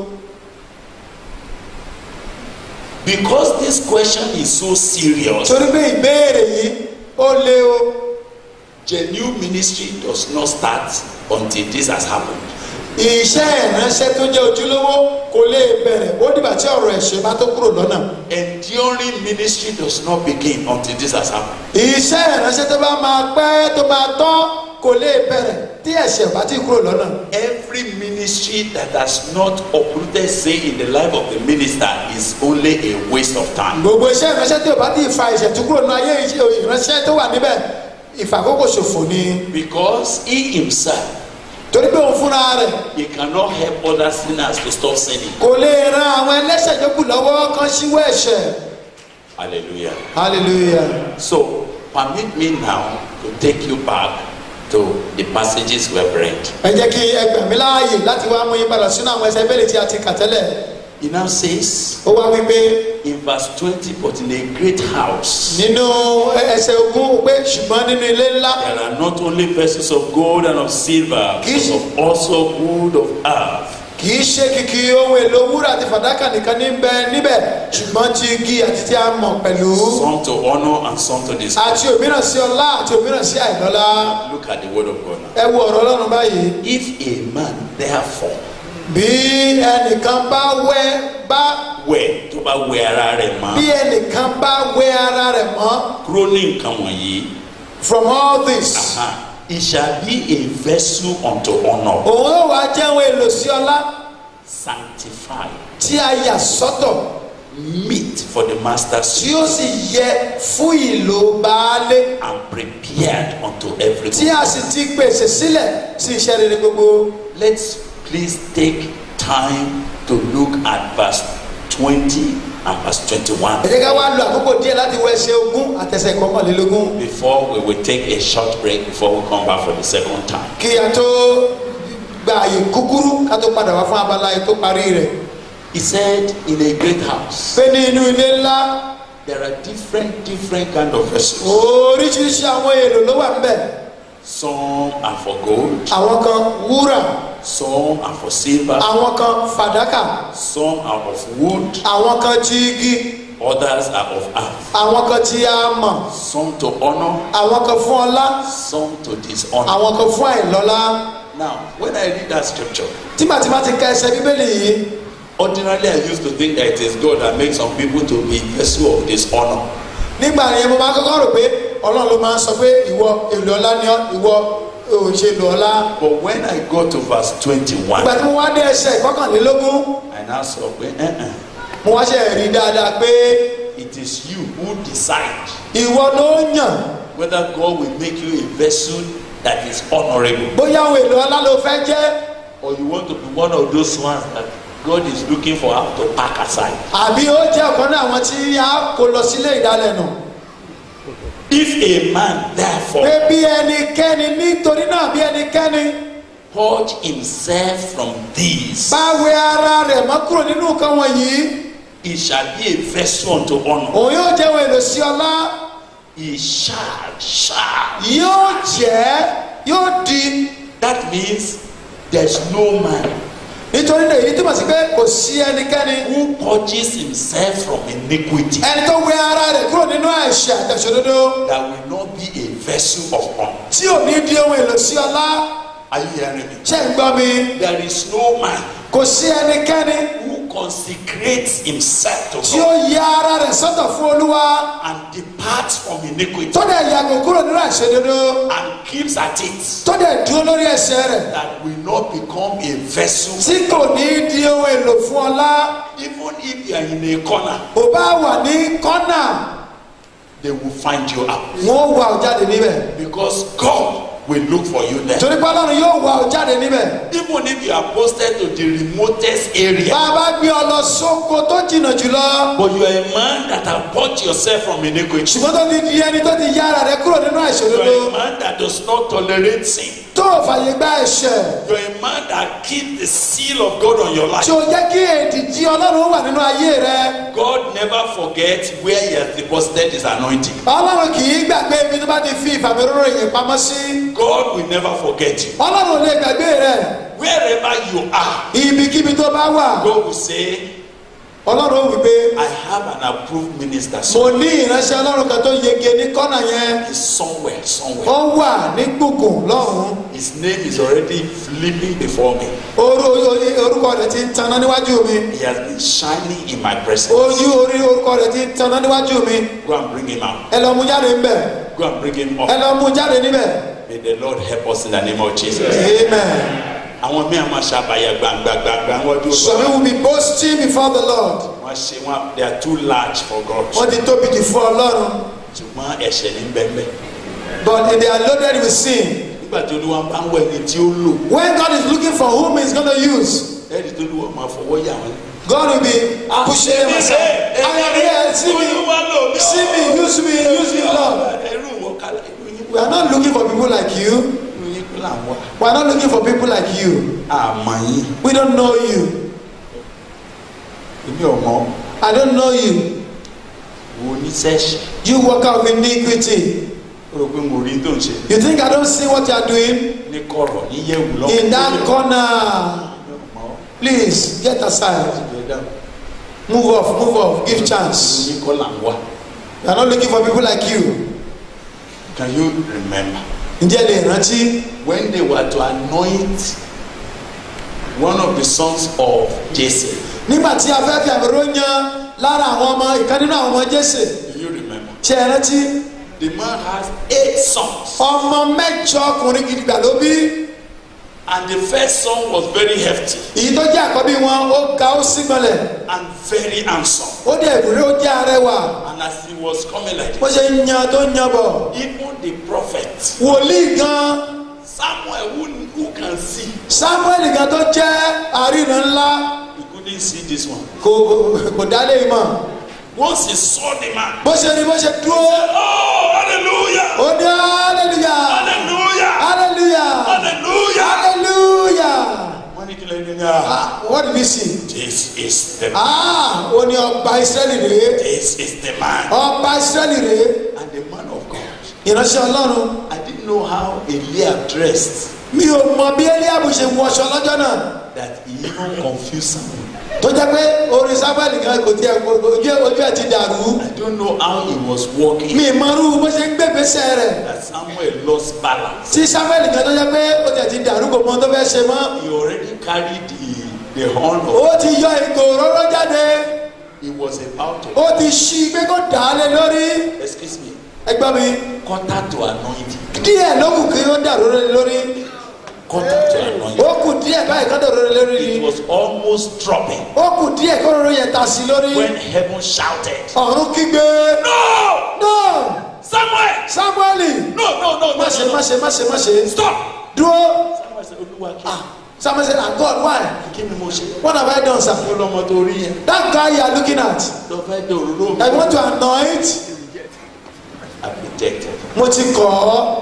Speaker 5: because this question is so serious
Speaker 3: torí pé ìbéèrè yìí ó lé o
Speaker 5: genuine ministry does not start until this has happened
Speaker 3: iṣẹ́ ìránṣẹ́ tó jẹ́ ojúlówó kò lè bẹ̀rẹ̀ ó dìgbà tí ọ̀rọ̀ ẹ̀ṣẹ̀ bá tó kúrò lọ́nà
Speaker 5: enduring ministry does not begin until this has happened
Speaker 3: iṣẹ́ ìránṣẹ́ tó bá máa pẹ́ tó máa tán kò lè bẹ̀rẹ̀ tí ẹ̀ṣẹ̀ bá ti kúrò lọ́nà
Speaker 5: every ministry that has not uprooted sin in the life of the minister is only a waste of time
Speaker 3: gbogbo iṣẹ́ ìránṣẹ́ tí ò bá ti fa ìṣẹ̀tú kúrò nínú ayé iṣẹ́ ìránṣẹ́ tó wà níbẹ̀ ìfàkókò ṣòfò ni
Speaker 5: because he himself
Speaker 3: torí pé òun fúnra rẹ̀
Speaker 5: he cannot help other sinners to stop sinning
Speaker 3: kò lè ran àwọn ẹlẹ́ṣẹ̀ yòókù lọ́wọ́ kan síwọ́ ẹ̀ṣẹ̀
Speaker 5: hallelujah
Speaker 3: hallelujah
Speaker 5: so permit me now to take you back to the passages we have read
Speaker 3: ẹ jẹ́ kí ẹ gbà mí láàyè láti wá mú yín padà sínú àwọn ẹsẹ̀ bẹ́ẹ̀lì tí a ti kà tẹ́lẹ̀
Speaker 5: he now says
Speaker 3: ó wá wípé
Speaker 5: in verse twenty but in a great house
Speaker 3: nínú ẹsẹ̀ ogún pé ṣùgbọ́n nínú ilé ńlá
Speaker 5: there are not only vessels of gold and of silver
Speaker 3: Kiss.
Speaker 5: but of also wood of earth
Speaker 3: kì í ṣe kìkì ohun èlò wúrà àti fàdákà nìkan ní bẹ níbẹ̀ ṣùgbọ́n ti igi àti tí a mọ̀ pẹ̀lú
Speaker 5: some to honour and some to disgrace.
Speaker 3: àti òmíràn sí ọlá àti òmíràn sí àìlọ́lá
Speaker 5: Look at the word of God now.
Speaker 3: ẹ wo ọ̀rọ̀ ọlọ́run báyìí
Speaker 5: If a man therefore
Speaker 3: bí ẹnìkan bá wẹ bá
Speaker 5: wẹ̀ tó bá wẹ ara rẹ̀
Speaker 3: bí
Speaker 5: mọ́
Speaker 3: ẹnìkan bá wẹ ara rẹ̀ mọ́
Speaker 5: kúrò ní nǹkan wọ̀nyí
Speaker 3: from all this
Speaker 5: aha, it shall be a vessel unto honour
Speaker 3: òun ó wá jẹ́ ohun èlò sí ọlá
Speaker 5: sanctified
Speaker 3: tí a yà sọ́tọ̀
Speaker 5: meet for the master's
Speaker 3: tí ó sì yẹ fún ìlò baálé
Speaker 5: and prepared unto every
Speaker 3: tí a sì ti pèsè sílẹ̀ sí iṣẹ́ rere gbogbo.
Speaker 5: Let's please take time to look at verse 20 and verse 21
Speaker 3: ẹ jẹ́ ká wá lo àkókò díẹ̀ láti wọ ẹsẹ̀ ogún àtẹsẹ̀ kọkànlélógún
Speaker 5: before we will take a short break before we come back for the second time.
Speaker 3: kí a tó gba àyè kúkúrú ká tó padà wá fún abala yìí tó parí rẹ̀.
Speaker 5: He said, In a great house,
Speaker 3: pé ní inú ilé ńlá
Speaker 5: there are different, different kind of vessels.
Speaker 3: oríṣiríṣi àwọn èlò ló wà níbẹ̀
Speaker 5: Some are for gold,
Speaker 3: àwọn kan wúrà
Speaker 5: some are for silver,
Speaker 3: àwọn kan fàdákà
Speaker 5: some are of wood,
Speaker 3: àwọn kan ti igi
Speaker 5: others are of earth.
Speaker 3: àwọn kan ti amọ̀
Speaker 5: Some to honor,
Speaker 3: àwọn kan fún ọlá
Speaker 5: some to dishonor.
Speaker 3: àwọn kan fún àìlọ́lá.
Speaker 5: Now, when I read that scripture,
Speaker 3: tímàtímà ti ka ẹsẹ̀ bíbélì yìí
Speaker 5: ordinarily I used to think that it is God that makes some people to be vessel of dishonor.
Speaker 3: nígbà yẹn mo máa kọ́kọ́ rò pé ọlọ́run ló máa ń sọ pé ìwọ èlò ọlá ni ọ́ ìwọ òṣèlú ọlá.
Speaker 5: But when I got to verse 21,
Speaker 3: ìgbà tí mo wá dé ẹsẹ̀ ìkọkànlélógún
Speaker 5: I now saw, well, uh-uh.
Speaker 3: mo wá ṣe rí dáadáa pé
Speaker 5: it is you who decide
Speaker 3: ìwọ ló yàn
Speaker 5: whether God will make you a vessel that is honorable
Speaker 3: bóyá ohun èlò ọlá ló fẹ́ jẹ́
Speaker 5: or you want to be one of those ones that God is looking for how to pack aside.
Speaker 3: àbí ó jẹ́ ọ̀kan náà àwọn tí a kò lọ sílé ìdálẹ́nu.
Speaker 5: If a man
Speaker 3: pé
Speaker 5: therefore
Speaker 3: bí ẹnikẹ́ni nítorí náà bí ẹnikẹ́ni
Speaker 5: purge himself from these,
Speaker 3: bá wẹ ara rẹ̀ mọ́ kúrò nínú nǹkan wọ̀nyí
Speaker 5: he shall be a vessel unto honor.
Speaker 3: òun yóò jẹ́ ohun èlò sí ọlá
Speaker 5: He shall, shall.
Speaker 3: yóò jẹ́ yóò di
Speaker 5: That means there's no man
Speaker 3: nítorí náà èyí túmọ̀ sí pé kò sí ẹnikẹ́ni
Speaker 5: who purges himself from iniquity
Speaker 3: ẹni tó wẹ ara rẹ̀ kúrò nínú ẹ̀ṣẹ̀ àtẹ̀sọ́dodo
Speaker 5: that will not be a vessel of honor.
Speaker 3: tí ò ní di ohun èlò sí ọlá
Speaker 5: Are you hearing me?
Speaker 3: ṣé ń gbọ́ mi
Speaker 5: There is no man
Speaker 3: kò sí ẹnikẹ́ni
Speaker 5: who consecrates himself to
Speaker 3: tí
Speaker 5: God
Speaker 3: ó ya ara rẹ̀ sọ́tọ̀ fún olúwa
Speaker 5: and departs from iniquity
Speaker 3: tó dẹ̀ yàgò kúrò nínú àìṣedédé
Speaker 5: and keeps at it
Speaker 3: tó dẹ̀ dúró lórí ẹ̀ṣẹ̀ rẹ̀
Speaker 5: that will not become a vessel
Speaker 3: tí kò ní di ohun èlò fún ọlá
Speaker 5: even if you are in a corner
Speaker 3: ò bá wà ní kọ́nà
Speaker 5: they will find you out
Speaker 3: wọn ó wà ó jáde níbẹ̀
Speaker 5: because God will look for you there
Speaker 3: torí pé ọlọ́run yóò wà ó jáde níbẹ̀
Speaker 5: even if you are posted to the remotest area
Speaker 3: bá a bá gbé ọ lọ sóko tó jìnnà jùlọ
Speaker 5: but you are a man that have bought yourself from iniquity
Speaker 3: ṣùgbọ́n tó ti di ẹni tó ti yá ara rẹ̀ kúrò nínú
Speaker 5: you
Speaker 3: àìṣòdodo
Speaker 5: are a man that does not tolerate sin
Speaker 3: tó ò fàyè gba ẹ̀ṣẹ̀
Speaker 5: you are a man that keeps the seal of God on your life
Speaker 3: tí o jẹ́ kí èdìdí ọlọ́run wà nínú ayé rẹ
Speaker 5: God never forgets where he has deposited his anointing
Speaker 3: ọlọ́run kì í gbàgbé ibi tó bá ti fi ìfàmìróró yìí pamọ́ sí
Speaker 5: God will never forget you
Speaker 3: ọlọ́run ò lè gbàgbé rẹ
Speaker 5: wherever you are
Speaker 3: ibikíbi tó bá wà
Speaker 5: God will say
Speaker 3: ọlọ́run ó wí pé
Speaker 5: I have an approved minister
Speaker 3: mo
Speaker 5: so
Speaker 3: ní ìránṣẹ́ ọlọ́run kan tó yege ní kọ́nà yẹn
Speaker 5: he's somewhere somewhere
Speaker 3: ó wà ní gbùngbùn lọ́hùn-ún
Speaker 5: his name is already flipping before me
Speaker 3: Orú- orúkọ rẹ̀ ti ń taná níwájú mi
Speaker 5: he has been shining in my presence
Speaker 3: ojú orí orúkọ rẹ̀ ti ń taná níwájú mi
Speaker 5: go and bring him out
Speaker 3: ẹ lọ mú jáde ńbẹ̀
Speaker 5: go and bring him
Speaker 3: ẹ
Speaker 5: up
Speaker 3: lọ mú jáde níbẹ̀
Speaker 5: may the Lord help us in the name of Jesus
Speaker 3: amen
Speaker 5: àwọn míì máa ṣàbàyà gbangba gbangba wọn dúró
Speaker 3: some
Speaker 5: sọ
Speaker 3: will be boasting before the lord
Speaker 5: wọn ṣe wọn they are too large for God
Speaker 3: wọ́n ti tóbi jù fún ọlọ́run
Speaker 5: ṣùgbọ́n ẹ̀ṣẹ̀ ní bẹ́ẹ̀
Speaker 3: but they are loaded with sin
Speaker 5: nígbà tí olúwa bá ń wọ ẹni tí ó lò
Speaker 3: when God is looking for whom he is gonna use
Speaker 5: ẹni tó lù wọ́n máa fọwọ́ yà wọ́n.
Speaker 3: God will be pushing them aside I am here see me see me use me use me Lord
Speaker 5: ẹrú wọn kálá ẹrú yín
Speaker 3: we are not looking for people like you
Speaker 5: ẹrú yín kó là ń wá.
Speaker 3: we are not looking for people like you
Speaker 5: àmọ́ yín
Speaker 3: we don't know you
Speaker 5: èmi ọmọ
Speaker 3: I don't know you
Speaker 5: wo ní sẹ́ẹ̀ṣì
Speaker 3: you work out with iniquity
Speaker 5: ó rò pé mo rí tó ń ṣe
Speaker 3: you think I don't see what you are doing
Speaker 5: ní kọ̀rọ̀ ní yẹ̀wù lọ́wọ́.
Speaker 3: in that corner please get aside move off move off give chance
Speaker 5: yín kọ́ là ń wá.
Speaker 3: we are not looking for people like you
Speaker 5: Can you remember
Speaker 3: ǹjẹ́ lè rántí
Speaker 5: when they were to anoint one of the sons of Jesse?
Speaker 3: nígbà tí a fẹ́ fi àmì ròyìn lára àwọn ọmọ ìkan nínú àwọn ọmọ jésè
Speaker 5: Do you remember?
Speaker 3: ṣe é rántí
Speaker 5: The man has eight sons.
Speaker 3: ọmọ mẹ́jọ ọkùnrin gidigba ló bí
Speaker 5: And the first son was very hefty
Speaker 3: èyí tó jẹ́ àkọ́bí wọn ó ga ó sígbọnlẹ̀
Speaker 5: and very handsome.
Speaker 3: ó dẹ̀ ìbúrẹ́ ó jẹ́ arẹwà
Speaker 5: And as he was coming like
Speaker 3: bó
Speaker 5: this,
Speaker 3: ṣe ń yan tó ń yan bọ̀
Speaker 5: even the prophet
Speaker 3: wòlíì gan
Speaker 5: Samuel, who, who can see,
Speaker 3: samuel gan tó jẹ́ àríran ńlá
Speaker 5: he couldn't see this one.
Speaker 3: kò kò dálé mọ̀
Speaker 5: Once he saw the man,
Speaker 3: bó ṣe rí bó ṣe dúró
Speaker 5: oh, hallelujah!
Speaker 3: ó ní hallelujah
Speaker 5: Hallelujah!
Speaker 3: hallelujah
Speaker 5: Hallelujah!
Speaker 3: hallelujah
Speaker 5: Wọ́n ní kí ló ní ní à?
Speaker 3: ah what did he see
Speaker 5: This is the
Speaker 3: ah ó ní ọba israẹli rèé
Speaker 5: this is the man
Speaker 3: ọba israẹli rèé
Speaker 5: and the man of God.
Speaker 3: ìránṣẹ́ ọlọ́run
Speaker 5: I didn't know how Eliab dressed
Speaker 3: mi ò mọ bí eliabu ṣe wọṣọ lọ́jọ́ náà
Speaker 5: that he even confused Samuel.
Speaker 3: tó jẹ́ pé orin samuel gan kò tiẹ̀ kò- kò- ojú ẹ̀- ojú ẹ̀ ti dàrú
Speaker 5: I don't know how he was walking
Speaker 3: mi ìmọ̀rú bó ṣe ń gbégbèsè rẹ̀
Speaker 5: that Samuel lost balance.
Speaker 3: tí samuel gan tó jẹ́ pé ó tiẹ̀ ti dàrú kò mọ ohun tó fẹ́ ṣe mọ́
Speaker 5: He already carried the, the horn of
Speaker 3: ó ti yọ ìgò òróró jáde
Speaker 5: he was about to
Speaker 3: ó ti ṣí pé kó dà á lé lórí
Speaker 5: excuse me
Speaker 3: ẹgbẹ́ mi
Speaker 5: quarter to anointing
Speaker 3: díẹ̀ ló kù kí ó dàrú lé lórí
Speaker 5: quarter to anointing.
Speaker 3: ó kù díẹ̀ báyìí kó dàrú lé lórí
Speaker 5: It
Speaker 3: ni
Speaker 5: was almost dropping
Speaker 3: ó kù díẹ̀ kó òróró yẹn ta sí lórí
Speaker 5: when heaven shouted,
Speaker 3: ọ̀run kígbe
Speaker 5: No!
Speaker 3: no
Speaker 5: Samuel!
Speaker 3: samuel
Speaker 5: No, no, no, no,
Speaker 3: má ṣe
Speaker 5: no,
Speaker 3: má
Speaker 5: no.
Speaker 3: ṣe má ṣe má ṣe
Speaker 5: Stop!
Speaker 3: dúró
Speaker 5: Samuel said, Olúwa kí
Speaker 3: ah samuel said ah god why
Speaker 5: kí ni mo ṣe?
Speaker 3: what have i done sir
Speaker 5: Ó lọ́mọ tó rí yẹn.
Speaker 3: that guy you are looking at
Speaker 5: Lọ fẹ́ dé òróró mi.
Speaker 3: i want to anoint
Speaker 5: I rejected.
Speaker 3: mo ti kọ̀ ọ́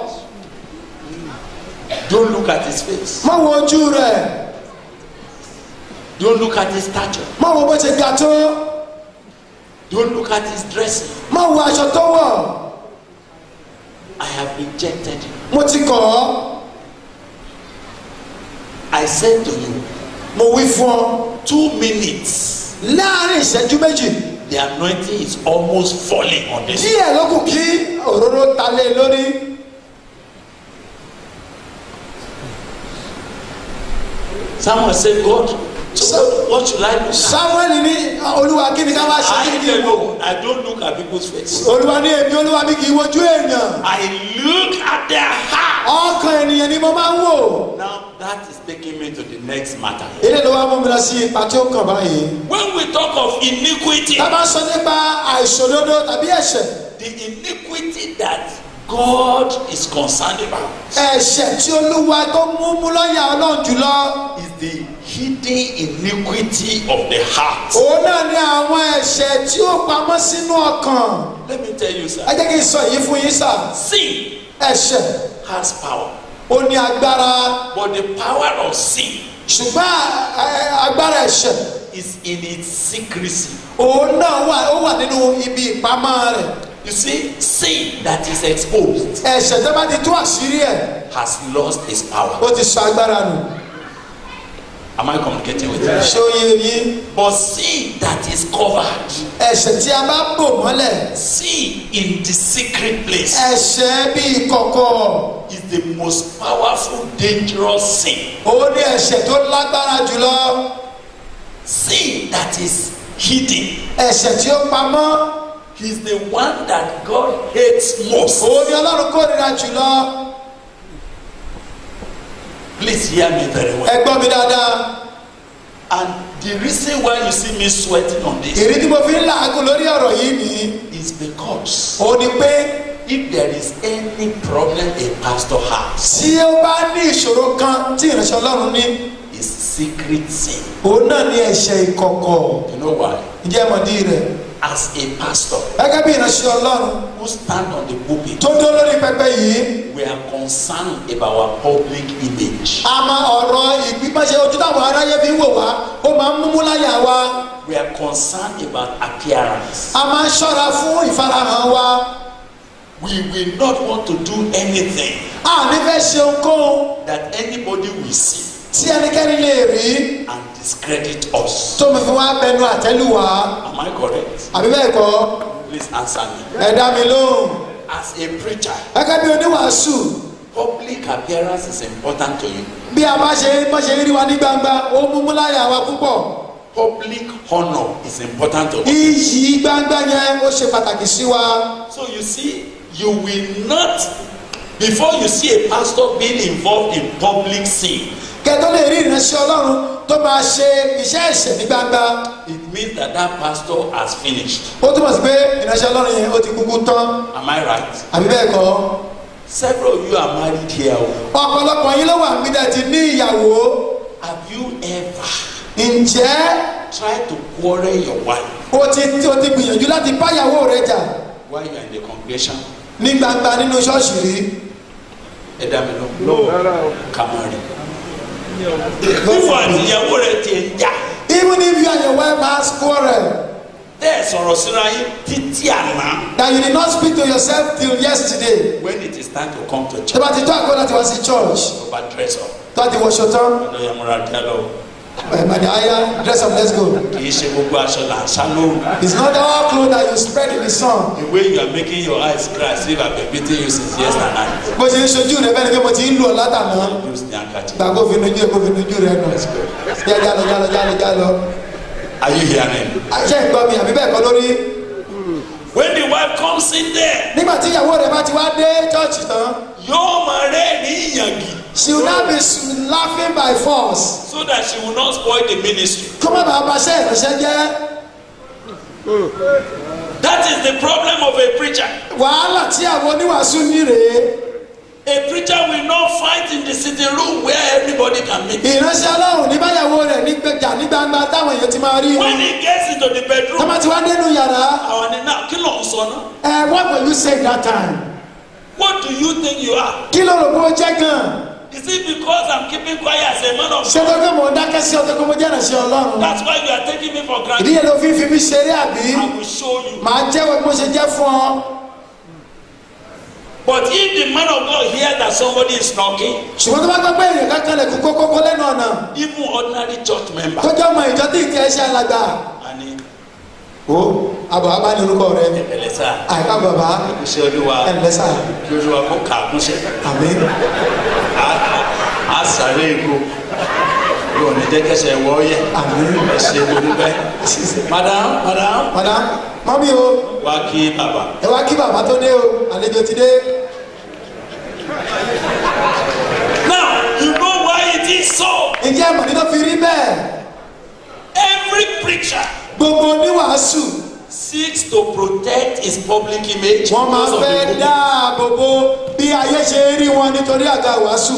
Speaker 5: Don't look at his face.
Speaker 3: má wo ojú rẹ̀
Speaker 5: Don't look at his stature.
Speaker 3: má wo bó ṣe ga tó
Speaker 5: Don't look at his dressing.
Speaker 3: má wo aṣọ tó wọ̀
Speaker 5: I have rejected you.
Speaker 3: mo ti kọ̀ ọ́
Speaker 5: I said to you,
Speaker 3: mo wí fún ọ
Speaker 5: two minutes.
Speaker 3: láàrin ìṣẹ́jú méjì
Speaker 5: The anointing is almost falling on this.
Speaker 3: díẹ̀ ló kù kí òróró ta lé lórí
Speaker 5: Someone said, God, so what, what should I do?
Speaker 3: samuel ní olúwa kí ni ká wá ṣe kí
Speaker 5: I
Speaker 3: ni kí n wò
Speaker 5: alone, I don't look at people's face.
Speaker 3: olúwa ní èmi olúwa mi kì í wojú èèyàn
Speaker 5: I look at their heart.
Speaker 3: ọkàn ènìyàn ni mo máa ń wò
Speaker 5: Now that is taking me to the next matter.
Speaker 3: ilé ló wá mú mi lọ sí ipa tí ó kàn báyìí
Speaker 5: When we talk of iniquity,
Speaker 3: tá a bá sọ nípa àìṣòdodo tàbí ẹ̀ṣẹ̀
Speaker 5: the iniquity that God is concerned about
Speaker 3: ẹ̀ṣẹ̀ tí olúwa tó mú mú lọ́yà ọlọ́run jùlọ
Speaker 5: is the hidden iniquity of the heart.
Speaker 3: òun náà ni àwọn ẹ̀ṣẹ̀ tí ó pamọ́ sínú ọkàn
Speaker 5: Let me tell you, sir.
Speaker 3: ẹ jẹ́ kí n sọ èyí fún yín sà
Speaker 5: Sin
Speaker 3: ẹ̀ṣẹ̀
Speaker 5: has power,
Speaker 3: ó ní agbára
Speaker 5: but the power of sin
Speaker 3: ṣùgbọ́n ẹ, ẹ, agbára ẹ̀ṣẹ̀
Speaker 5: is in its secrecy.
Speaker 3: òun náà wà ó wà nínú ibi ìpamọ́ rẹ̀
Speaker 5: You see, sin that is exposed
Speaker 3: ẹ̀ṣẹ̀ tó bá ti tú àṣírí ẹ̀
Speaker 5: has lost its power.
Speaker 3: ó ti sọ agbára nù
Speaker 5: Am I communicating with you?
Speaker 3: ṣé ó yé yín
Speaker 5: But sin that is covered,
Speaker 3: ẹ̀ṣẹ̀ tí a bá bò mọ́lẹ̀
Speaker 5: sin in the secret place,
Speaker 3: ẹ̀ṣẹ̀ bíi kọ̀kọ̀
Speaker 5: is the most powerful, dangerous sin.
Speaker 3: òun ní ẹ̀ṣẹ̀ tó lágbára jùlọ
Speaker 5: Sin that is hidden
Speaker 3: ẹ̀ṣẹ̀ tí ó pamọ́
Speaker 5: is the one that God hates most.
Speaker 3: òun ní ọlọ́run kórìíra jùlọ
Speaker 5: Please hear me very well.
Speaker 3: ẹ gbọ́ mi dáadáa
Speaker 5: And the reason why you see me sweating on this
Speaker 3: ìrí tí mo fi ń làágùn lórí ọ̀rọ̀ yìí ni
Speaker 5: is because
Speaker 3: òun ni pé
Speaker 5: if there is any problem a pastor has,
Speaker 3: tí ó bá ní ìṣòro kan tí ìránṣẹ́ ọlọ́run ní
Speaker 5: is secret sin.
Speaker 3: òun náà ní ẹ̀ṣẹ̀ ìkọ̀kọ̀
Speaker 5: You know why?
Speaker 3: ǹjẹ́ mọ̀dí rẹ̀
Speaker 5: As a pastor
Speaker 3: gẹ́gẹ́ bí ìránṣẹ́ ọlọ́run
Speaker 5: who stand on the pulpit,
Speaker 3: tó dó lórí pẹpẹ yìí
Speaker 5: we are concerned about our public image.
Speaker 3: a máa ọ̀rọ̀ ìgbígbọ́nṣe ojú táwọn aráyé fi ń wò wá ó máa ń múmú láyà wa
Speaker 5: We are concerned about appearance.
Speaker 3: a máa ń ṣọ́ra fún ìfarahàn wa
Speaker 5: We will not want to do anything
Speaker 3: a ní fẹ́ ṣe ohunkóhun
Speaker 5: that anybody will see
Speaker 3: tí ẹnikẹ́ni lè rí
Speaker 5: and discredit us.
Speaker 3: tó mi fi wá bẹnu àtẹ́lù wá
Speaker 5: Am I correct?
Speaker 3: àbí bẹ́ẹ̀ kọ́
Speaker 5: Please answer me.
Speaker 3: ẹ dá mi lóhùn
Speaker 5: As a preacher,
Speaker 3: gẹ́gẹ́ bí oníwàásù
Speaker 5: public appearance is important to you.
Speaker 3: bí a bá ṣe bá ṣe rí wa ní gbangba ó múmú láyà wa púpọ̀
Speaker 5: Public honor is important to us.
Speaker 3: iyì gbangba yẹn ó ṣe pàtàkì sí wa
Speaker 5: So you see, you will not, before you see a pastor being involved in public sin,
Speaker 3: kẹtọ́ lè rí ìránṣẹ́ ọlọ́run tó máa ṣe iṣẹ́ ẹ̀ṣẹ̀ ní gbangba
Speaker 5: it means that that pastor has finished.
Speaker 3: ó túmọ̀ sí pé ìránṣẹ́ ọlọ́run yẹn ó ti kúkú tán
Speaker 5: Am I right?
Speaker 3: àbí bẹ́ẹ̀ kọ́
Speaker 5: Several of you are married here. o.
Speaker 3: ọ̀pọ̀lọpọ̀ yín ló wà nígbà tí ní ìyàwó
Speaker 5: Have you ever
Speaker 3: ǹjẹ́
Speaker 5: tried to quarrel your wife
Speaker 3: o ti o ti gbìyànjú láti bá ìyàwó rẹ jà
Speaker 5: while you are in the congregation?
Speaker 3: ní gbangba nínú ṣọ́ọ̀ṣì rí
Speaker 5: Ẹ dá mi lọ. Kàmárì. Fífọ̀ àtìyàwó rẹ̀ ti ń jà.
Speaker 3: even if you and your wife has quarrel
Speaker 5: Tẹ́ ẹ̀ sọ̀rọ̀ síra yín títí àná.
Speaker 3: that you did not speak to yourself till yesterday
Speaker 5: When it is time to come to
Speaker 3: tó
Speaker 5: church,
Speaker 3: bá ti tó àkókò láti wá sí church
Speaker 5: tó bá dress up.
Speaker 3: tó bá ti wọṣọ tán
Speaker 5: Ọ̀dọ̀ yẹn múra díẹ̀ lọ.
Speaker 3: ẹ̀ màdì àyà dress up let's go
Speaker 5: Kì í ṣe gbogbo aṣọ là ń sá lóru.
Speaker 3: it's not all clothes that you spread in the sun
Speaker 5: The way you are making your eyes cry as if I been beating you since yesterday.
Speaker 3: bó ṣe ń ṣojú rẹ bẹ́ẹ̀ ni pé mo ti ń lù ọ́ látàná
Speaker 5: Use the handkerchief.
Speaker 3: gbà kó fi nujú ẹ kó fi nujú rẹ nù yá jálọ jálọ jálọ jálọ
Speaker 5: Are you hearing?
Speaker 3: àṣẹ ìgbọ́ mi àbí bẹ́ẹ̀ kọ́ lórí
Speaker 5: When the wife comes in there,
Speaker 3: nígbà tí ìyàwó rẹ bá ti wá dé church tán
Speaker 5: yóò máa rẹ́ ní ìyàngì
Speaker 3: she will now be laughing by force
Speaker 5: so that she will not spoil the ministry.
Speaker 3: kó má bàa bá ṣe ìránṣẹ́ jẹ́
Speaker 5: That is the problem of a preacher.
Speaker 3: wàhálà tí àwọn oníwàásù ní rèé
Speaker 5: A preacher will not fight in the sitting room where everybody can meet.
Speaker 3: ìránṣẹ́ ọlọ́run ní báyàwó rẹ̀ ní gbẹjà ní gbangba táwọn èèyàn ti máa rí
Speaker 5: When he gets into the
Speaker 3: tó
Speaker 5: bedroom,
Speaker 3: bá ti wá dénú yàrá
Speaker 5: àwọn ni náà kí ló ń sọ náà?
Speaker 3: ẹ what will you say that time
Speaker 5: What do you think you are?
Speaker 3: kí ló rò bó jẹ́ gan
Speaker 5: Is it because I'm keeping quiet as a man of
Speaker 3: ṣé
Speaker 5: God?
Speaker 3: tó gbé mò ń dákẹ́ sí ọtọ́ kó mo jẹ́ ìránṣẹ́ ọlọ́run
Speaker 5: That's why you are taking me for
Speaker 3: ìdí
Speaker 5: granted.
Speaker 3: yẹn ló fi fi mí ṣeré àbí
Speaker 5: I will show you.
Speaker 3: màá jẹ́wọ́ bí mo ṣe jẹ́ fún ọ
Speaker 5: But if the man of God hears that somebody is knocking,
Speaker 3: ṣùgbọ́n tó bá gbọ́ pé èèyàn kankan lè kú kókókó lẹ́nu ọ̀nà
Speaker 5: even ordinary church member,
Speaker 3: tó jẹ́ ọmọ ìjọ tí ìtì ẹ̀ṣẹ̀ alàgbà
Speaker 5: and he,
Speaker 3: o àbọ̀ abá ní orúkọ rẹ
Speaker 5: ẹlẹ́sà,
Speaker 3: àìká bàbá
Speaker 5: iṣẹ́ olúwa,
Speaker 3: ẹ̀ ǹlẹ́sà
Speaker 5: kí olúwa kó kà á kúnṣẹ́.
Speaker 3: àmì
Speaker 5: a sáré ikú yóò ní jẹ́ kẹsẹ̀ wọ́ yẹ
Speaker 3: àmì
Speaker 5: ẹ ṣe olùgbẹ́. madam madam
Speaker 3: madam mọ́mí o
Speaker 5: wá kí bàbá.
Speaker 3: ẹ wá kí bàbá tó dé o àlejò ti dé
Speaker 5: now you know why it is so
Speaker 3: ǹjẹ́ àmọ̀ nínú fi rí bẹ́ẹ̀
Speaker 5: every preacher
Speaker 3: gbogbo oníwàásù
Speaker 5: seeks to protect his public image.
Speaker 3: wọ́n máa
Speaker 5: because of the
Speaker 3: fẹ́
Speaker 5: public.
Speaker 3: dáàbò bo bí ayé ṣe rí wọn nítorí àga wàásù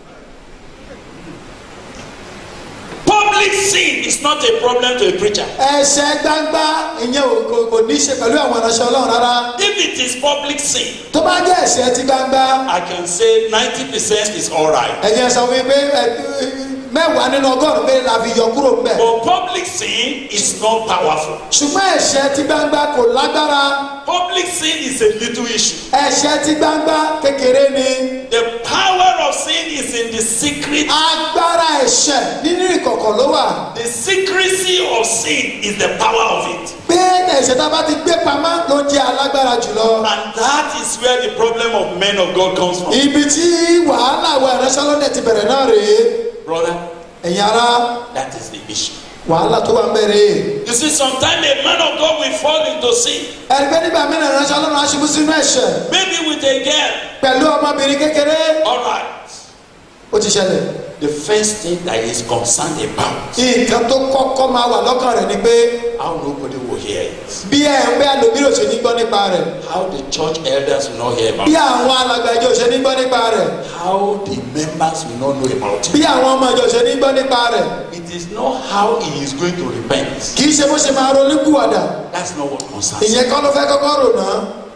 Speaker 5: public sin is not a problem to a preacher.
Speaker 3: ẹ̀ṣẹ̀ gbangba ìyẹn ò kò- kò ní í ṣe pẹ̀lú àwọn ìránṣẹ́ ọlọ́run rárá
Speaker 5: if it is public sin
Speaker 3: tó bá jẹ́ ẹ̀ṣẹ̀ ti gbangba
Speaker 5: i can say ninety percent is alright.
Speaker 3: ẹ̀jẹ̀ sọ fún mi pé ẹ, mẹ́wàá nínú ọgọ́rùn-ún pé la fi yọ kúrò ńbẹ̀
Speaker 5: but public sin is not powerful.
Speaker 3: ṣùgbọ́n ẹ̀ṣẹ̀ ti gbangba kò lágbára
Speaker 5: public sin is a little issue.
Speaker 3: ẹ̀ṣẹ̀ ti gbangba kékeré ni
Speaker 5: the power of sin is in the secret.
Speaker 3: agbára ẹ̀ṣẹ̀ nínú ìkọ̀kọ̀ ló wà
Speaker 5: the secrecy of sin is the power of it.
Speaker 3: pé ẹ̀ṣẹ̀ tá a bá ti gbé pamọ́ ló jẹ́ alágbára jùlọ
Speaker 5: and that is where the problem of men of God comes from.
Speaker 3: ibi tí wàhálà wa ìránṣẹ́ lọ́dẹ̀ ti bẹ̀rẹ̀ náà rèé
Speaker 5: brother
Speaker 3: ẹ̀yin ara
Speaker 5: that is the issue.
Speaker 3: wàhálà tó wà ń bẹ̀rẹ̀
Speaker 5: you see sometimes a man of God will fall into sin
Speaker 3: ẹ̀rí pé nígbà mìíràn ìránṣẹ́ ọlọ́run aṣubú sínú ẹ̀ṣẹ̀
Speaker 5: maybe with a girl.
Speaker 3: pẹ̀lú ọmọbìnrin kékeré
Speaker 5: all right.
Speaker 3: ó ti ṣẹlẹ̀
Speaker 5: the first thing that he is concerned about
Speaker 3: nǹkan tó kọ́kọ́ máa wà lọ́kàn rẹ̀ ni pé
Speaker 5: how nobody will hear it.
Speaker 3: bí ẹ̀ ń bẹ́ àlòmíràn ò ṣe ní gbọ́ nípa rẹ̀
Speaker 5: how the church elders will not hear about
Speaker 3: bí
Speaker 5: it.
Speaker 3: àwọn alàgbà ìjọ ò ṣe ní gbọ́ nípa rẹ̀
Speaker 5: how the members will not know about it.
Speaker 3: bí àwọn ọmọ ìjọ ò ṣe ní gbọ́ nípa rẹ̀
Speaker 5: it is not how he is going to repent.
Speaker 3: kì í ṣe bó ṣe máa ronú kúwàdà
Speaker 5: that's not what concerns him.
Speaker 3: ìyẹn kọ́ ló fẹ́ kọ́kọ́ rò náà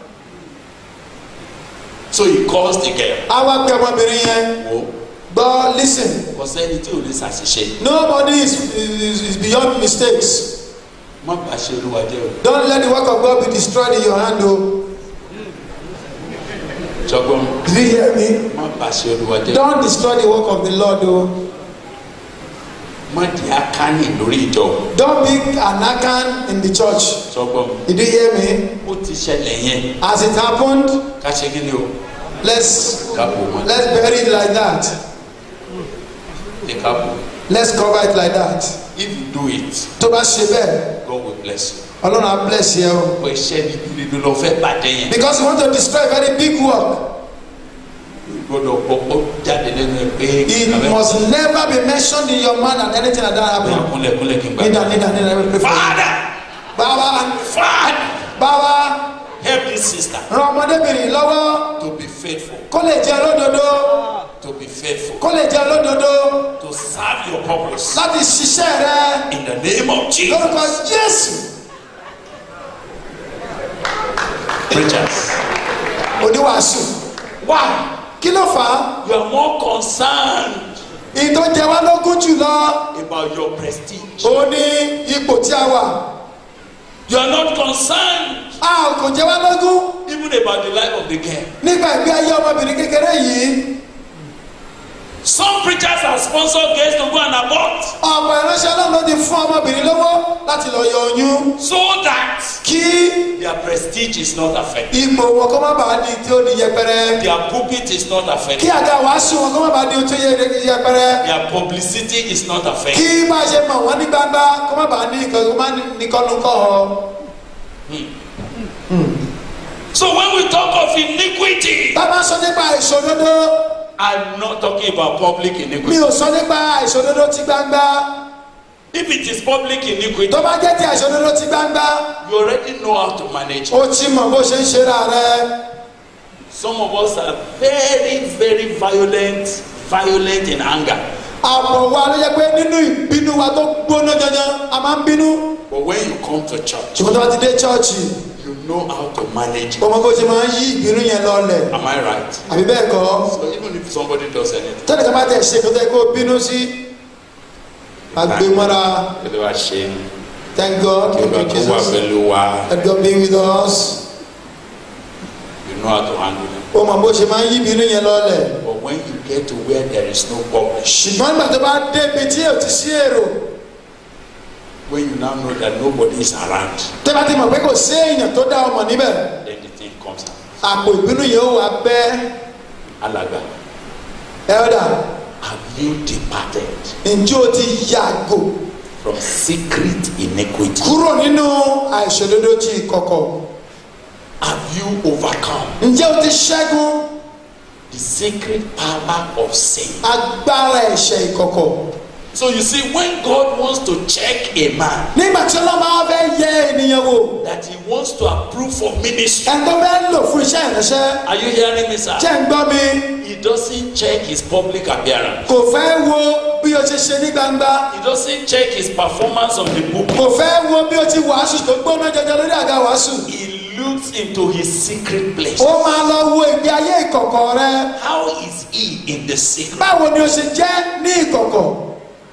Speaker 5: so he calls the girl.
Speaker 3: á wá pe ọmọbìnrin yẹn
Speaker 5: wo
Speaker 3: gbọ́ listen
Speaker 5: kò sẹ́ni tí ò lè ṣàṣìṣe.
Speaker 3: nobody is, is, is beyond mistakes
Speaker 5: má bàa ṣe olúwa jẹ́ o.
Speaker 3: don't let the work of God be destroyed in your hand o
Speaker 5: jọgbọ́n
Speaker 3: did you hear me
Speaker 5: má bàa ṣe olúwa jẹ́ o.
Speaker 3: don't destroy the work of the Lord o
Speaker 5: má di akánì lórí ìjọ.
Speaker 3: don't be an akan in the church
Speaker 5: jọgbọ́n
Speaker 3: did you hear me
Speaker 5: ó ti ṣẹlẹ̀ yẹn
Speaker 3: as it happened
Speaker 5: ká ṣe kí ni o.
Speaker 3: let's
Speaker 5: ká bò wọn.
Speaker 3: let's bury it like that
Speaker 5: lè ká bò.
Speaker 3: let's cover it like that
Speaker 5: if you do it
Speaker 3: tó bá ṣe bẹ́ẹ̀
Speaker 5: God will bless you.
Speaker 3: ọlọ́run á bless yẹ o
Speaker 5: pé iṣẹ́ bíbí ló lọ fẹ́ bàjẹ́ yẹn.
Speaker 3: because you want to destroy a very big work
Speaker 5: gbọ́dọ̀ gbọ́kọ́ jáde lẹ́nu ẹ pé
Speaker 3: It
Speaker 5: abẹ́-
Speaker 3: must never be mentioned in your mind that anything like that
Speaker 5: Bóyá
Speaker 3: happen.
Speaker 5: kúnlẹ̀ kúnlẹ̀ kí n gbà.
Speaker 3: Nídà nídà nídà let me pray for you.
Speaker 5: Father
Speaker 3: Bàbá
Speaker 5: Father
Speaker 3: bàbá
Speaker 5: help this sister
Speaker 3: ran ọmọdébìnrin lọ́wọ́
Speaker 5: to be faithful
Speaker 3: kó lè jẹ́ olódodo
Speaker 5: to be faithful
Speaker 3: kó lè jẹ́ olódodo
Speaker 5: to serve your purpose
Speaker 3: láti ṣiṣẹ́ rẹ
Speaker 5: in the name of Jesus.
Speaker 3: lórúkọ Jésù
Speaker 5: Preachers
Speaker 3: oníwàásù.
Speaker 5: why
Speaker 3: Kí ló fà á?
Speaker 5: you are more concerned
Speaker 3: Ìyí tó jẹ wá lógún jùlọ
Speaker 5: about your prestige.
Speaker 3: ó ní ipò tí a wà.
Speaker 5: You are not concerned
Speaker 3: A kò jẹ wá lógún
Speaker 5: even about the life of the girl.
Speaker 3: nígbà ìgbé ayé ọmọbìnrin kékeré yìí.
Speaker 5: Some preachers have sponsored girls to go and abort
Speaker 3: Ọ̀pọ̀ ìránṣẹ́ náà ló ti fún ọmọbìnrin lówó láti lọ yọ oyún
Speaker 5: so that
Speaker 3: kí
Speaker 5: their prestige is not affected.
Speaker 3: ipò wọn kó má bàa di tí ó di yẹpẹrẹ.
Speaker 5: Their pulpit is not
Speaker 3: Kí
Speaker 5: affected.
Speaker 3: àga wàásù wọn kó má bàa di ohun tó yẹ yẹpẹrẹ.
Speaker 5: Their publicity is not affected.
Speaker 3: Kí bá a ṣe mọ̀ wọ́n ní gbangba kó má bàa ní nǹkan kó má ní kọ́nu kọ́ ọ.
Speaker 5: So when we talk of iniquity,
Speaker 3: Bàbá sọ nípa ìṣòdodo.
Speaker 5: I'm not talking about public
Speaker 3: Mi
Speaker 5: iniquity.
Speaker 3: ò sọ nípa ìṣòdodo ti gbangba.
Speaker 5: If it is public iniquity,
Speaker 3: tó bá jẹ́ ti àìṣòdodo ti gbangba
Speaker 5: you already know how to manage it.
Speaker 3: ó ti mọ̀ bó ṣe ń ṣe ra rẹ
Speaker 5: Some of us are very, very violent, violent in anger.
Speaker 3: àpò wa ló yẹ pé nínú ìbínú wa tó gbóná janjan a máa ń bínú
Speaker 5: But when you come to church,
Speaker 3: ṣùgbọ́n tó bá ti dé chọ́ọ̀chì
Speaker 5: you know how to manage it.
Speaker 3: ọmọ bó ṣe máa ń yí ìbínú yẹn lọlẹ̀
Speaker 5: Am I right?
Speaker 3: àbí bẹ́ẹ̀ kọ́
Speaker 5: So even if somebody does anything,
Speaker 3: tẹ́lẹ̀ ká bá tẹ̀ ṣe kó tẹ́ kó bínú sí agbémọ́ra
Speaker 5: kí ló wá ṣe?
Speaker 3: thank God thank
Speaker 5: Ìgbà
Speaker 3: you
Speaker 5: tó wà
Speaker 3: Jesus
Speaker 5: pẹ̀lú wa,
Speaker 3: let God be with us
Speaker 5: you know how to handle it.
Speaker 3: ó mọ̀ bó ṣe máa ń yí ìbínú yẹn lọlẹ̀
Speaker 5: But when you get to where there is no public,
Speaker 3: ṣùgbọ́n nígbà tó bá débi tí ò ti sí èrò
Speaker 5: when you now know that nobody is around,
Speaker 3: tẹ́ bá ti mọ̀ pé kò sí èèyàn tó dá ọmọ níbẹ̀
Speaker 5: then the thing comes out.
Speaker 3: àpò ìbínú yẹn ó wà bẹ́ẹ̀
Speaker 5: Alaga,
Speaker 3: elder
Speaker 5: have you departed
Speaker 3: ǹjẹ́ o ti yàgò
Speaker 5: from secret iniquity?
Speaker 3: kúrò nínú àìṣòdodo ti ìkọ̀kọ̀
Speaker 5: Have you overcome
Speaker 3: ǹjẹ́ o ti ṣẹ́gun
Speaker 5: the secret power of sin?
Speaker 3: agbára ẹ̀ṣẹ̀ ìkọ̀kọ̀
Speaker 5: So you see, when God wants to check a man
Speaker 3: nígbà tí ọlọ́mọ wa fẹ́ yẹ ènìyàn wò
Speaker 5: that he wants to approve for ministry,
Speaker 3: ẹni tó fẹ́ lò fún iṣẹ́ ìránṣẹ́
Speaker 5: are you hearing me, sir?
Speaker 3: jẹ́ ń gbọ́ mi
Speaker 5: He doesn't check his public appearance.
Speaker 3: kò fẹ́ wo bí o ṣe ṣe ní gbangba
Speaker 5: He doesn't check his performance on the book.
Speaker 3: kò fẹ́ wo bí o ti wàásù tó gbóná jọjọ lórí àga wàásù
Speaker 5: He looks into his secret place.
Speaker 3: ó máa lọ wo ìgbé ayé ìkọ̀kọ̀ rẹ
Speaker 5: How is he in the secret?
Speaker 3: báwo ni o ṣe jẹ́ ní ìkọ̀kọ̀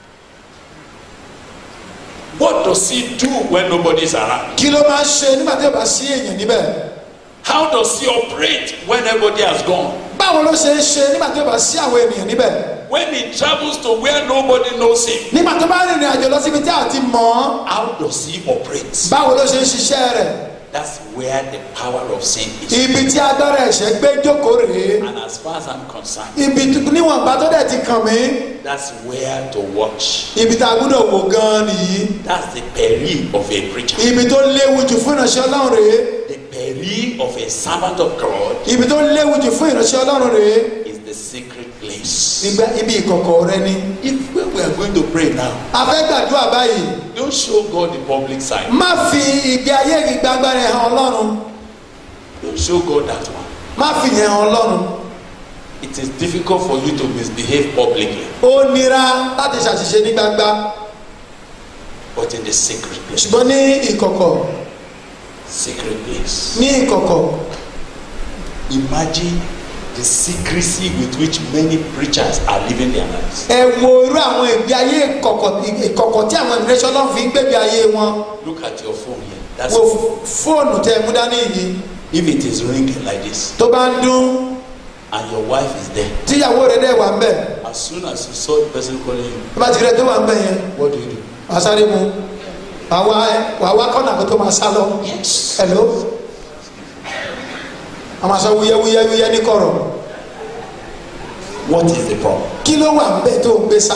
Speaker 5: What does he do when nobody is around?
Speaker 3: kí ló máa ń ṣe nígbà tí o bá sí èèyàn níbẹ̀
Speaker 5: How does he operate when everybody has gone?
Speaker 3: báwo ló ṣe ń ṣe nígbà tí o bá sí àwọn ènìyàn níbẹ̀
Speaker 5: When he travels to where nobody knows him,
Speaker 3: nígbà tó bá rìnrìn àjò lọ síbi tí a ti mọ̀ ọ́
Speaker 5: how does he operate?
Speaker 3: báwo ló ṣe ń ṣiṣẹ́ rẹ̀
Speaker 5: That's where the power of sin is.
Speaker 3: ibi tí agbára ẹ̀ṣẹ̀ gbé jókòó rèé
Speaker 5: And as far as I'm concerned,
Speaker 3: ibi tó- níwọ̀nba tó dẹ̀ ti kàn mí
Speaker 5: that's where to watch.
Speaker 3: ibi tá a gbúdọ̀ wò gan-an nìyí
Speaker 5: That's the peril of a preacher.
Speaker 3: ibi tó léwu jù fún ìránṣẹ́ ọlọ́run rèé
Speaker 5: The peril of a servant of God
Speaker 3: ibi tó léwu jù fún ìránṣẹ́ ọlọ́run rèé
Speaker 5: is the secret place.
Speaker 3: Ibẹ̀- ibi ìkọ̀kọ̀ rẹ ni
Speaker 5: If when we are going to pray now,
Speaker 3: a fẹ́ gbàdúrà báyìí
Speaker 5: don't show God the public side.
Speaker 3: má fi ìgbé ayé ìgbàgbà rẹ hàn ọlọ́run
Speaker 5: Don't show God that one.
Speaker 3: má fi yẹn hàn ọlọ́run
Speaker 5: It is difficult for you to misbehave publicly,
Speaker 3: ó nira láti ṣàṣìṣe ní gbangba
Speaker 5: but in the secret place.
Speaker 3: ṣùgbọ́n ní ìkọ̀kọ̀
Speaker 5: Secret place.
Speaker 3: ní ìkọ̀kọ̀
Speaker 5: Imagine the secrecy with which many preachers are living their lives.
Speaker 3: ẹ wo irú àwọn ìgbé ayé ìkọ̀kọ̀ ìkọ̀kọ̀ tí àwọn ìránṣẹ́ ọlọ́run fi ń gbégbé ayé wọn
Speaker 5: Look at your phone here. That's
Speaker 3: wo fóònù tẹ mú dání yìí
Speaker 5: if it is ringing like this
Speaker 3: tó bá ń dún
Speaker 5: and your wife is there.
Speaker 3: tíyàwó rẹ dẹ̀ wà ń bẹ̀
Speaker 5: As soon as you saw the person calling you,
Speaker 3: tó bá ti rẹ tó wà ń bẹ̀ yẹn
Speaker 5: what do you do?
Speaker 3: wàá sáré mu wàá wá wàá wá kọ́nà kó tó máa sá lọ
Speaker 5: Yes.
Speaker 3: hello a máa sọ wúyẹ́ wúyẹ́ ní kọ̀rọ̀
Speaker 5: What is the problem?
Speaker 3: kí ló wà ń bẹ̀ tó ń gbé sá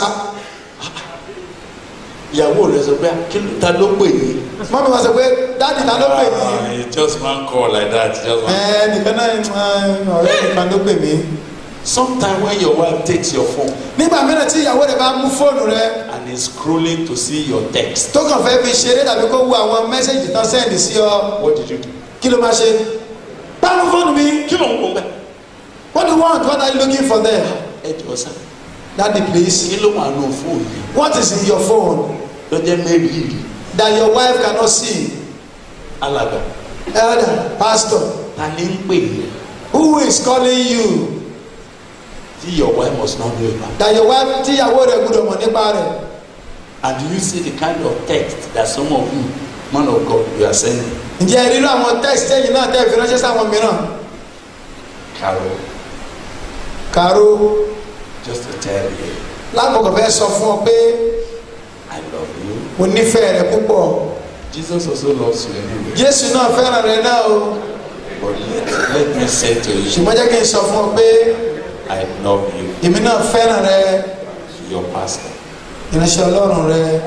Speaker 5: ìyàwó rẹ sọ pé kí ló ta ló pè yín.
Speaker 3: mọ́mí wa sọ pé dáàdì ta ló pè mí
Speaker 5: it's just one call like that just one.
Speaker 3: ẹ nìkan náà ẹ, ọ̀rẹ́ nìkan ló pè mí
Speaker 5: Sometimes when your wife takes your phone
Speaker 3: nígbà mìíràn tí ìyàwó rẹ̀ bá mú fóònù rẹ̀
Speaker 5: and is scrolling to see your text,
Speaker 3: tó kàn fẹ́ fi ṣeré tàbí kó wo àwọn mẹ́sẹ̀gì tán sẹ́ndì sí ọ
Speaker 5: what did you do?
Speaker 3: kí ló máa ṣe báwo fóònù mi
Speaker 5: Kí ló ń wọ bẹ́ẹ̀?
Speaker 3: what do you want what are you looking for there
Speaker 5: Ẹ jọ sá.
Speaker 3: daddy please
Speaker 5: Kí ló wà nù fóònù yìí?
Speaker 3: what is in your phone
Speaker 5: Lọ́jọ́ mẹ́rin
Speaker 3: that your wife cannot see
Speaker 5: alàgbà.
Speaker 3: elder pastor
Speaker 5: Ta ni ń pè é?
Speaker 3: who is calling you
Speaker 5: Tí your wife must not know about.
Speaker 3: that your wife tí ìyàwó rẹ̀ gbọ́dọ̀ mọ̀ nípa rẹ̀
Speaker 5: And do you see the kind of text that some of you, man of God, you are sending?
Speaker 3: ǹjẹ́ ẹ rí irú àwọn text ẹ̀yìn náà tẹ́ fi ránṣẹ́ sáwọn mìíràn
Speaker 5: Carol,
Speaker 3: kàró
Speaker 5: just to tell you,
Speaker 3: lákòókò fẹ́ sọ fún ọ pé
Speaker 5: I love you.
Speaker 3: mo nífẹ̀ẹ́ rẹ púpọ̀
Speaker 5: Jesus also loves you anyway.
Speaker 3: jésù náà fẹ́ràn rẹ náà o
Speaker 5: But let, let me say to you,
Speaker 3: ṣùgbọ́n jẹ́ kí n sọ fún ọ pé
Speaker 5: I love you,
Speaker 3: èmi náà fẹ́ràn rẹ
Speaker 5: your pastor.
Speaker 3: ìránṣẹ́ ọlọ́run rẹ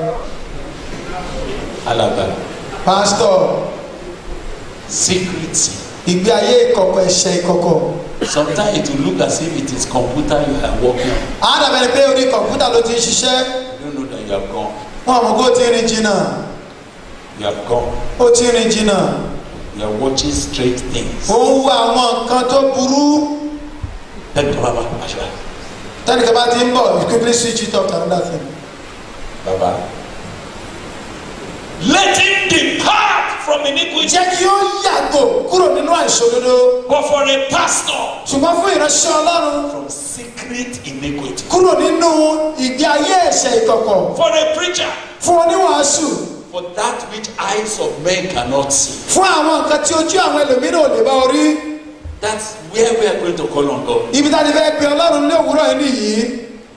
Speaker 5: Alaba,
Speaker 3: pásítọ̀
Speaker 5: secrecy.
Speaker 3: ìgbé ayé ìkọ̀kọ̀ ẹ̀ṣẹ̀ ìkọ̀kọ̀
Speaker 5: Sometimes it will look as if it is computer you are working on.
Speaker 3: àádọ́bẹ̀ni pé orí kọ̀ǹpútà ló ti ń ṣiṣẹ́
Speaker 5: You don't know that you have gone.
Speaker 3: wọn àmọ́ kó o ti rìn jìnnà
Speaker 5: You have gone.
Speaker 3: ó ti rìn jìnnà
Speaker 5: You are watching strange things.
Speaker 3: ó ń wo àwọn nǹkan tó burú
Speaker 5: Tẹ́lẹ̀ bàbá àṣà.
Speaker 3: tẹ́nìkan bá ti ń bọ̀ you quickly switch it off to another thing.
Speaker 5: Bàbá. Let him depart from iniquity.
Speaker 3: jẹ́ kí ó yàgò kúrò nínú àìṣòdodo
Speaker 5: But for a pastor,
Speaker 3: ṣùgbọ́n fún ìránṣẹ́ ọlọ́run
Speaker 5: from secret iniquity.
Speaker 3: kúrò nínú ìgbé ayé ẹ̀ṣẹ̀ ìkọ̀kọ̀
Speaker 5: For a preacher,
Speaker 3: fún oníwàásù
Speaker 5: for that which eyes of men cannot see.
Speaker 3: fún àwọn nǹkan tí ojú àwọn ẹlòmíràn ò lè bá orí
Speaker 5: That's where we are going to call on God.
Speaker 3: ibi tá a ti fẹ́ pe ọlọ́run ní òwúrọ̀ yìí nìyí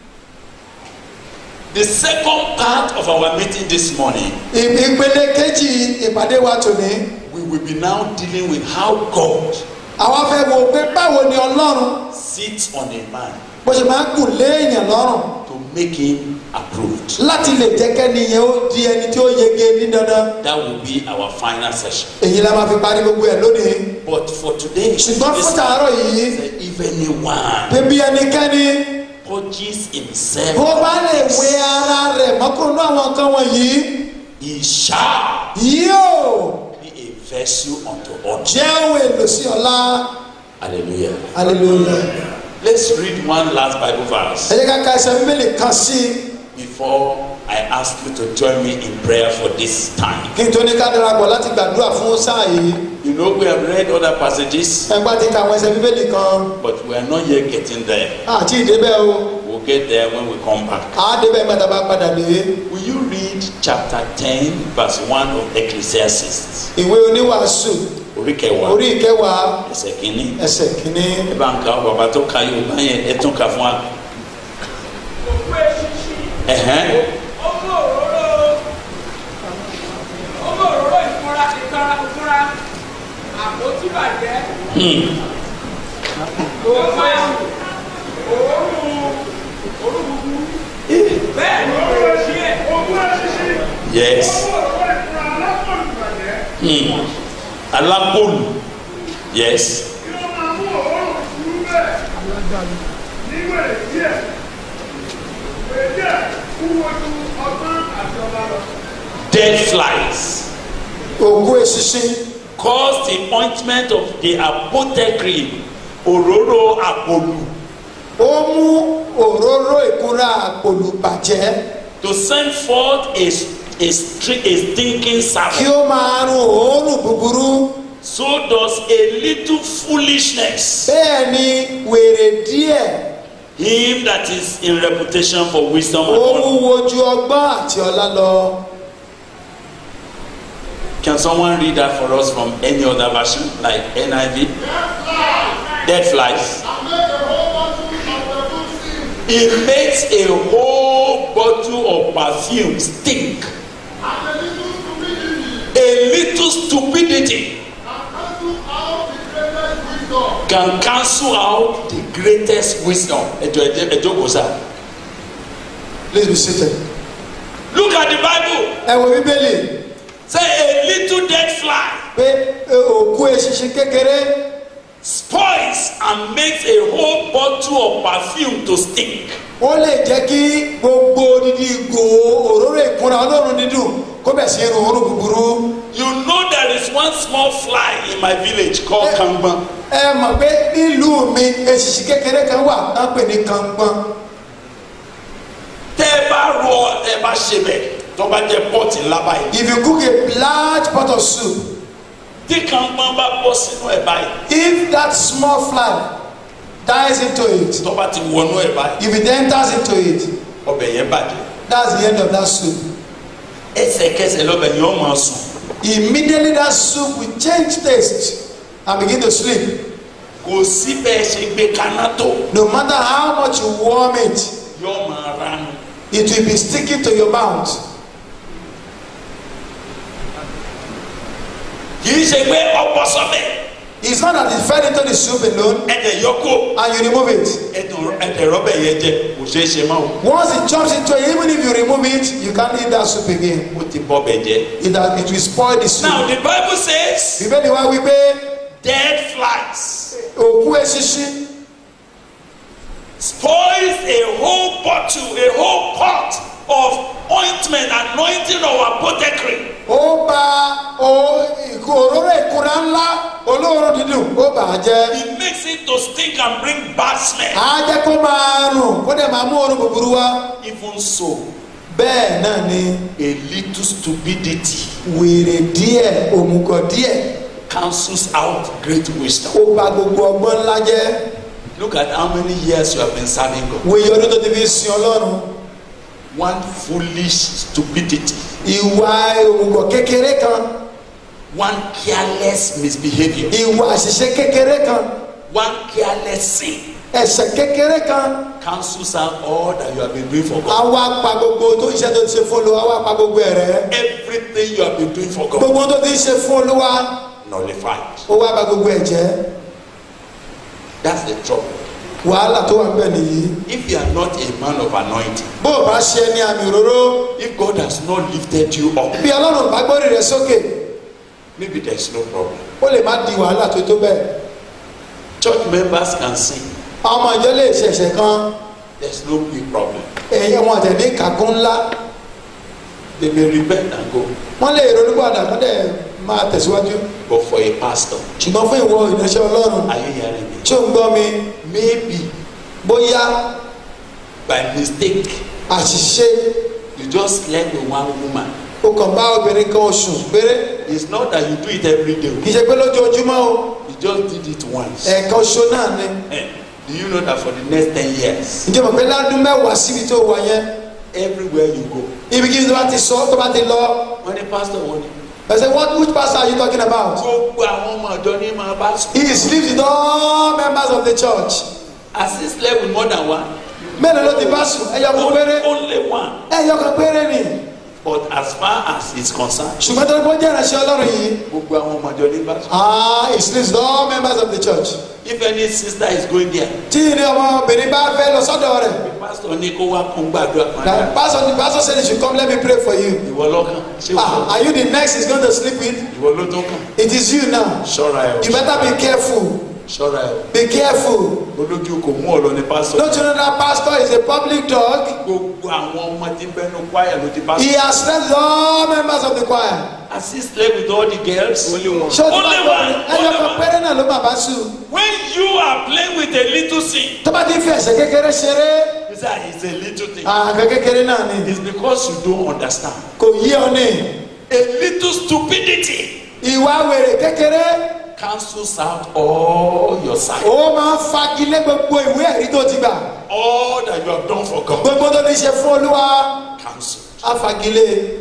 Speaker 5: The second part of our meeting this morning,
Speaker 3: ìpele kejì ìpàdé wa tòní
Speaker 5: we will be now dealing with how God
Speaker 3: àwa fẹ́ wo pé báwo ni ọlọ́run
Speaker 5: sits on a man
Speaker 3: bó ṣe máa ń gùn lé èèyàn lọ́rùn
Speaker 5: to make him approved.
Speaker 3: láti lè jẹ́ kẹ́ni yẹn ó di ẹni tí ó yege ní dandan
Speaker 5: That will be our final session.
Speaker 3: èyí la máa fi parí gbogbo ẹ̀ lónìí
Speaker 5: But for today,
Speaker 3: ṣùgbọ́n fún
Speaker 5: listen,
Speaker 3: tàárọ̀ yìí
Speaker 5: if anyone
Speaker 3: pé bí ẹnikẹ́ni
Speaker 5: purges himself,
Speaker 3: bó bá lè wé ara rẹ̀ mọ́kúrò ní àwọn nǹkan wọ̀nyí
Speaker 5: he shall
Speaker 3: yóò
Speaker 5: be a vessel unto honor.
Speaker 3: jẹ́ ohun èlò sí ọlá
Speaker 5: Hallelujah.
Speaker 3: hallelujah
Speaker 5: Let's read one last Bible
Speaker 3: ẹ
Speaker 5: verse
Speaker 3: jẹ́ ká ka ẹsẹ̀ bíbélì kan sí i
Speaker 5: before I ask you to join me in prayer for this time.
Speaker 3: kí n tó ní ká darapọ̀ láti gbàdúrà fún sáà yìí
Speaker 5: You know, we have read other passages,
Speaker 3: ẹgbẹ́ ti ka àwọn ẹsẹ̀ bíbélì kan
Speaker 5: but we are not yet getting there.
Speaker 3: àti ìdébẹ̀ o
Speaker 5: We'll get there when we come back.
Speaker 3: àádébẹ̀ gbàdá bá padà dé
Speaker 5: Will you read chapter 10, verse 1 of Ecclesiastes?
Speaker 3: ìwé oníwàásù
Speaker 5: Orí kẹwàá,
Speaker 3: orí ìkẹwàá
Speaker 5: ẹsẹ̀ kìíní.
Speaker 3: ẹsẹ̀ kínní
Speaker 5: Ẹ bá ń ka bàbá tó ka Yorùbá yẹn, ẹ tún ka fún wa.
Speaker 4: òkú eṣinṣin
Speaker 5: Ẹ̀hẹ́n.
Speaker 4: ọmọ òróró ọmọ òróró ìfúnra ìtara ìfúnra àpótí bàjẹ́
Speaker 5: Hmm.
Speaker 4: ọmọ òórùn òórùn búburú bẹ́ẹ̀ ni òróró díẹ̀
Speaker 5: Yes. Hmm. Alápòlù. Yes. Dead flies
Speaker 3: òkú eṣinṣin
Speaker 5: cause the ointment of the apothecary òróró àpòlù
Speaker 3: ó mú òróró ìkúra àpòlù bàjẹ́
Speaker 5: to send forth a, a, stri- a stinking
Speaker 3: kí
Speaker 5: servant.
Speaker 3: ó máa rún òórùn búburú
Speaker 5: So does a little foolishness
Speaker 3: bẹ́ẹ̀ ni wèrè díẹ̀
Speaker 5: him that is in reputation for wisdom
Speaker 3: ó
Speaker 5: and honor.
Speaker 3: wúwo ju ọgbọ́n àti ọlá lọ.
Speaker 5: Can someone read that for us from any other version like NIV? Dead flies. It makes a whole bottle of perfume stink. A little stupidity can cancel out the greatest wisdom. Ẹjọ ẹjọ ẹjọ kò sá.
Speaker 3: please be seated.
Speaker 5: Look at the Bible.
Speaker 3: ẹ wo bíbélì
Speaker 5: Say a little dead fly
Speaker 3: pé e, òkú eṣinṣin kékeré
Speaker 5: spoils and makes a whole bottle of perfume to stink.
Speaker 3: ó lè jẹ́ kí gbogbo odidi ìgò òróró ìkunra ọlọ́run dídùn kó bẹ̀ sí irun òórùn búburú.
Speaker 5: You know there is one small fly in my village called
Speaker 3: Eh.
Speaker 5: Kangbon.
Speaker 3: ẹ mọ̀ pé nílùú mi èsìsì kékeré kan wà tá ń pè ní kàngbọ́n.
Speaker 5: Tẹ́ ẹ bá rọ ẹ bá ṣe bẹ̀ tó bá jẹ́ pọ́ọ̀tì ńlá báyìí.
Speaker 3: if you cook a large pot of soup
Speaker 5: Tí Kangbon bá bọ́ sínú ẹ̀ báyìí.
Speaker 3: if that small fly dies into it
Speaker 5: Tó bá ti wọnú ẹ̀ báyìí.
Speaker 3: if it enters into it
Speaker 5: Ọbẹ̀ yẹn bàjẹ́.
Speaker 3: that's the end of that soup.
Speaker 5: Ẹsẹ̀kẹsẹ̀ lọ́bẹ̀ yẹn ó máa sùn.
Speaker 3: immediately that soup will change taste and begin to sleep
Speaker 5: Kò sí bẹ́ẹ̀ ṣe gbé kaná tó.
Speaker 3: no matter how much you warm it
Speaker 5: Yóò máa ránu.
Speaker 3: it will be sticking to your mouth
Speaker 5: Kì í ṣe pé ọ̀pọ̀ sọ́bẹ̀.
Speaker 3: it's not that it fell into the soup alone
Speaker 5: Ẹ̀dẹ̀ yọkó.
Speaker 3: and you remove it
Speaker 5: Ẹ̀dùn ẹ̀dẹ̀ rọ́bẹ̀ yẹn jẹ. Kò ṣeé ṣe máa wò.
Speaker 3: once it jumps into it even if you remove it you can't eat that soup again
Speaker 5: Ó ti bọ́ bẹ̀ jẹ́.
Speaker 3: it, has, it will spoil the soup
Speaker 5: Now the bible says
Speaker 3: bíbélì wa wí pé
Speaker 5: dead flies
Speaker 3: òkú eṣinṣin
Speaker 5: spoils a whole bottle, a whole pot of ointment anointing of apothecary.
Speaker 3: ó bà ó ìkó òróró ìkúra ńlá olóòórùn dídùn ó bà á jẹ́
Speaker 5: It makes it to stink and bring bad smell.
Speaker 3: á jẹ́ kó máa rùn kó dẹ̀ máa mú òórùn búburú wá
Speaker 5: Even so,
Speaker 3: bẹ́ẹ̀ náà ni
Speaker 5: a little stupidity
Speaker 3: wèrè díẹ̀ òmùgọ̀ díẹ̀
Speaker 5: cancels out great wisdom.
Speaker 3: ó bà gbogbo ọgbọ́n ńlá jẹ́
Speaker 5: Look at how many years you have been serving God.
Speaker 3: wòye ọdún tó ti fi sin ọlọ́run
Speaker 5: One foolish stupidity,
Speaker 3: ìwà òmùgọ̀ kékeré kan
Speaker 5: one careless misbehavior,
Speaker 3: ìwà àṣìṣe kékeré kan
Speaker 5: one careless sin
Speaker 3: ẹ̀ṣẹ̀ kékeré kan
Speaker 5: cancels out all that you have been doing for God.
Speaker 3: àwa pa gbogbo tó ń ṣe tó ti ṣe fún olúwa àwa pa gbogbo ẹ̀ rẹ́
Speaker 5: Everything you have been doing for God
Speaker 3: gbogbo tó ti ń ṣe fún olúwa
Speaker 5: nullified.
Speaker 3: ó wá bà gbogbo ẹ̀ jẹ́
Speaker 5: That's the trouble.
Speaker 3: wàhálà tó wà ń bẹ̀ nìyí
Speaker 5: If you are not a man of anointing,
Speaker 3: bó o bá ṣe ní àmì òróró
Speaker 5: if God has not lifted you up,
Speaker 3: bí ọlọ́run bá gbórí rẹ sókè
Speaker 5: maybe there's no problem.
Speaker 3: ó lè má di wàhálà tó tó bẹ́ẹ̀
Speaker 5: Church members can sing.
Speaker 3: àwọn ọmọ ìjọ lè ṣẹ̀ṣẹ̀ kan
Speaker 5: There's no big problem.
Speaker 3: ẹ̀yẹ wọn tẹ̀ ní kàkún ńlá
Speaker 5: They may repent and go.
Speaker 3: wọ́n lè ronúpàdà kó dẹ̀ máa tẹ̀síwájú
Speaker 5: But for a pastor,
Speaker 3: ṣùgbọ́n fún ìwọ ìránṣẹ́ ọlọ́run
Speaker 5: are you hearing me?
Speaker 3: tí ò ń gbọ́ mi
Speaker 5: Maybe
Speaker 3: bóyá
Speaker 5: by mistake
Speaker 3: àṣìṣe
Speaker 5: you just slept with one woman.
Speaker 3: ó kàn bá obìnrin kan oṣù péré
Speaker 5: It's not that you do it every day.
Speaker 3: kì í ṣe pé lójoojúmọ́ o
Speaker 5: You just did it once.
Speaker 3: ẹ̀ẹ̀kan oṣù náà ni
Speaker 5: Eh, Do you know that for the next ten years,
Speaker 3: ǹjẹ́ mọ̀ pé ládùn mẹ́wàá síbi tó wà yẹn
Speaker 5: everywhere you go,
Speaker 3: ibikíbi tó bá ti sọ tó bá ti lọ
Speaker 5: when the pastor won
Speaker 3: ẹ say what which pastor are you talking about
Speaker 5: gbogbo àwọn ọmọ ọ̀dọ́ ní máa bá sùn.
Speaker 3: he sleeps with all members of the church
Speaker 5: Has he slept with more than one?
Speaker 3: mélòó ló ti bá sùn ẹyọ kan péré
Speaker 5: Only one.
Speaker 3: ẹyọ kan péré ni
Speaker 5: But as far as he's concerned,
Speaker 3: ṣùgbọ́n tó ń bọ́ jẹ́ ìránṣẹ́ ọlọ́run yìí
Speaker 5: gbogbo àwọn ọmọ ọ̀dọ́ ní bá sùn.
Speaker 3: ah he sleeps with all members of the church
Speaker 5: If any sister is going there,
Speaker 3: tí ní ọmọbìnrin bá fẹ́ lọ sọ́dọ̀ rẹ̀
Speaker 5: the pastor ní kó wá kún gbàdúrà
Speaker 3: the
Speaker 5: padà.
Speaker 3: pastor the pastor said he should come let me pray for you
Speaker 5: Ìwọ lọ́kàn. Ṣé
Speaker 3: ah
Speaker 5: ìwọ
Speaker 3: are you the next he's going to sleep with
Speaker 5: ìwọ ló tó kàn?
Speaker 3: it is you now
Speaker 5: Ṣọ́ra ẹ̀
Speaker 3: you better be careful
Speaker 5: ṣọ́ra ẹ̀
Speaker 3: be careful
Speaker 5: olójú kò mú ọ̀lọ́ ní pastor.
Speaker 3: don't you know that pastor is a public dog
Speaker 5: Gbogbo àwọn ọmọ tí bẹnu kwaya ló ti bá
Speaker 3: he
Speaker 5: sùn.
Speaker 3: has slept with all members of the choir
Speaker 5: Has he slept with all the girls? Only one.
Speaker 3: ṣé o ti
Speaker 5: Only
Speaker 3: bá
Speaker 5: one.
Speaker 3: ẹyọ
Speaker 5: Only
Speaker 3: kan
Speaker 5: one.
Speaker 3: péré náà ló máa bá sùn
Speaker 5: When you are playing with a little sin,
Speaker 3: tó bá ti fi ẹ̀ṣẹ̀ kékeré ṣeré
Speaker 5: you say "Ah, it's a little thing.
Speaker 3: àgbẹ̀ kékeré náà ni
Speaker 5: It's because you don't understand.
Speaker 3: kò yí ọ ní
Speaker 5: A little stupidity
Speaker 3: ìwà wèrè kékeré
Speaker 5: cancels out all your sign,
Speaker 3: ó máa ń fagilé gbogbo ìwé ẹ̀rí tó ti gbà
Speaker 5: all that you have done for God.
Speaker 3: gbogbo tó ti ṣe fún olúwa
Speaker 5: Cancel.
Speaker 3: á fagilé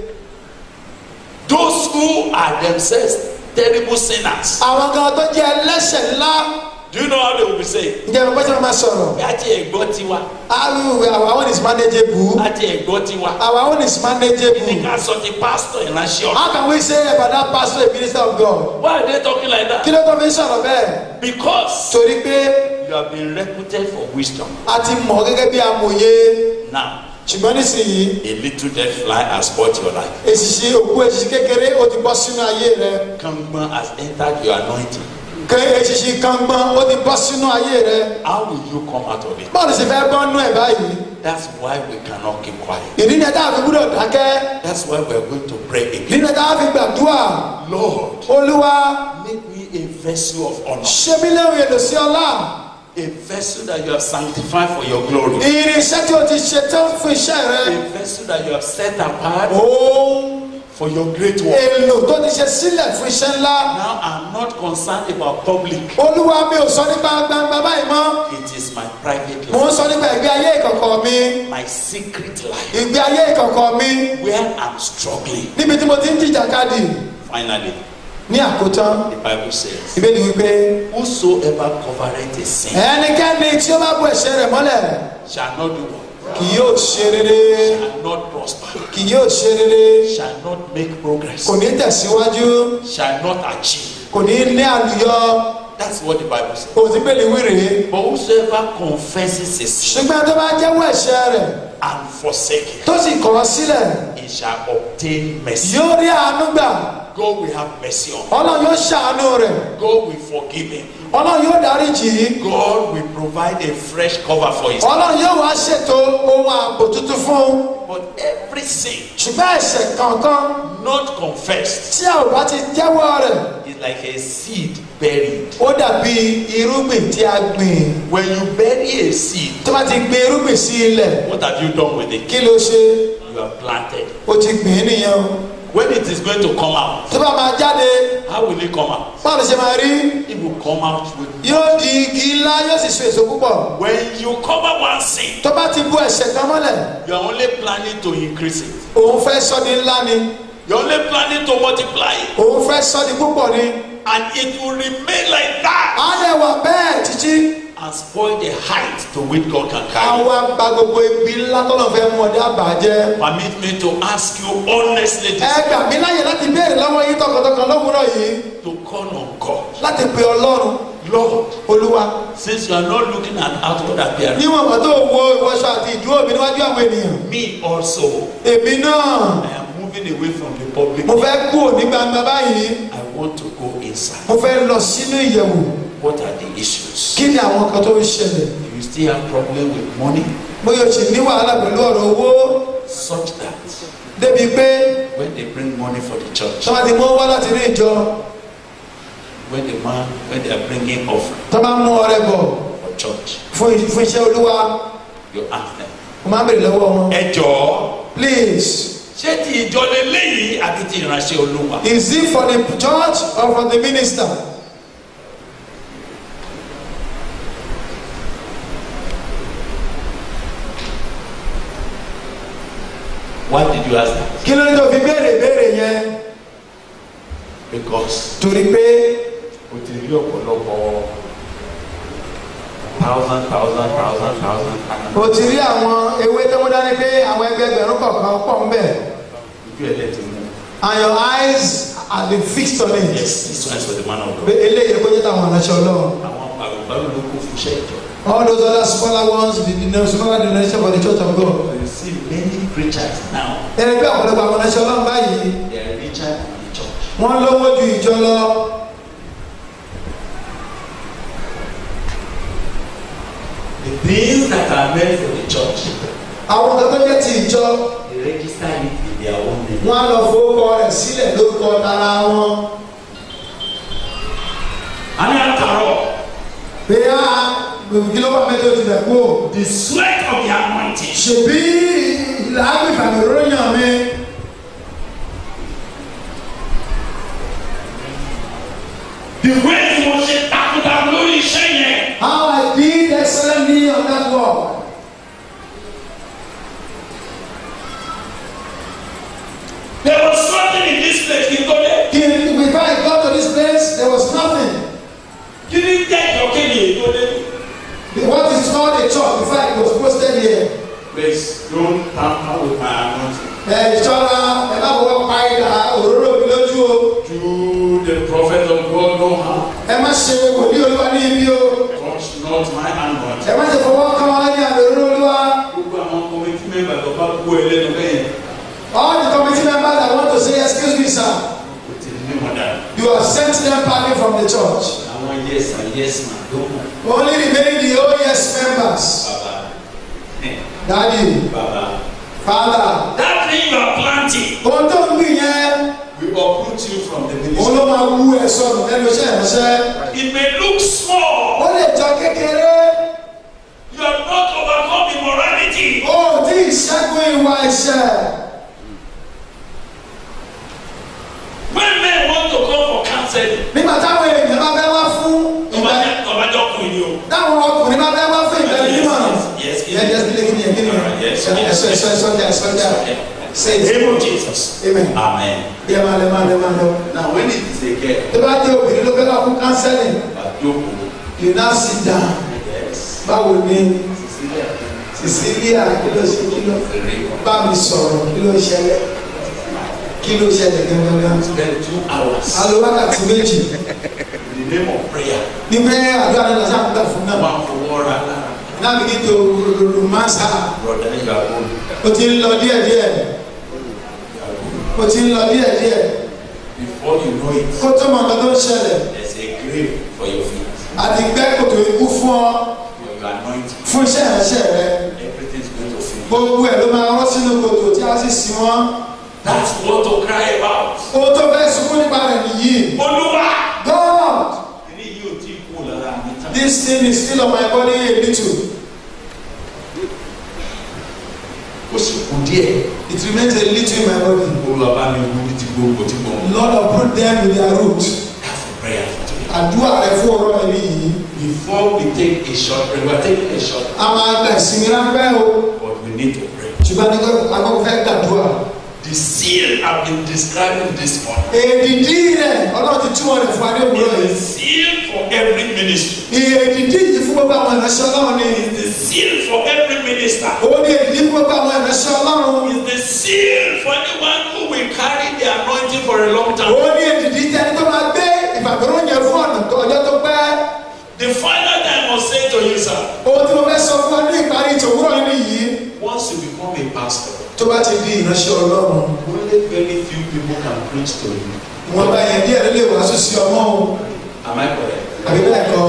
Speaker 5: Those who are themselves terrible sinners.
Speaker 3: àwọn kan tó jẹ́ ẹlẹ́ṣẹ̀ ńlá
Speaker 5: Do you know how they will be saying?
Speaker 3: ǹjẹ́ ìwé pẹ́sẹ́ máa sọ̀rọ̀
Speaker 5: Láti ẹ̀gbọ́ tiwa,
Speaker 3: àwùwẹ̀ our own is manageable
Speaker 5: láti ẹ̀gbọ́ tiwa.
Speaker 3: our own is
Speaker 5: Ní
Speaker 3: manageable
Speaker 5: ká sọ ti pastor ìránṣẹ́ ọ̀rọ̀.
Speaker 3: how can we say about that pastor a minister of God
Speaker 5: Why are they talking like
Speaker 3: kí
Speaker 5: that?
Speaker 3: ló tó fi ń sọ̀rọ̀ bẹ́ẹ̀
Speaker 5: Because
Speaker 3: torí pé
Speaker 5: you have been reputed for wisdom.
Speaker 3: a ti mọ̀ gẹ́gẹ́ bí amòye
Speaker 5: Now,
Speaker 3: ṣùgbọ́n nísìnyí
Speaker 5: a little dead fly has spoiled your life.
Speaker 3: èsìsì òkú èsìsì kékeré ó ti bọ́ sínú ayé rẹ
Speaker 5: Kangbon has entered your anointing.
Speaker 3: kẹ eṣinṣin kan gbọ́n ó ti bọ́ sínú ayé rẹ
Speaker 5: How will you come out of it?
Speaker 3: báwo ló ṣe fẹ́ bọ́ nú ẹ̀ báyìí
Speaker 5: That's why we cannot keep quiet.
Speaker 3: ìdí ni ẹ dáa fi gbúdọ̀ dákẹ́
Speaker 5: That's why we are going to pray
Speaker 3: ìdí
Speaker 5: again.
Speaker 3: ni ẹ dáa fi gbàdúrà
Speaker 5: Lord,
Speaker 3: olúwa
Speaker 5: make me a vessel of honor,
Speaker 3: ṣe mí léwu èlò sí ọlá
Speaker 5: a vessel that you have sanctified for your glory,
Speaker 3: irinṣẹ́ tí o ti ṣe tán fún iṣẹ́ rẹ
Speaker 5: a vessel that you have set apart
Speaker 3: ohun
Speaker 5: for your great work.
Speaker 3: èlò tó ti ṣe sílẹ̀ fún iṣẹ́ ńlá
Speaker 5: Now I'm not concerned about public.
Speaker 3: olúwa mi ò sọ nípa gbangba báyìí mọ́
Speaker 5: It is my private
Speaker 3: mò
Speaker 5: life,
Speaker 3: ń sọ nípa ìgbé ayé ìkọ̀kọ̀ mi
Speaker 5: my secret life,
Speaker 3: ìgbé ayé ìkọ̀kọ̀ mi
Speaker 5: where I'm struggling.
Speaker 3: níbi tí mo ti ń jìjàkadì
Speaker 5: Finally,
Speaker 3: ní àkótán
Speaker 5: the Bible says,
Speaker 3: ìbéèrè wípé
Speaker 5: Whosoever covereth a sin
Speaker 3: ẹnikẹ́ni tí ó bá bu ẹ̀ṣẹ̀ rẹ̀ mọ́lẹ̀
Speaker 5: shall not do what?
Speaker 3: kì yóò ṣe rere
Speaker 5: Shall not prosper,
Speaker 3: kì yóò ṣe rere
Speaker 5: shall not make progress,
Speaker 3: kò ní tẹ̀síwájú
Speaker 5: shall not achieve.
Speaker 3: kò ní ní àlùyọ
Speaker 5: That's what the Bible says.
Speaker 3: òsì pèlè wíìrì
Speaker 5: But whosoever confesses his sin
Speaker 3: ṣùgbọ́n tó bá jẹ́wọ́ ẹ̀ṣẹ̀ rẹ̀
Speaker 5: and forsake it,
Speaker 3: tó sì kọ̀ ọ́ sílẹ̀
Speaker 5: he shall obtain mercy.
Speaker 3: yóò rí àánú gbà
Speaker 5: God will have mercy on him.
Speaker 3: ọlọ́run yóò ṣàánú rẹ̀
Speaker 5: God will forgive him.
Speaker 3: ọlọ́run yóò dárí jì í
Speaker 5: God will provide a fresh cover for his
Speaker 3: ọlọ́run yóò wá ṣètò ohun ààbò tuntun fún un
Speaker 5: But every sin
Speaker 3: ṣùgbọ́n ẹ̀ṣẹ̀ kankan
Speaker 5: not confessed
Speaker 3: tí a ò bá ti jẹ́wọ́ rẹ̀
Speaker 5: is like a seed buried.
Speaker 3: ó dàbí irúgbìn tí a gbìn
Speaker 5: When you bury a seed,
Speaker 3: tó bá ti gbin irúgbìn sí ilẹ̀
Speaker 5: what have you done with it?
Speaker 3: kí ló ṣe
Speaker 5: You have planted.
Speaker 3: ó ti gbìn ín nìyẹn o
Speaker 5: When it is going to come out,
Speaker 3: tó bá máa jáde
Speaker 5: how will it come out?
Speaker 3: báwo ló ṣe máa rí
Speaker 5: It will come out with.
Speaker 3: yóò di igi ńlá yóò sì so èso púpọ̀
Speaker 5: When you cover one sin,
Speaker 3: tó bá ti bu ẹ̀ṣẹ̀ kan mọ́lẹ̀
Speaker 5: you are only planning to increase it.
Speaker 3: òun fẹ́ sọ di ńlá ni
Speaker 5: You're only planning to multiply it.
Speaker 3: òun fẹ́ sọ di púpọ̀ ni
Speaker 5: And it will remain like that
Speaker 3: á lè wà bẹ́ẹ̀ títí
Speaker 5: and spoil the height to which God can carry.
Speaker 3: àwa gba gbogbo ibi ńlá tọ́lọ̀ fẹ́ mú ọdẹ àbàjẹ́
Speaker 5: Permit me to ask you honestly
Speaker 3: ẹ
Speaker 5: this,
Speaker 3: gbà mí láyè láti béèrè lọ́wọ́ yín tọkàntọkàn lówùúrọ̀ yìí
Speaker 5: to call on God.
Speaker 3: láti pe ọlọ́run
Speaker 5: Lord,
Speaker 3: olúwa
Speaker 5: since you are not looking at outward appearance,
Speaker 3: níwọ̀n bá tó wo ìwọṣọ àti ìdúró mi níwájú àwọn ènìyàn
Speaker 5: me also,
Speaker 3: èmi náà
Speaker 5: I am moving away from the public.
Speaker 3: mo fẹ́ kú ní gbangba báyìí
Speaker 5: I want to go inside.
Speaker 3: mo fẹ́ lọ sínú ìyẹ̀wò
Speaker 5: What are the issues?
Speaker 3: kí ni àwọn kan tó ń ṣẹlẹ̀
Speaker 5: Do you still have problem with money?
Speaker 3: bóyá o sì ní wàhálà pẹ̀lú ọ̀rọ̀ owó
Speaker 5: Such that
Speaker 3: débi pé
Speaker 5: when they bring money for the church,
Speaker 3: tọ́ba ti mú wá láti ní ìjọ
Speaker 5: when the man, when they are bringing offering
Speaker 3: tọ́ba mú ọrẹ bọ̀
Speaker 5: for church,
Speaker 3: fún fún iṣẹ́ olúwa
Speaker 5: you ask them.
Speaker 3: mo máa ń bèrè lọ́wọ́ wọn
Speaker 5: Ẹ jọ̀ọ́,
Speaker 3: please
Speaker 5: ṣé ti ìjọ lélẹ́yìí àbí ti ìránṣẹ́ olúwa?
Speaker 3: is it for the church or for the minister
Speaker 5: Why did you ask that?
Speaker 3: kí ló ní tó fi béèrè béèrè yẹn
Speaker 5: Because
Speaker 3: torí pé
Speaker 5: o ti rí ọ̀pọ̀lọpọ̀ thousand thousand thousand thousand thousand.
Speaker 3: o ti rí àwọn ewé tó mú dání pé àwọn ẹgbẹgbẹ̀rún kọ̀ọ̀kan pọ̀ ń bẹ̀
Speaker 5: Ojú ẹ̀ lẹ́tì mú.
Speaker 3: and your eyes have been fixed on it
Speaker 5: Yes, this one is for the man of
Speaker 3: pé
Speaker 5: God.
Speaker 3: eléyìí kó jẹ́ táwọn aránṣẹ́ ọlọ́run
Speaker 5: Àwọn àgbàlú ló kún fún iṣẹ́ ìjọ.
Speaker 3: all those other smaller ones the the smaller denomination for the church of God
Speaker 5: So you see many preachers now,
Speaker 3: ẹni pé ọ̀pọ̀lọpọ̀ àwọn aránṣẹ́ ọlọ́run báyìí
Speaker 5: they are richer than the church.
Speaker 3: wọ́n lówó ju ìjọ lọ
Speaker 5: The things that are meant for the church,
Speaker 3: àwọn kan tó jẹ́ ti ìjọ
Speaker 5: they register it in their own name.
Speaker 3: wọ́n á lọ fowókọ rẹ̀ sílẹ̀ lórúkọ tara wọn
Speaker 5: A ní àtàrọ̀,
Speaker 3: pé á kí ló wà mẹ́tò ti bẹ̀ kú o
Speaker 5: the sweat of the anointing.
Speaker 3: ṣèbí làágbé ìfàmì ròyìn mi
Speaker 5: The way tí mo ṣe takuntakun lórí iṣẹ́ yẹn.
Speaker 3: how I did excellently on that work
Speaker 5: There was something in this place kí n tó dé.
Speaker 3: kí before I got to this place there was nothing
Speaker 5: Kí ni jẹ́ ìjọkéde èyí tó dé?
Speaker 3: what is called a church before I was posted here
Speaker 5: Please don't tamper with my anointing.
Speaker 3: ẹ ìṣọ́ra ẹ má bọ̀ pa ìdá òróró mi lójú o
Speaker 5: Do the prophet of God no harm.
Speaker 3: ẹ má ṣe wòlíì olúwa ní ibi o
Speaker 5: Touch not my anointing.
Speaker 3: ẹ má ṣe fọwọ́ kàn án ní àmì òróró olúwa
Speaker 5: Gbogbo àwọn kọ́mítì mẹ́mbà tó bá kú ẹlẹ́nu bẹ́ẹ̀
Speaker 3: all the committee members that want to say excuse me sir
Speaker 5: kò tí ì ní wọn dà.
Speaker 3: you have sent them packing from the church
Speaker 5: Àwọn àwọn yes and yes ma ló mọ̀
Speaker 3: only remaining the OES members
Speaker 5: bàbá
Speaker 3: daddy
Speaker 5: bàbá.
Speaker 3: father
Speaker 5: that thing you are planting
Speaker 3: ohun tó ń gbìn yẹn
Speaker 5: will uproot you from the
Speaker 3: òun
Speaker 5: ministry.
Speaker 3: ló máa wú ẹ sọnù lẹ́nu iṣẹ́ ìránṣẹ́
Speaker 5: it may look small
Speaker 3: ó lè jọ kékeré
Speaker 5: you have not overcome immorality.
Speaker 3: ó tí ì ṣẹ́gun ìwà ẹ̀ṣẹ̀
Speaker 5: when men want to come for counseling
Speaker 3: nígbà táwọn èèyàn bá fẹ́ wá fún ìgbà
Speaker 5: ọbàjọ́ ọkùnrin ni o.
Speaker 3: táwọn ọkùnrin bá fẹ́ wá fún ìgbà nímọ̀ràn
Speaker 5: yes yes
Speaker 3: yẹn jẹ́ sílé kí ni yẹn kí ni yẹn ẹ̀sọ́ ẹ̀sọ́ ẹ̀sọ́ ọjà ẹ̀sọ́ ọjà say it
Speaker 5: name of jesus.
Speaker 3: amen
Speaker 5: amen.
Speaker 3: bí ẹ máa lẹ máa lẹ máa lọ.
Speaker 5: now when it is a girl
Speaker 3: tó bá jẹ́ obìnrin ló fẹ́ wá fún counseling
Speaker 5: àjọkù
Speaker 3: you now sit down
Speaker 5: yes
Speaker 3: báwo ni
Speaker 5: cecilia
Speaker 3: Cecilia kí ló ṣe kí ló
Speaker 5: fèrè
Speaker 3: bá mi sọ̀rọ̀ kí ló ṣẹlẹ̀ kí ló ṣẹlẹ̀ gangan.
Speaker 5: spend two hours
Speaker 3: alo wákàtí méjì
Speaker 5: in the name of prayer
Speaker 3: ní pé àdúrà náà lọ sáà ń gbà fún náà
Speaker 5: wọn fọwọ́ ra lára
Speaker 3: náà bí kí tó romansa
Speaker 5: broda you are old
Speaker 3: o ti ń lọ díẹ̀díẹ̀ o ti ń lọ díẹ̀díẹ̀
Speaker 5: before you know it
Speaker 3: kó tó mọ nǹkan tó ń ṣẹlẹ̀
Speaker 5: there is a grave for your feet
Speaker 3: àti gbẹ́ kòtò ikú fún ọ
Speaker 5: your anointing
Speaker 3: fún iṣẹ́ ìránṣẹ́ rẹ
Speaker 5: everything is going to fail.
Speaker 3: gbogbo ẹ̀ ló máa rọ́ sínú kòtò tí a sì sí wọn
Speaker 5: that's what to cry about.
Speaker 3: ohun tó fẹ́ sunkún nípa rẹ̀ nìyí
Speaker 5: olúwa.
Speaker 3: God
Speaker 5: ilé yìí ò tí ì kú lára mi tán.
Speaker 3: this thing is still on my body a little
Speaker 5: ó sì kú díẹ̀.
Speaker 3: it remains a little in my body
Speaker 5: olúwa bá mi wú ní ti gbogbo tí mo mú.
Speaker 3: Lord uproot them with their root
Speaker 5: that's the prayer for today.
Speaker 3: àdúrà rẹ fún ọ̀rọ̀ ẹ̀mí yìí
Speaker 5: before we take a short break we are taking a short
Speaker 3: a máa gba ìsinmi ráńpẹ́ o
Speaker 5: but we need to pray.
Speaker 3: ṣùgbọ́n ní agbọ́n fẹ́ gbàdúrà
Speaker 5: the seal i have been describing this morning.
Speaker 3: èdìdí rẹ̀ ọlọ́run ti túwọ̀ rẹ̀ fún adé òwúrọ̀
Speaker 5: is
Speaker 3: yìí
Speaker 5: the seal for every ministry.
Speaker 3: èdìdí yìí fún gbogbo àwọn ìránṣẹ́ ọlọ́run ni
Speaker 5: is the seal for every minister.
Speaker 3: ó ní èdìdí fún gbogbo àwọn ìránṣẹ́ ọlọ́run
Speaker 5: is the seal for anyone who will carry the anointing for a long time.
Speaker 3: ó ní èdìdí tẹni tó máa gbé ìfàgbọ́rọ̀ yẹn fún ọ̀nà tó ọjọ́ tó pẹ́
Speaker 5: the final time I must say to you sir.
Speaker 3: ohun tí mo fẹ́ sọ fún ọ ní ìparí ìtòwúrọ̀ yìí nìyí
Speaker 5: once you become a pastor.
Speaker 3: tó bá ti di ìránṣẹ́ ọlọ́run
Speaker 5: only very few people can preach to you.
Speaker 3: wọn bá yẹn díẹ̀ ló lè wàásù sí ọmọ o
Speaker 5: am I correct.
Speaker 3: àbí bẹ́ẹ̀ kọ́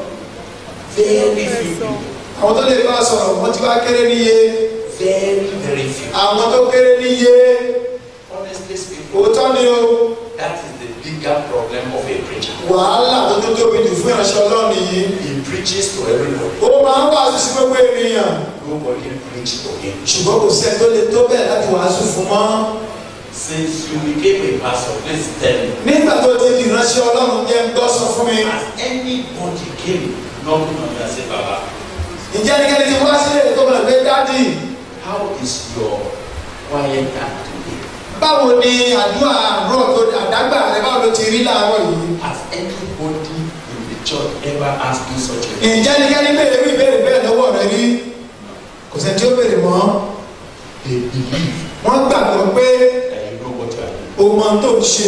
Speaker 5: very few people.
Speaker 3: àwọn tó lè bá a sọ̀rọ̀ wọ́n ti wá kéré níye
Speaker 5: very very few.
Speaker 3: àwọn tó kéré níye
Speaker 5: honestly speaking.
Speaker 3: òótọ́ ni o
Speaker 5: that is the bigger problem of a preacher.
Speaker 3: wàhálà tó tó tóbi jù fún ìránṣẹ́ ọlọ́run yìí
Speaker 5: he preaches to everybody.
Speaker 3: ó máa ń wàásù sí gbogbo ènìyàn
Speaker 5: nobody preach to him.
Speaker 3: ṣùgbọ́n kò sẹ́ni tó lè tó bẹ́ẹ̀ láti wàásù fún mọ́
Speaker 5: since you became a pastor please tell me.
Speaker 3: nígbà tó ti di ìránṣẹ́ ọlọ́run jẹ́ ń gbọ́ sọ fún mi
Speaker 5: has anybody came knocking on your say baba
Speaker 3: ǹjẹ́ ẹnikẹ́ni ti wá sílẹ̀ tó mọ̀ pé dádì
Speaker 5: how is your quiet time today.
Speaker 3: báwo ni àdúrà àárọ̀ tó àdágbà rẹ báwo ló ti rí láàárọ̀ yìí
Speaker 5: has anybody in the church ever asked you such a thing.
Speaker 3: ǹjẹ́ ẹnikẹ́ni béèrè wí ìbéèrè bẹ́ẹ̀ lọ́wọ́ rẹ rí kò sẹ́ni tí ó béèrè mọ́
Speaker 5: they believe
Speaker 3: wọ́n gbàgbọ́ pé
Speaker 5: that you know what you are doing.
Speaker 3: o mọ tó ń ṣe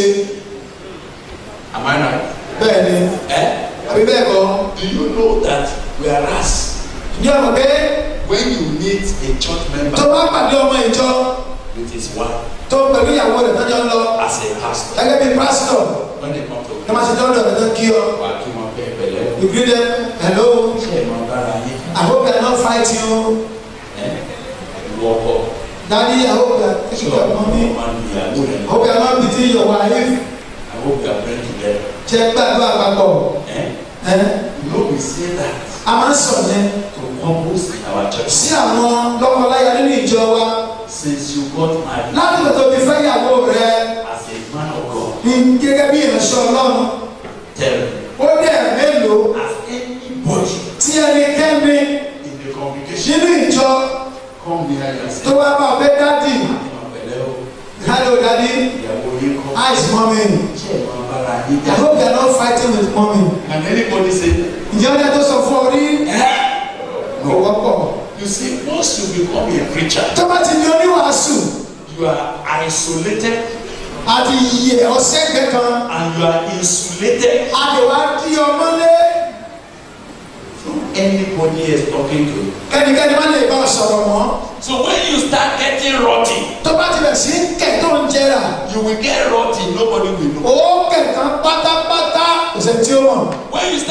Speaker 5: am I right.
Speaker 3: bẹ́ẹ̀ ni
Speaker 5: Eh?
Speaker 3: àbí bẹ́ẹ̀ kọ́
Speaker 5: do you know that whereas
Speaker 3: ǹjẹ́ ọmọ pé
Speaker 5: when you meet a church member
Speaker 3: tó bá pàdé ọmọ ìjọ
Speaker 5: with his wife
Speaker 3: tó pẹ̀lú ìyàwó rẹ̀ tọ́jọ́ ń lọ
Speaker 5: as a pastor
Speaker 3: gẹ́gẹ́ bí pásítọ̀
Speaker 5: when they come to
Speaker 3: ní wọ́n ti dọ́dọ̀ rẹ̀ tó kí ọ
Speaker 5: wà kí wọn bẹ pẹ̀lẹ́
Speaker 3: you greet them hello
Speaker 5: ṣe é máa bára yín
Speaker 3: I hope they are not fighting you
Speaker 5: ẹ wọkọ
Speaker 3: daddy I hope they are
Speaker 5: ṣé
Speaker 3: taking care of
Speaker 5: ọmọ
Speaker 3: mommy
Speaker 5: máa ń ìyàwó rẹ
Speaker 3: I hope they are not beating your wife
Speaker 5: I hope you are praying together
Speaker 3: ṣe gbàdúrà papọ̀
Speaker 5: ẹ
Speaker 3: ẹ
Speaker 5: you know we say that
Speaker 3: a máa ń sọ yẹn
Speaker 5: to couples in our church
Speaker 3: sí àwọn lọ́kọláya nínú ìjọ wa
Speaker 5: since you got married
Speaker 3: láti lè tó ti fẹ́ ìyàwó rẹ
Speaker 5: as a man of God
Speaker 3: ní gẹ́gẹ́ bí ìránṣẹ́ ọlọ́run
Speaker 5: tell me
Speaker 3: ó dẹ̀ mélòó
Speaker 5: has anybody
Speaker 3: tí ẹnikẹ́ni
Speaker 5: in the congregation
Speaker 3: nínú ìjọ
Speaker 5: come near you and say
Speaker 3: tó bá bá ọbẹ̀ dádì
Speaker 5: ìmọ̀ pẹ̀lẹ́ o
Speaker 3: hello daddy
Speaker 5: ìyàwó yín kọ́
Speaker 3: how is mommy
Speaker 5: ṣe é máa bára yín
Speaker 3: I
Speaker 5: jà
Speaker 3: hope they are not fighting with mommy
Speaker 5: can anybody say
Speaker 3: ǹjẹ́ ọdẹ tó sọ fún ọ rí
Speaker 5: eh
Speaker 3: kò wọ́pọ̀
Speaker 5: you see once you become a preacher
Speaker 3: tó bá ti di oníwàásù
Speaker 5: you are isolated
Speaker 3: àti yẹ ọ̀sẹ̀gbẹ̀ kan
Speaker 5: and you are insulated
Speaker 3: àdèwà di ọmọlé
Speaker 5: from anybody else talking to you.
Speaker 3: kẹ́nikẹ́ni má lè bá ọ sọ̀rọ̀ mọ́
Speaker 5: so when you start getting rotty
Speaker 3: tó bá ti bẹ̀ sí kẹ̀ tó ń jẹrà
Speaker 5: you will get rotty nobody will know.
Speaker 3: ó kẹ̀ tán pátápátá kò sẹ́ni tí ó mọ̀
Speaker 5: when you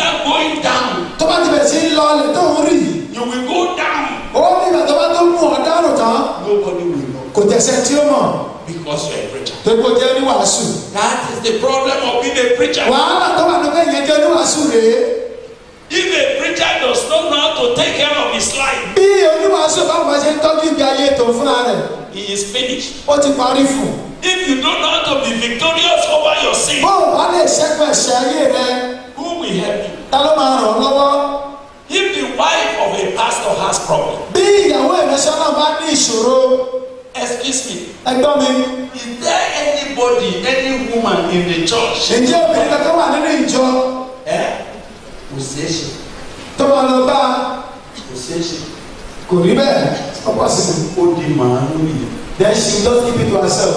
Speaker 3: jẹ́sẹ̀ tí ó mọ̀
Speaker 5: because you're a preacher.
Speaker 3: tó kó jẹ́ oníwàásù.
Speaker 5: That is the problem of being a preacher.
Speaker 3: wàhálà tó wà lókè yẹn jẹ́ oníwàásù rèé.
Speaker 5: If a preacher does not know how to take care of his life,
Speaker 3: bí oníwàásù báwo bá ṣe ń tọ́jú ìgbé ayé tó fúnra rẹ̀
Speaker 5: he is finished.
Speaker 3: ó ti parí fún.
Speaker 5: If you don't know how to be victorious over your sin,
Speaker 3: bó o bá lè ṣẹ́gun ẹ̀ṣẹ̀ ayé rẹ
Speaker 5: who will help you?
Speaker 3: ta ló máa ràn ọ́ lọ́wọ́.
Speaker 5: If the wife of a pastor has problem,
Speaker 3: bí ìyàwó ìrẹsẹ̀ náà bá ní ìṣòro
Speaker 5: excuse me,
Speaker 3: ẹgbọ́n mi
Speaker 5: is there anybody, any woman in the church?
Speaker 3: ǹjẹ́ obìnrin kankan wà nínú ìjọ
Speaker 5: Eh? Kò ṣeé ṣe,
Speaker 3: tó máa lọ bá
Speaker 5: kò ṣeé ṣe.
Speaker 3: kò rí bẹ́ẹ̀ ọ̀pọ̀ sí i.
Speaker 5: Ó di màálù yìí.
Speaker 3: then she just keep it to herself.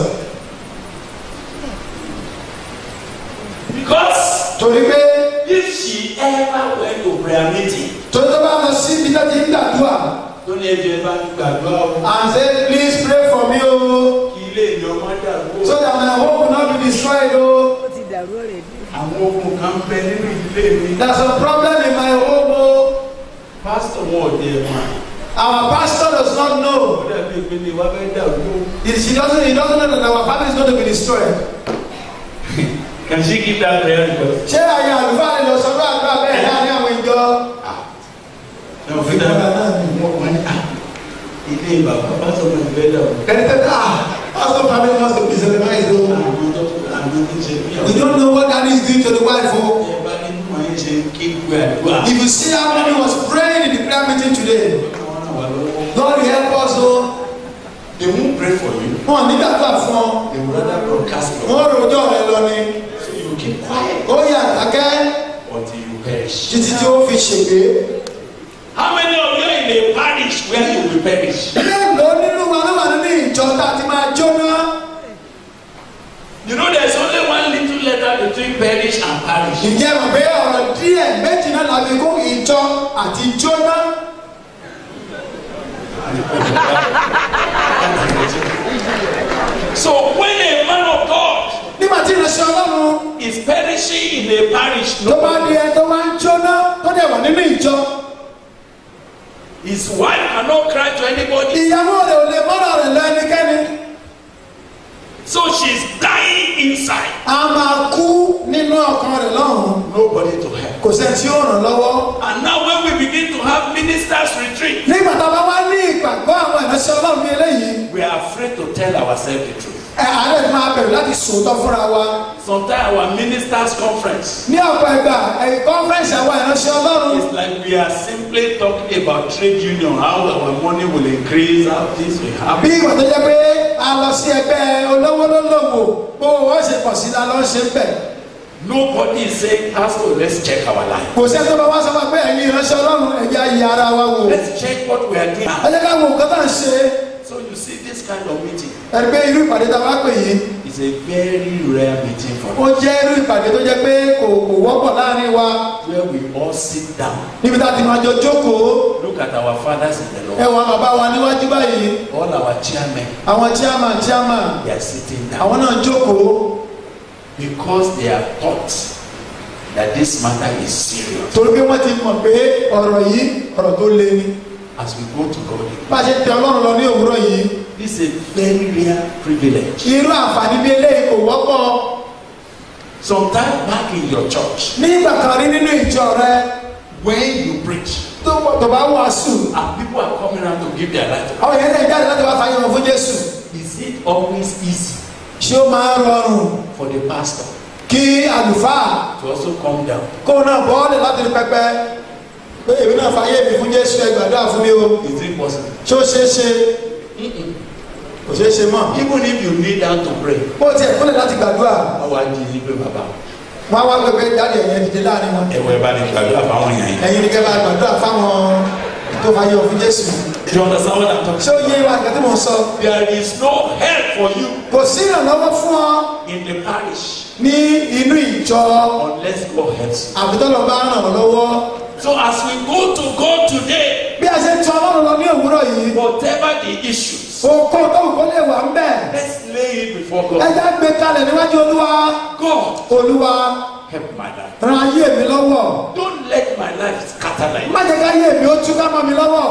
Speaker 5: Because
Speaker 3: torí pé
Speaker 5: if she ever went to prayer meeting,
Speaker 3: torí tó bá lọ sí ibi tó ti ń gbàdúrà
Speaker 5: tó ní ẹjọ́ ẹ bá ń gbàdúrà o,
Speaker 3: and say please pray for me o
Speaker 5: kí ilé ìyọ̀ má dàrú
Speaker 3: so
Speaker 5: o.
Speaker 3: that my home will not be destroyed o.
Speaker 6: ó ti dàrú ọ̀rẹ́ bí.
Speaker 5: Àwọn ogun kan bẹ nínú ìdílé mi.
Speaker 3: there is a problem in my home o.
Speaker 5: Pásítọ̀ wọn ò dé ẹ̀ máa.
Speaker 3: our pastor does not
Speaker 5: Ó
Speaker 3: know.
Speaker 5: dàbí ìpínlẹ̀ wa fẹ́ dàrú o.
Speaker 3: he he doesn't he doesn't know that our family is going to be destroyed.
Speaker 5: Can she give that prayer request?
Speaker 3: ṣé àyè àlùfáà lè lọ sọ́dọ̀ àdúrà bẹ́ẹ̀ láàrin àwọn ìjọ.
Speaker 5: Ẹ ò fi dára wọ́n wọ́n ní à ilé bàbá pásítọ̀ náà fẹ́ dàrú.
Speaker 3: ẹni tẹ́ ah pastor family must be disorganized o.
Speaker 5: Àwọn tó àwọn tó ṣe bí
Speaker 3: we don't know what daddy is doing to the wife o.
Speaker 5: Ẹ bá nínú ayé ṣe ń ké gbé àdúrà.
Speaker 3: if you see how mommy was praying in the prayer meeting today
Speaker 5: Wọ́n ràn wá lọ́wọ́.
Speaker 3: God help us o.
Speaker 5: They won't pray for you.
Speaker 3: wọn nígbàdúrà fún ọ
Speaker 5: They will rather broadcast your
Speaker 3: wọn rojọ́ rẹ lọ ni
Speaker 5: So you keep quiet
Speaker 3: ó yà dákẹ́
Speaker 5: until you perish.
Speaker 3: títí tí ó fi ṣègbè.
Speaker 5: How many of you in a parish where you will perish?
Speaker 3: mélòó nínú wa ló wà nínú ìjọ tá a ti máa jóná.
Speaker 5: You know there's only one little letter between perish and parish.
Speaker 3: ìjẹ́ mọ̀ pé ọ̀rọ̀ díẹ̀ méjì náà làbí kó ìjọ àti jóná.
Speaker 5: So when a man of God
Speaker 3: nígbà tí ìrẹsì ọlọ́run
Speaker 5: is perishing in a parish,
Speaker 3: tó bá di ẹ tó máa ń jóná tó dẹ̀ wà nínú ìjọ.
Speaker 5: his wife cannot cry to anybody.
Speaker 3: ìyàwó rẹ̀ ò lè mọ́ra rẹ̀ lọ ẹnikẹ́ni.
Speaker 5: So she's dying inside.
Speaker 3: a máa kú nínú ọkàn rẹ̀ lọ́hùn-ún.
Speaker 5: Nobody to help.
Speaker 3: kò sẹ́ni tí ó ràn lọ́wọ́.
Speaker 5: And now when we begin to have ministers retreat,
Speaker 3: nígbà tá a bá wá ní ìgbàgbọ́ àwọn ìránṣẹ́ ọlọ́run ní eléyìí
Speaker 5: we are afraid to tell ourselves the truth.
Speaker 3: ẹ àárẹ̀ ti máa bẹ̀rù láti sòótọ́ fúnra wa.
Speaker 5: Sometimes our ministers conference
Speaker 3: ní ọ̀pọ̀ ìgbà ẹ̀yìn kọ́nfẹ́rẹ́nsì àwọn ìránṣẹ́ ọlọ́run
Speaker 5: is like we are simply talking about trade union, how our money will increase, how this will
Speaker 3: bí
Speaker 5: happen.
Speaker 3: ìgbà tó jẹ́ pé a lọ sí ẹgbẹ́ olówó lólobò bó wọ́n ṣe pọ̀ sí i la lọ́ ṣe ń bẹ̀.
Speaker 5: Nobody is saying, Pastor, let's check our life.
Speaker 3: kò sẹ́ni tó bá wá sọ fún wa pé ẹ̀yin ìránṣẹ́ ọlọ́run ẹ̀jẹ̀ ayé ara wa wò.
Speaker 5: Let's check what we are doing.
Speaker 3: ẹ jẹ́ ká wo nǹkan tá à ń ṣe
Speaker 5: So you see this kind of meeting
Speaker 3: ẹ̀rí pé irú ìpàdé tá a wá pè yìí
Speaker 5: is a very rare meeting for
Speaker 3: ó
Speaker 5: us
Speaker 3: jẹ́ irú ìpàdé tó jẹ́ pé kò kò wọ́pọ̀ láàrin wa
Speaker 5: where we all sit down.
Speaker 3: níbi tá a ti máa jọ jókòó
Speaker 5: Look at our fathers in the
Speaker 3: ẹ
Speaker 5: Lord.
Speaker 3: wọ àwọn bàbá wa níwájú báyìí
Speaker 5: All our chairmen,
Speaker 3: àwọn chairman chairman
Speaker 5: they are sitting down
Speaker 3: àwọn náà jókòó
Speaker 5: because they are taught that this matter is serious.
Speaker 3: torí pé wọ́n ti mọ̀ pé ọ̀rọ̀ yìí ọ̀rọ̀ tó le ni
Speaker 5: As we go to God,
Speaker 3: bá a ṣe tẹ ọlọ́run lọ ní òwúrọ̀ yìí
Speaker 5: this is a very rare privilege.
Speaker 3: irú àǹfààní bí eléyìí kò wọ́pọ̀
Speaker 5: Sometime back in your church,
Speaker 3: ní ìgbà kan rí nínú ìjọ rẹ
Speaker 5: when you preach,
Speaker 3: tó tó bá wàásù
Speaker 5: and people are coming around to give their life, to
Speaker 3: àwọn èèyàn lè jáde láti wá fàyè wọn fún jésù
Speaker 5: is it always easy
Speaker 3: ṣé ó máa ń rọrùn
Speaker 5: for the pastor
Speaker 3: kí àlùfáà
Speaker 5: to also come down?
Speaker 3: kó náà bọ́ọ̀lì láti rí pẹpẹ pé èmi náà fàyè mi fún jésù ẹ gbàdúrà fún mi o
Speaker 5: Is it possible?
Speaker 3: ṣé ó ṣeé ṣe kò ṣeé ṣe mọ́
Speaker 5: Even if you kneel down to pray,
Speaker 3: bó tiẹ̀ kúnlẹ̀ láti gbàdúrà
Speaker 5: how are you pé bàbá?
Speaker 3: wọn á wá pẹpẹ jáde ẹ̀yẹn dìde láàrin wọn
Speaker 5: Ẹ̀wọ̀ ẹ̀ bá ní gbàdúrà fáwọn èèyàn yìí.
Speaker 3: ẹ̀yin ni kẹ́ bá gbàdúrà fáwọn tó fàyè wọn fún jésù
Speaker 5: Do you understand what I'm talking
Speaker 3: ṣé ó yé wa nǹkan tí mò ń sọ
Speaker 5: There is no help for you
Speaker 3: kò sí ìrànlọ́wọ́ fún ọ
Speaker 5: in the parish
Speaker 3: ní inú ìjọ
Speaker 5: unless God helps you.
Speaker 3: àbítọ́lọ́ bá ràn ọ́ lọ́wọ́
Speaker 5: So as we go to God today,
Speaker 3: bí a ṣe ń tọ ọlọ́run lọ ní òwúrọ̀ yìí
Speaker 5: whatever the issues,
Speaker 3: òkò tó kò lè wà ń bẹ̀
Speaker 5: let's lay it before God.
Speaker 3: ẹja gbé kalẹ̀ níwájú olúwa
Speaker 5: God,
Speaker 3: olúwa
Speaker 5: help my life.
Speaker 3: ran ayé mi lọ́wọ́
Speaker 5: Don't let my life scatter like
Speaker 3: má jẹ́ ká ayé mi ó túká mọ́ mi lọ́wọ́
Speaker 5: Don't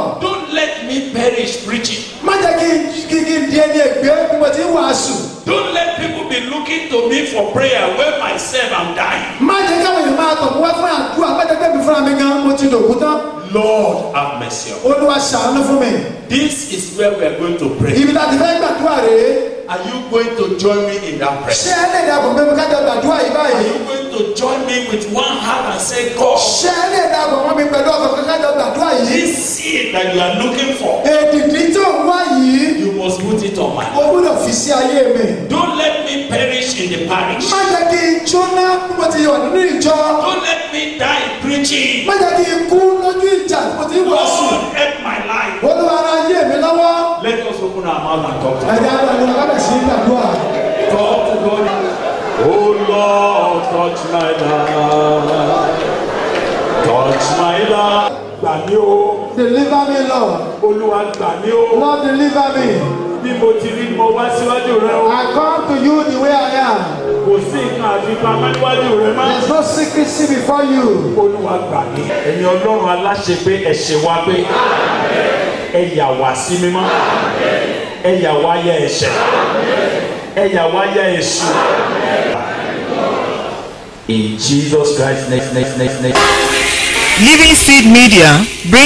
Speaker 5: Don't let me perish preaching.
Speaker 3: má jẹ́ kí n kí kí n di ẹni ègbé bí mo ti ń wàásù
Speaker 5: Don't let people be looking to me for prayer when myself am dying.
Speaker 3: má jẹ́ káwọn èèyàn máa tọ̀ mú wá fún àdúrà má jẹ́ pé mi fúnra mi gan mo ti dòkú tán
Speaker 5: Lord have mercy on me.
Speaker 3: olúwa ṣàánú fún mi
Speaker 5: This is where we are going to pray.
Speaker 3: ibi láti fẹ́ gbàdúrà rèé
Speaker 5: Are you going to join me in that prayer?
Speaker 3: ṣé ẹ lè dàbọ̀ pé mo kájọ gbàdúrà yìí
Speaker 5: Are
Speaker 3: báyìí
Speaker 5: you going to join me with one hand and say, God,
Speaker 3: ṣé ẹ lè dàbọ̀ mọ́ mi pẹ̀lú ọkọ̀ pé kájọ gbàdúrà yìí
Speaker 5: this seed that you are looking for,
Speaker 3: èdìdí tó ń wá yìí
Speaker 5: you must put it on my
Speaker 3: o gbúdọ̀ fi sí ayé mi
Speaker 5: Don't let me perish in the parish.
Speaker 3: má jẹ́ kí n jóná bí mo ti wà nínú ìjọ
Speaker 5: Don't let me die preaching.
Speaker 3: má jẹ́ kí n kú lójú ìjà bí mo ti ń wàásù
Speaker 5: Lord, help my life.
Speaker 3: olúwa ara ayé mi lọ́wọ́
Speaker 5: Let us open our mouth and talk to
Speaker 3: ẹ̀dá àgbàdo alábẹ̀ sí gbàdúrà
Speaker 5: Talk to God. Oh Lord, touch my life. Touch my life. Gbà mí o,
Speaker 3: deliver me lord
Speaker 5: Olúwa gbà mí o.
Speaker 3: lord deliver me
Speaker 5: Bí mo ti rí mo wá síwájú rẹ o.
Speaker 3: I come to you the way I am
Speaker 5: Kò sí nǹkan àfipamọ́ níwájú rẹ mọ́.
Speaker 3: there is no secrecy before you
Speaker 5: Olúwa gbà mí. Ẹ̀yin Ọlọ́run aláṣẹ pé ẹ̀ṣẹ̀ wa pé ẹ yà wá sí mímọ́. Ẹ yà wá yẹ ẹ̀ṣẹ̀. Ẹ yà wá yẹ èṣù. In Jesus Christ's name, name, name, name.
Speaker 1: Living Seed Media brings